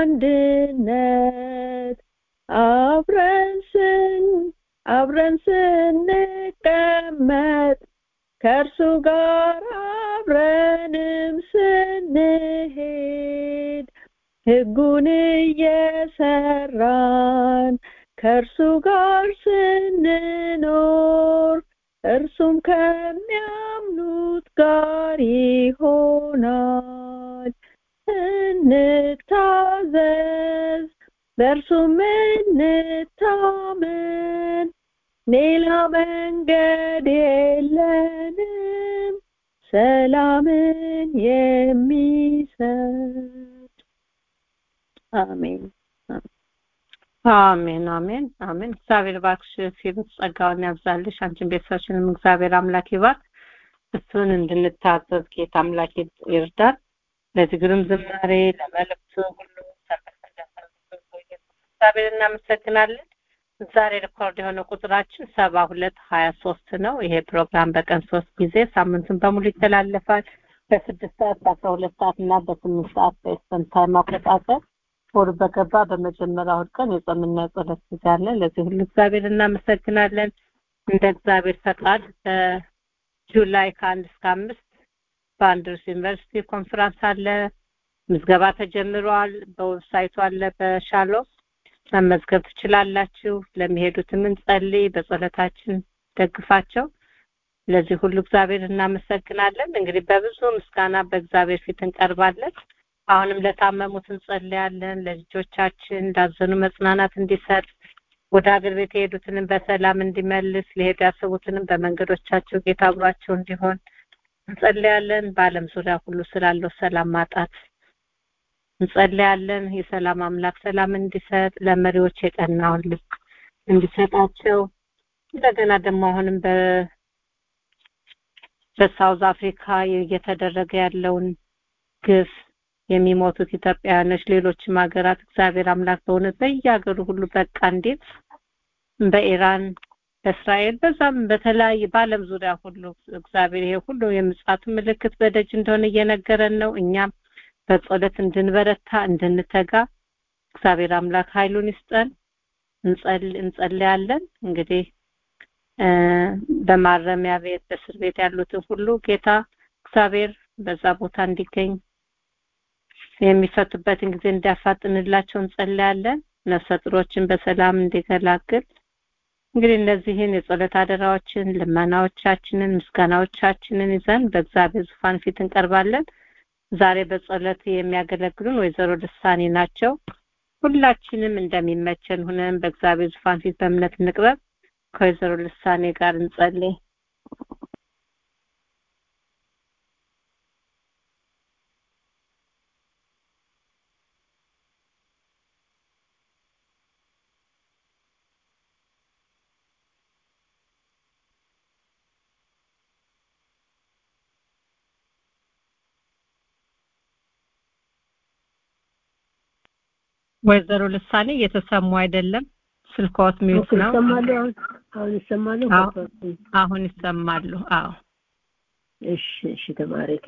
አንድነት አብረን ስን አብረን ስንቀመጥ ከእርሱ ጋር አብረንም ስንሄድ ህጉን እየሰራን ከእርሱ ጋር ስንኖር እርሱም ከሚያምኑት ጋር ይሆናል እንታዘዝ በእርሱም እንታመን ሌላ መንገድ የለንም ሰላምን የሚሰጥ አሜን አሜን አሜን አሜን እግዚአብሔር ባክሽ ሲሉት ጸጋውን ያብዛልሽ አንቺን ቤተሰብሽንም እግዚአብሔር አምላክ ይባርክ እሱን እንድንታዘዝ ጌታ አምላክ ይርዳል ለትግርም ዝማሬ ለመልእክቱ ሁሉ እግዚአብሔር እናመሰግናለን ዛሬ ሪኮርድ የሆነ ቁጥራችን ሰባ ሁለት ሀያ ሶስት ነው ይሄ ፕሮግራም በቀን ሶስት ጊዜ ሳምንቱን በሙሉ ይተላለፋል በስድስት ሰዓት በአስራ ሁለት ሰዓት እና በስምንት ሰዓት በኢስተርን ታይም አቆጣጠር ወር በገባ በመጀመሪያ እሑድ ቀን የጾምና የጸሎት ጊዜ አለ ለዚህ ሁሉ እግዚአብሔር እናመሰግናለን እንደ እግዚአብሔር ፈቃድ በጁላይ ከአንድ እስከ አምስት በአንድርስ ዩኒቨርሲቲ ኮንፈረንስ አለ ምዝገባ ተጀምሯል በዌብሳይቱ አለ በሻሎ መመዝገብ ትችላላችሁ ለሚሄዱትም እንጸልይ በጸሎታችን ደግፋቸው ለዚህ ሁሉ እግዚአብሔር እናመሰግናለን እንግዲህ በብዙ ምስጋና በእግዚአብሔር ፊት እንቀርባለን አሁንም ለታመሙት እንጸልያለን ለልጆቻችን እንዳዘኑ መጽናናት እንዲሰጥ ወደ ሀገር ቤት የሄዱትንም በሰላም እንዲመልስ ሊሄዱ ያሰቡትንም በመንገዶቻቸው ጌታ አብሯቸው እንዲሆን እንጸልያለን በአለም ዙሪያ ሁሉ ስላለው ሰላም ማጣት እንጸልያለን የሰላም አምላክ ሰላም እንዲሰጥ ለመሪዎች የቀናውን ልብ እንዲሰጣቸው እንደገና ደግሞ አሁንም በ በሳውዝ አፍሪካ እየተደረገ ያለውን ግፍ የሚሞቱት ኢትዮጵያውያኖች ሌሎችም ሀገራት እግዚአብሔር አምላክ በእውነት በየሀገሩ ሁሉ በቃ እንዴት በኢራን በእስራኤል በዛም በተለያየ በአለም ዙሪያ ሁሉ እግዚአብሔር ይሄ ሁሉ የምጽአቱ ምልክት በደጅ እንደሆነ እየነገረን ነው እኛም በጸሎት እንድንበረታ እንድንተጋ እግዚአብሔር አምላክ ኃይሉን ይስጠን እንጸልያለን እንግዲህ በማረሚያ ቤት በእስር ቤት ያሉትን ሁሉ ጌታ እግዚአብሔር በዛ ቦታ እንዲገኝ የሚፈቱበትን ጊዜ እንዲያፋጥንላቸው እንጸልያለን ነፍሰ ጡሮችን በሰላም እንዲገላግል እንግዲህ እነዚህን የጸሎት አደራዎችን ልመናዎቻችንን ምስጋናዎቻችንን ይዘን በእግዚአብሔር ዙፋን ፊት እንቀርባለን ዛሬ በጸሎት የሚያገለግሉን ወይዘሮ ልሳኔ ናቸው ሁላችንም እንደሚመቸን ሁነን በእግዚአብሔር ዙፋን ፊት በእምነት እንቅረብ ከወይዘሮ ልሳኔ ጋር እንጸልይ ወይዘሮ ልሳኔ እየተሰሙ አይደለም ስልኮት ሚዩት ነው ይሰማሉ አሁን ይሰማሉ አሁን ይሰማሉ አዎ እሺ እሺ ተባረኪ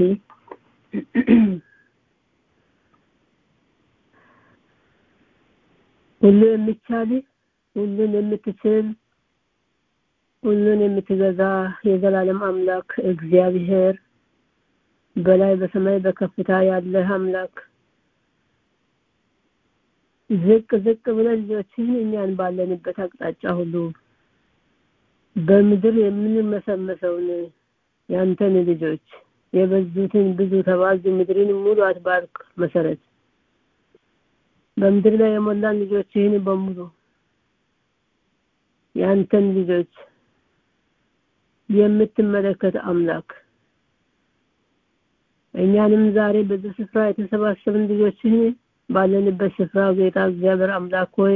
ሁሉ የሚቻል ሁሉን የምትችል ሁሉን የምትገዛ የዘላለም አምላክ እግዚአብሔር በላይ በሰማይ በከፍታ ያለህ አምላክ ዝቅ ዝቅ ብለን ልጆችህን እኛን ባለንበት አቅጣጫ ሁሉ በምድር የምንመሰመሰውን ያንተን ልጆች የበዙትን ብዙ ተባዙ ምድርን ሙሉ አትባርክ መሰረት በምድር ላይ የሞላን ልጆችህን በሙሉ ያንተን ልጆች የምትመለከት አምላክ እኛንም ዛሬ በዚህ ስፍራ የተሰባሰብን ልጆችህን ባለንበት ስፍራ ጌታ እግዚአብሔር አምላክ ሆይ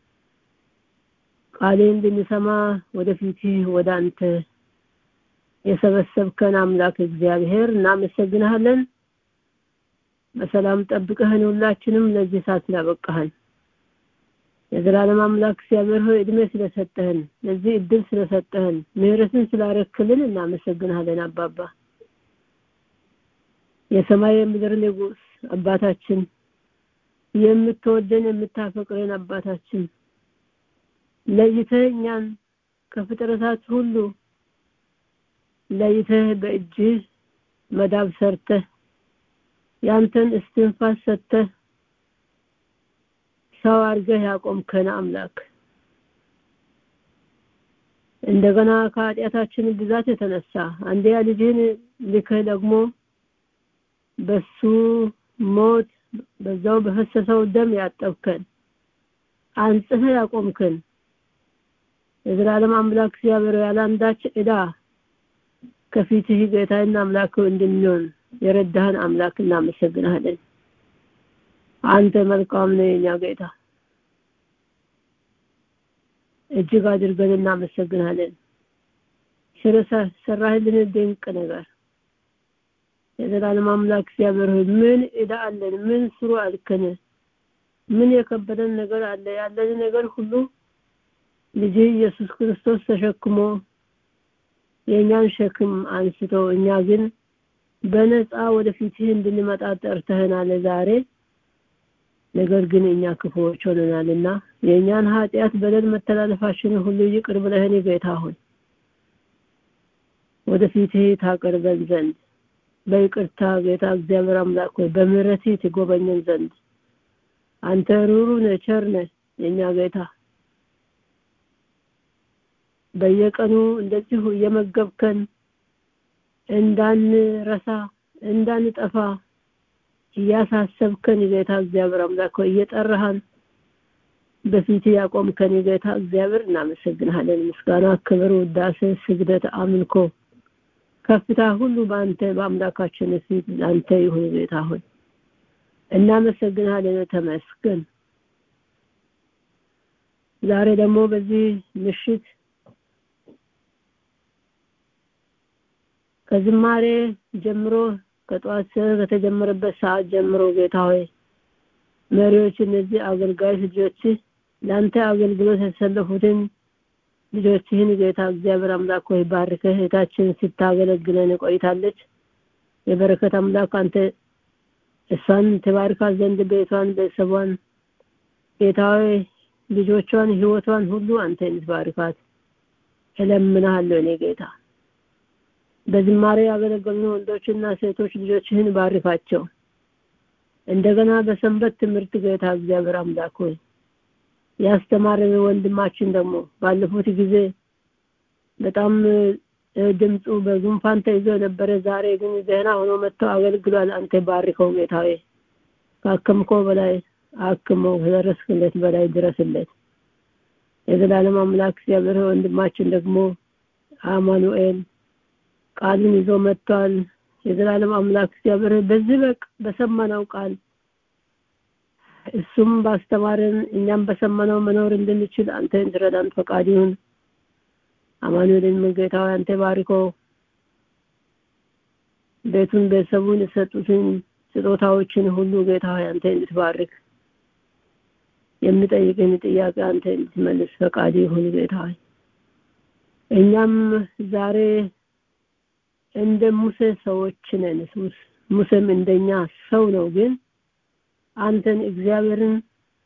ቃሌን እንድንሰማ ወደፊት ወደ አንተ የሰበሰብከን አምላክ እግዚአብሔር እናመሰግንሃለን በሰላም ጠብቀህን ሁላችንም ለዚህ ሰዓት ስላበቃህን የዘላለም አምላክ እግዚአብሔር ሆይ እድሜ ስለሰጠህን ለዚህ እድል ስለሰጠህን ምህረትን ስላረክልን እናመሰግንሃለን አባባ የሰማይ የምድር ንጉስ አባታችን የምትወደን የምታፈቅረን አባታችን ለይተህ እኛን ከፍጥረታት ሁሉ ለይተህ በእጅህ መዳብ ሰርተህ ያንተን እስትንፋስ ሰጥተህ ሰው አድርገህ ያቆምከን አምላክ እንደገና ከኃጢአታችን ብዛት የተነሳ አንደያ ልጅህን ልከህ ደግሞ በሱ ሞት በዛው በፈሰሰው ደም ያጠብከን አንጽህ ያቆምከን የዘላለም አምላክ እግዚአብሔር ያለ አንዳች ዕዳ ከፊትህ ጌታና አምላክ እንድንሆን የረዳህን አምላክ እናመሰግናለን። አንተ መልካም ነህ የኛ ጌታ፣ እጅግ አድርገን እናመሰግናለን ስለሰራህልን ድንቅ ነገር። የዘላለም አምላክ እግዚአብሔር ሆይ ምን ዕዳ አለን? ምን ስሩ አልከን? ምን የከበደን ነገር አለ? ያለን ነገር ሁሉ ልጅ ኢየሱስ ክርስቶስ ተሸክሞ የእኛን ሸክም አንስቶ እኛ ግን በነፃ ወደፊትህ እንድንመጣ ጠርተህናል ዛሬ። ነገር ግን እኛ ክፉዎች ሆነናልና የእኛን ኃጢአት፣ በደል፣ መተላለፋችንን ሁሉ ይቅር ብለህን ጌታ ሆይ ወደፊትህ ታቀርበን ዘንድ በይቅርታ ጌታ እግዚአብሔር አምላክ ሆይ በምህረትህ ትጎበኘን ዘንድ አንተ ሩሩ ነህ፣ ቸር ነህ የእኛ ጌታ በየቀኑ እንደዚሁ እየመገብከን እንዳንረሳ እንዳንጠፋ እያሳሰብከን ጌታ እግዚአብሔር አምላክ ሆይ እየጠራሃን በፊት ያቆምከን ጌታ እግዚአብሔር እናመሰግንሃለን። ምስጋና፣ ክብር፣ ውዳሴ፣ ስግደት፣ አምልኮ፣ ከፍታ ሁሉ በአንተ በአምላካችን ፊት ለአንተ ይሁን ጌታ ሆይ እናመሰግንሃለን። ተመስገን። ዛሬ ደግሞ በዚህ ምሽት ከዝማሬ ጀምሮ ከጠዋት ከተጀመረበት ሰዓት ጀምሮ ጌታ ሆይ መሪዎች፣ እነዚህ አገልጋዮች ልጆች ለአንተ አገልግሎት የተሰለፉትን ልጆችህን ጌታ እግዚአብሔር አምላክ ሆይ ባርከህ እህታችን ስታገለግለን ቆይታለች። የበረከት አምላክ አንተ እሷን ተባርካት ዘንድ ቤቷን፣ ቤተሰቧን ጌታ ሆይ ልጆቿን፣ ህይወቷን ሁሉ አንተ እንድትባርካት እለምንሃለሁ እኔ ጌታ በዝማሬ ያገለገሉ ወንዶችና ሴቶች ልጆችህን ባርካቸው። እንደገና በሰንበት ትምህርት ጌታ እግዚአብሔር አምላክ ሆይ ያስተማረን ወንድማችን ደግሞ ባለፉት ጊዜ በጣም ድምፁ በጉንፋን ተይዞ የነበረ ዛሬ ግን ደህና ሆኖ መጥተው አገልግሏል። አንተ ባርከው ጌታ ሆይ ካከምከው በላይ አክመው ከደረስክለት በላይ ድረስለት። የዘላለም አምላክ እግዚአብሔር ወንድማችን ደግሞ አማኑኤል ቃልን ይዞ መጥቷል። የዘላለም አምላክ እግዚአብሔር በዚህ በቅ በሰማነው ቃል እሱም ባስተማረን እኛም በሰማነው መኖር እንድንችል አንተ እንድረዳን ፈቃድ ይሁን። አማኑኤልን ጌታ ሆይ አንተ ባርኮ ቤቱን ቤተሰቡን የሰጡትን ስጦታዎችን ሁሉ ጌታ ሆይ አንተ እንድትባርክ የምጠይቅን ጥያቄ አንተ እንድትመልስ ፈቃድ ይሁን ጌታ ሆይ እኛም ዛሬ እንደ ሙሴ ሰዎች ነን። ሙሴም እንደኛ ሰው ነው። ግን አንተን እግዚአብሔርን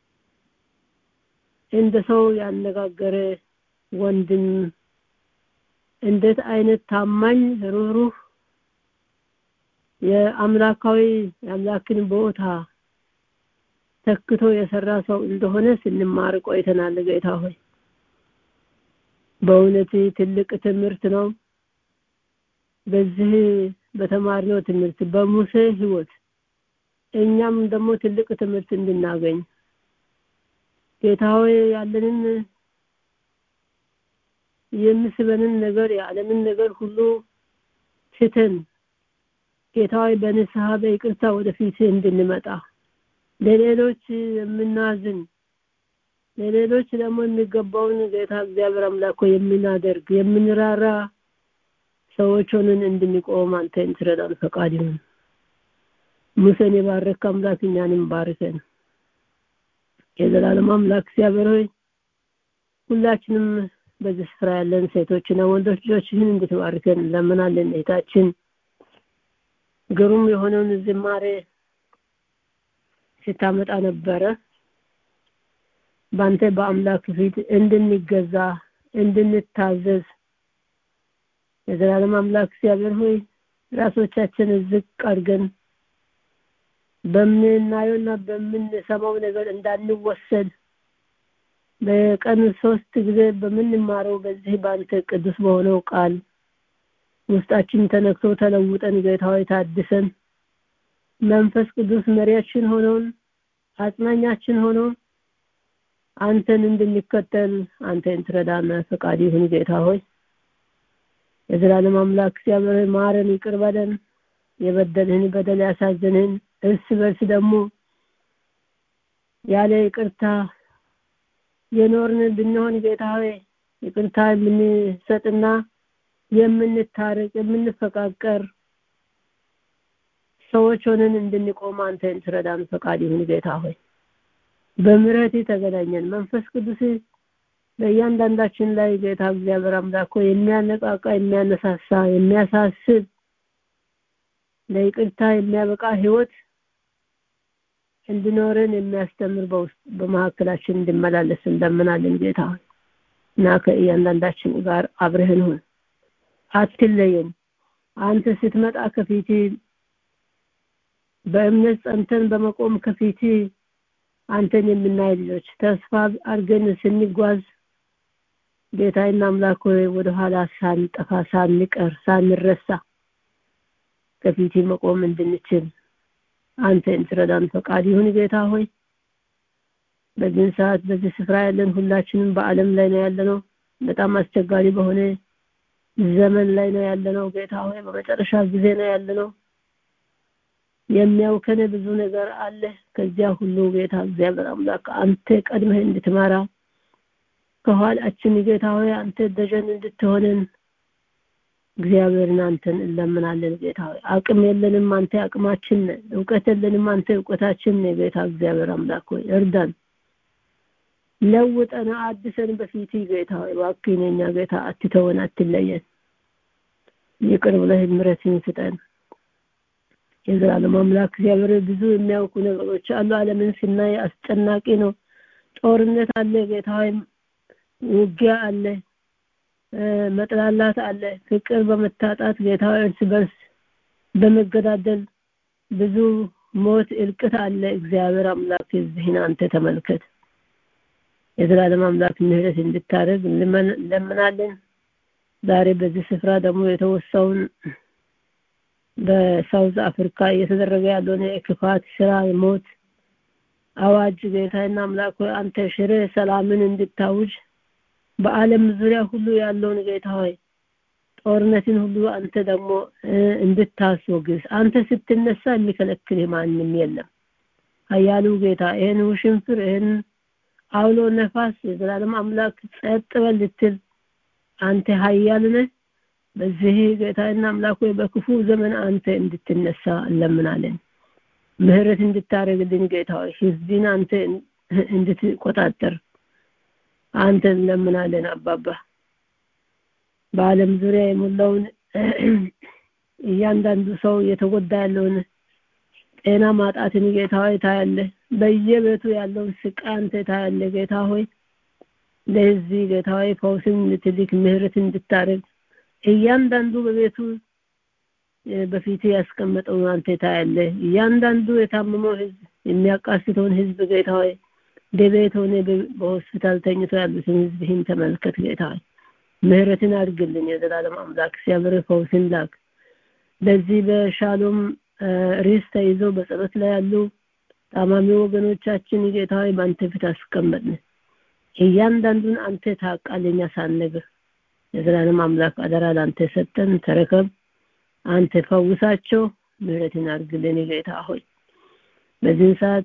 እንደ ሰው ያነጋገረ ወንድም እንዴት አይነት ታማኝ ሩህሩህ የአምላካዊ የአምላክን ቦታ ተክቶ የሰራ ሰው እንደሆነ ስንማር ቆይተናል። ጌታ ሆይ በእውነት ትልቅ ትምህርት ነው። በዚህ በተማርነው ትምህርት በሙሴ ህይወት እኛም ደግሞ ትልቅ ትምህርት እንድናገኝ ጌታ ሆይ ያለንን የሚስበንን ነገር የዓለምን ነገር ሁሉ ትተን ጌታ ሆይ በንስሐ በይቅርታ ወደፊት እንድንመጣ ለሌሎች የምናዝን ለሌሎች ደግሞ የሚገባውን ጌታ እግዚአብሔር አምላክ የምናደርግ የምንራራ ሰዎች ሆነን እንድንቆም አንተ እንትረዳን ፈቃድ ይሁን። ሙሴን የባረክ አምላክ እኛንም ባርከን። የዘላለም አምላክ እግዚአብሔር ሆይ ሁላችንም በዚህ ስፍራ ያለን ሴቶችና ወንዶች ልጆችህን እንድትባርከን ለምናለን። እህታችን ግሩም የሆነውን ዝማሬ ስታመጣ ነበረ። በአንተ በአምላክ ፊት እንድንገዛ እንድንታዘዝ የዘላለም አምላክ እግዚአብሔር ሆይ ራሶቻችን ዝቅ አድርገን በምናየውና በምንሰማው ነገር እንዳንወሰድ በቀን ሶስት ጊዜ በምንማረው በዚህ በአንተ ቅዱስ በሆነው ቃል ውስጣችን ተነክቶ ተለውጠን ጌታዊ ታድሰን መንፈስ ቅዱስ መሪያችን ሆኖን አጽናኛችን ሆኖ አንተን እንድንከተል አንተን ትረዳና ፈቃድ ይሁን ጌታ ሆይ የዘላለም አምላክ እግዚአብሔር ማረን ይቅር በለን የበደልህን በደል ያሳዘንህን እርስ በርስ ደግሞ ያለ ይቅርታ የኖርን ብንሆን ጌታ ሆይ ይቅርታ የምንሰጥና የምንታረቅ የምንፈቃቀር ሰዎች ሆነን እንድንቆም አንተን ትረዳን ፈቃድ ይሁን ጌታ ሆይ በምሕረት ተገናኘን መንፈስ ቅዱስ በእያንዳንዳችን ላይ ጌታ እግዚአብሔር አምላክ ሆይ የሚያነቃቃ የሚያነሳሳ የሚያሳስብ ለይቅርታ የሚያበቃ ህይወት እንድኖረን የሚያስተምር በውስጥ በመካከላችን እንድመላለስ እንደምናለን ጌታ ሆይ እና ከእያንዳንዳችን ጋር አብረህን ሁን አትለየን አንተ ስትመጣ ከፊት በእምነት ጸንተን በመቆም ከፊት አንተን የምናይ ልጆች ተስፋ አድርገን ስንጓዝ ጌታዬና አምላክ ሆይ ወደ ኋላ ሳንጠፋ ሳንቀር ሳንረሳ ከፊት መቆም እንድንችል አንተ እንትረዳን ፈቃድ ይሁን ጌታ ሆይ በዚህ ሰዓት በዚህ ስፍራ ያለን ሁላችንም በአለም ላይ ነው ያለነው በጣም አስቸጋሪ በሆነ ዘመን ላይ ነው ያለነው ጌታ ሆይ በመጨረሻ ጊዜ ነው ያለነው የሚያውከን ብዙ ነገር አለ ከዚያ ሁሉ ጌታ እግዚአብሔር አምላክ አንተ ቀድመህ እንድትመራ ከኋላችን ጌታ ሆይ አንተ ደጀን እንድትሆነን እግዚአብሔርን አንተን እንለምናለን ጌታ ሆይ አቅም የለንም አንተ አቅማችን ነህ እውቀት የለንም አንተ እውቀታችን ነህ ጌታ እግዚአብሔር አምላክ ሆይ እርዳን ለውጠን አድሰን በፊት ጌታ ሆይ እባክህን የኛ ጌታ አትተወን አትለየን ይቅር ብለህ ምሕረትን ስጠን የዘላለም አምላክ እግዚአብሔር ብዙ የሚያውቁ ነገሮች አሉ አለምን ስናይ አስጨናቂ ነው ጦርነት አለ ጌታ ሆይ ውጊያ አለ መጥላላት አለ ፍቅር በመታጣት ጌታ እርስ በርስ በመገዳደል ብዙ ሞት እልቅት አለ እግዚአብሔር አምላክ እዚህን አንተ ተመልከት የዘላለም አምላክ ምህረት እንድታደርግ እንለምናለን ዛሬ በዚህ ስፍራ ደግሞ የተወሳውን በሳውዝ አፍሪካ እየተደረገ ያለውን የክፋት ስራ የሞት አዋጅ ጌታና አምላክ አንተ ሽረ ሰላምን እንድታውጅ በአለም ዙሪያ ሁሉ ያለውን ጌታ ሆይ ጦርነትን ሁሉ አንተ ደግሞ እንድታስወግዝ አንተ ስትነሳ የሚከለክል ማንም የለም ሀያሉ ጌታ ይህን ውሽንፍር ይህን አውሎ ነፋስ የዘላለም አምላክ ጸጥ በል ልትል አንተ ሀያል ነህ በዚህ ጌታና አምላክ ሆይ በክፉ ዘመን አንተ እንድትነሳ እንለምናለን ምህረት እንድታደርግልን ጌታ ሆይ ህዝብን አንተ እንድትቆጣጠር አንተ እንለምናለን አባባ በአለም ዙሪያ የሞላውን እያንዳንዱ ሰው እየተጎዳ ያለውን ጤና ማጣትን ጌታ ሆይ ታያለ በየቤቱ ያለውን ስቃይ አንተ ታያለ ጌታ ሆይ ለዚህ ጌታ ሆይ ፈውስን እንድትልክ ምህረት እንድታደርግ እያንዳንዱ በቤቱ በፊት ያስቀመጠው አንተ ታያለ እያንዳንዱ የታመመው ህዝብ የሚያቃስተውን ህዝብ ጌታ ሆይ በቤት ሆነ በሆስፒታል ተኝቶ ያሉትን ህዝብህን ተመልከት ጌታ ሆይ ምህረትን አድርግልን የዘላለም አምላክ ሲያብር ፈውስን ላክ በዚህ በሻሎም ሪስ ተይዞ በጸሎት ላይ ያሉ ታማሚ ወገኖቻችን ጌታ ሆይ በአንተ ፊት አስቀመጥን እያንዳንዱን አንተ ታውቃለኛ ሳንነግር የዘላለም አምላክ አደራ ለአንተ ሰጠን ተረከብ አንተ ፈውሳቸው ምህረትን አድርግልን ጌታ ሆይ በዚህን ሰዓት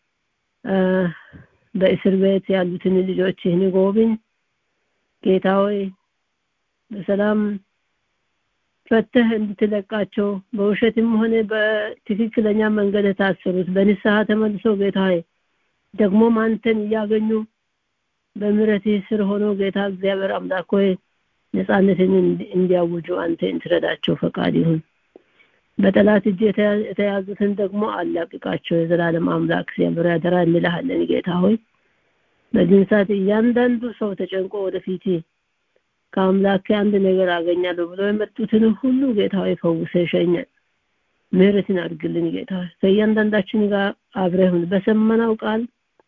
በእስር ቤት ያሉትን ልጆች ይህን ጎብኝ ጌታ ሆይ በሰላም ፈተህ እንድትለቃቸው በውሸትም ሆነ በትክክለኛ መንገድ የታሰሩት በንስሐ ተመልሶ ጌታ ሆይ ደግሞም አንተን እያገኙ በምሕረትህ ስር ሆኖ ጌታ እግዚአብሔር አምላክ ሆይ ነፃነትን እንዲያውጁ አንተ እንትረዳቸው ፈቃድ ይሁን በጠላት እጅ የተያዙትን ደግሞ አላቅቃቸው የዘላለም አምላክ እግዚአብሔር ያደራ እንልሃለን ጌታ ሆይ በዚህ ሰዓት እያንዳንዱ ሰው ተጨንቆ ወደፊት ከአምላክ አንድ ነገር አገኛለሁ ብሎ የመጡትን ሁሉ ጌታ ሆይ ፈውሰ ሸኘ ምህረትን አድርግልን ጌታ ሆይ ከእያንዳንዳችን ጋር አብረህን በሰመናው ቃል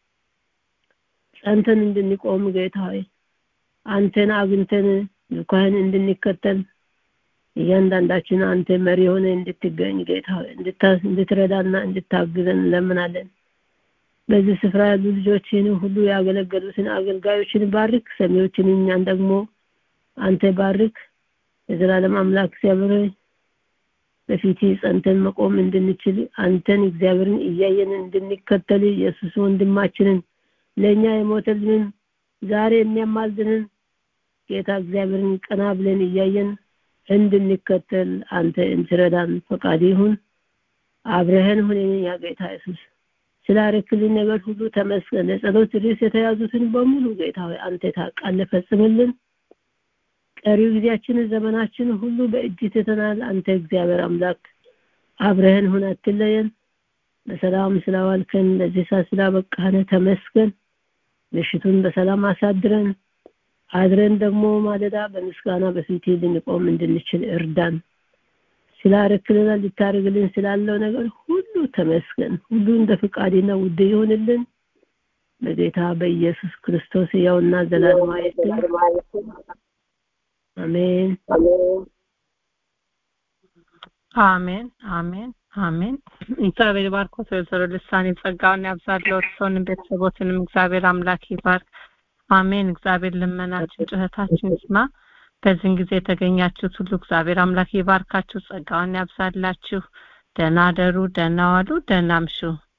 ጸንተን እንድንቆም ጌታ ሆይ አንተን አግኝተን ልኳህን እንድንከተል እያንዳንዳችን አንተ መሪ ሆነ እንድትገኝ ጌታ እንድትረዳና እንድታግዘን እንለምናለን በዚህ ስፍራ ያሉ ልጆችን ሁሉ ያገለገሉትን አገልጋዮችን ባርክ፣ ሰሚዎችን እኛን ደግሞ አንተ ባርክ። የዘላለም አምላክ እግዚአብሔር ሆይ በፊት ጸንተን መቆም እንድንችል አንተን እግዚአብሔርን እያየን እንድንከተል ኢየሱስ ወንድማችንን ለእኛ የሞተልንን ዛሬ የሚያማልድንን ጌታ እግዚአብሔርን ቀና ብለን እያየን እንድንከተል አንተ እንትረዳን ፈቃድ ይሁን። አብረህን ሁነን ያ ጌታ ኢየሱስ ስላረክልን ነገር ሁሉ ተመስገን። ለጸሎት ርዕስ የተያዙትን በሙሉ ጌታ ሆይ አንተ ታውቃለህ፣ ፈጽምልን። ቀሪው ጊዜያችንን ዘመናችንን ሁሉ በእጅ ትተናል። አንተ እግዚአብሔር አምላክ አብረህን ሁን፣ አትለየን። በሰላም ስላዋልከን ለዚህ ሰዓት ስላበቃህን ተመስገን። ምሽቱን በሰላም አሳድረን አድረን ደግሞ ማለዳ በምስጋና በፊት ልንቆም እንድንችል እርዳን። ስላረክልና ልታደርግልን ስላለው ነገር ሁሉ ተመስገን። ሁሉ እንደ ፍቃድና ውድ ይሆንልን በጌታ በኢየሱስ ክርስቶስ ያውና ዘላለማዊ አሜን አሜን አሜን አሜን። እግዚአብሔር ባርኮ ወይዘሮ ልሳኔ ጸጋውን ያብዛልዎት፣ ሰውንም ቤተሰቦትንም እግዚአብሔር አምላክ ይባርክ። አሜን። እግዚአብሔር ልመናችን ጩኸታችን ይስማ። በዚህን ጊዜ የተገኛችሁት ሁሉ እግዚአብሔር አምላክ ይባርካችሁ፣ ጸጋውን ያብዛላችሁ። ደህና ደሩ፣ ደህና ዋሉ፣ ደህና አምሹ።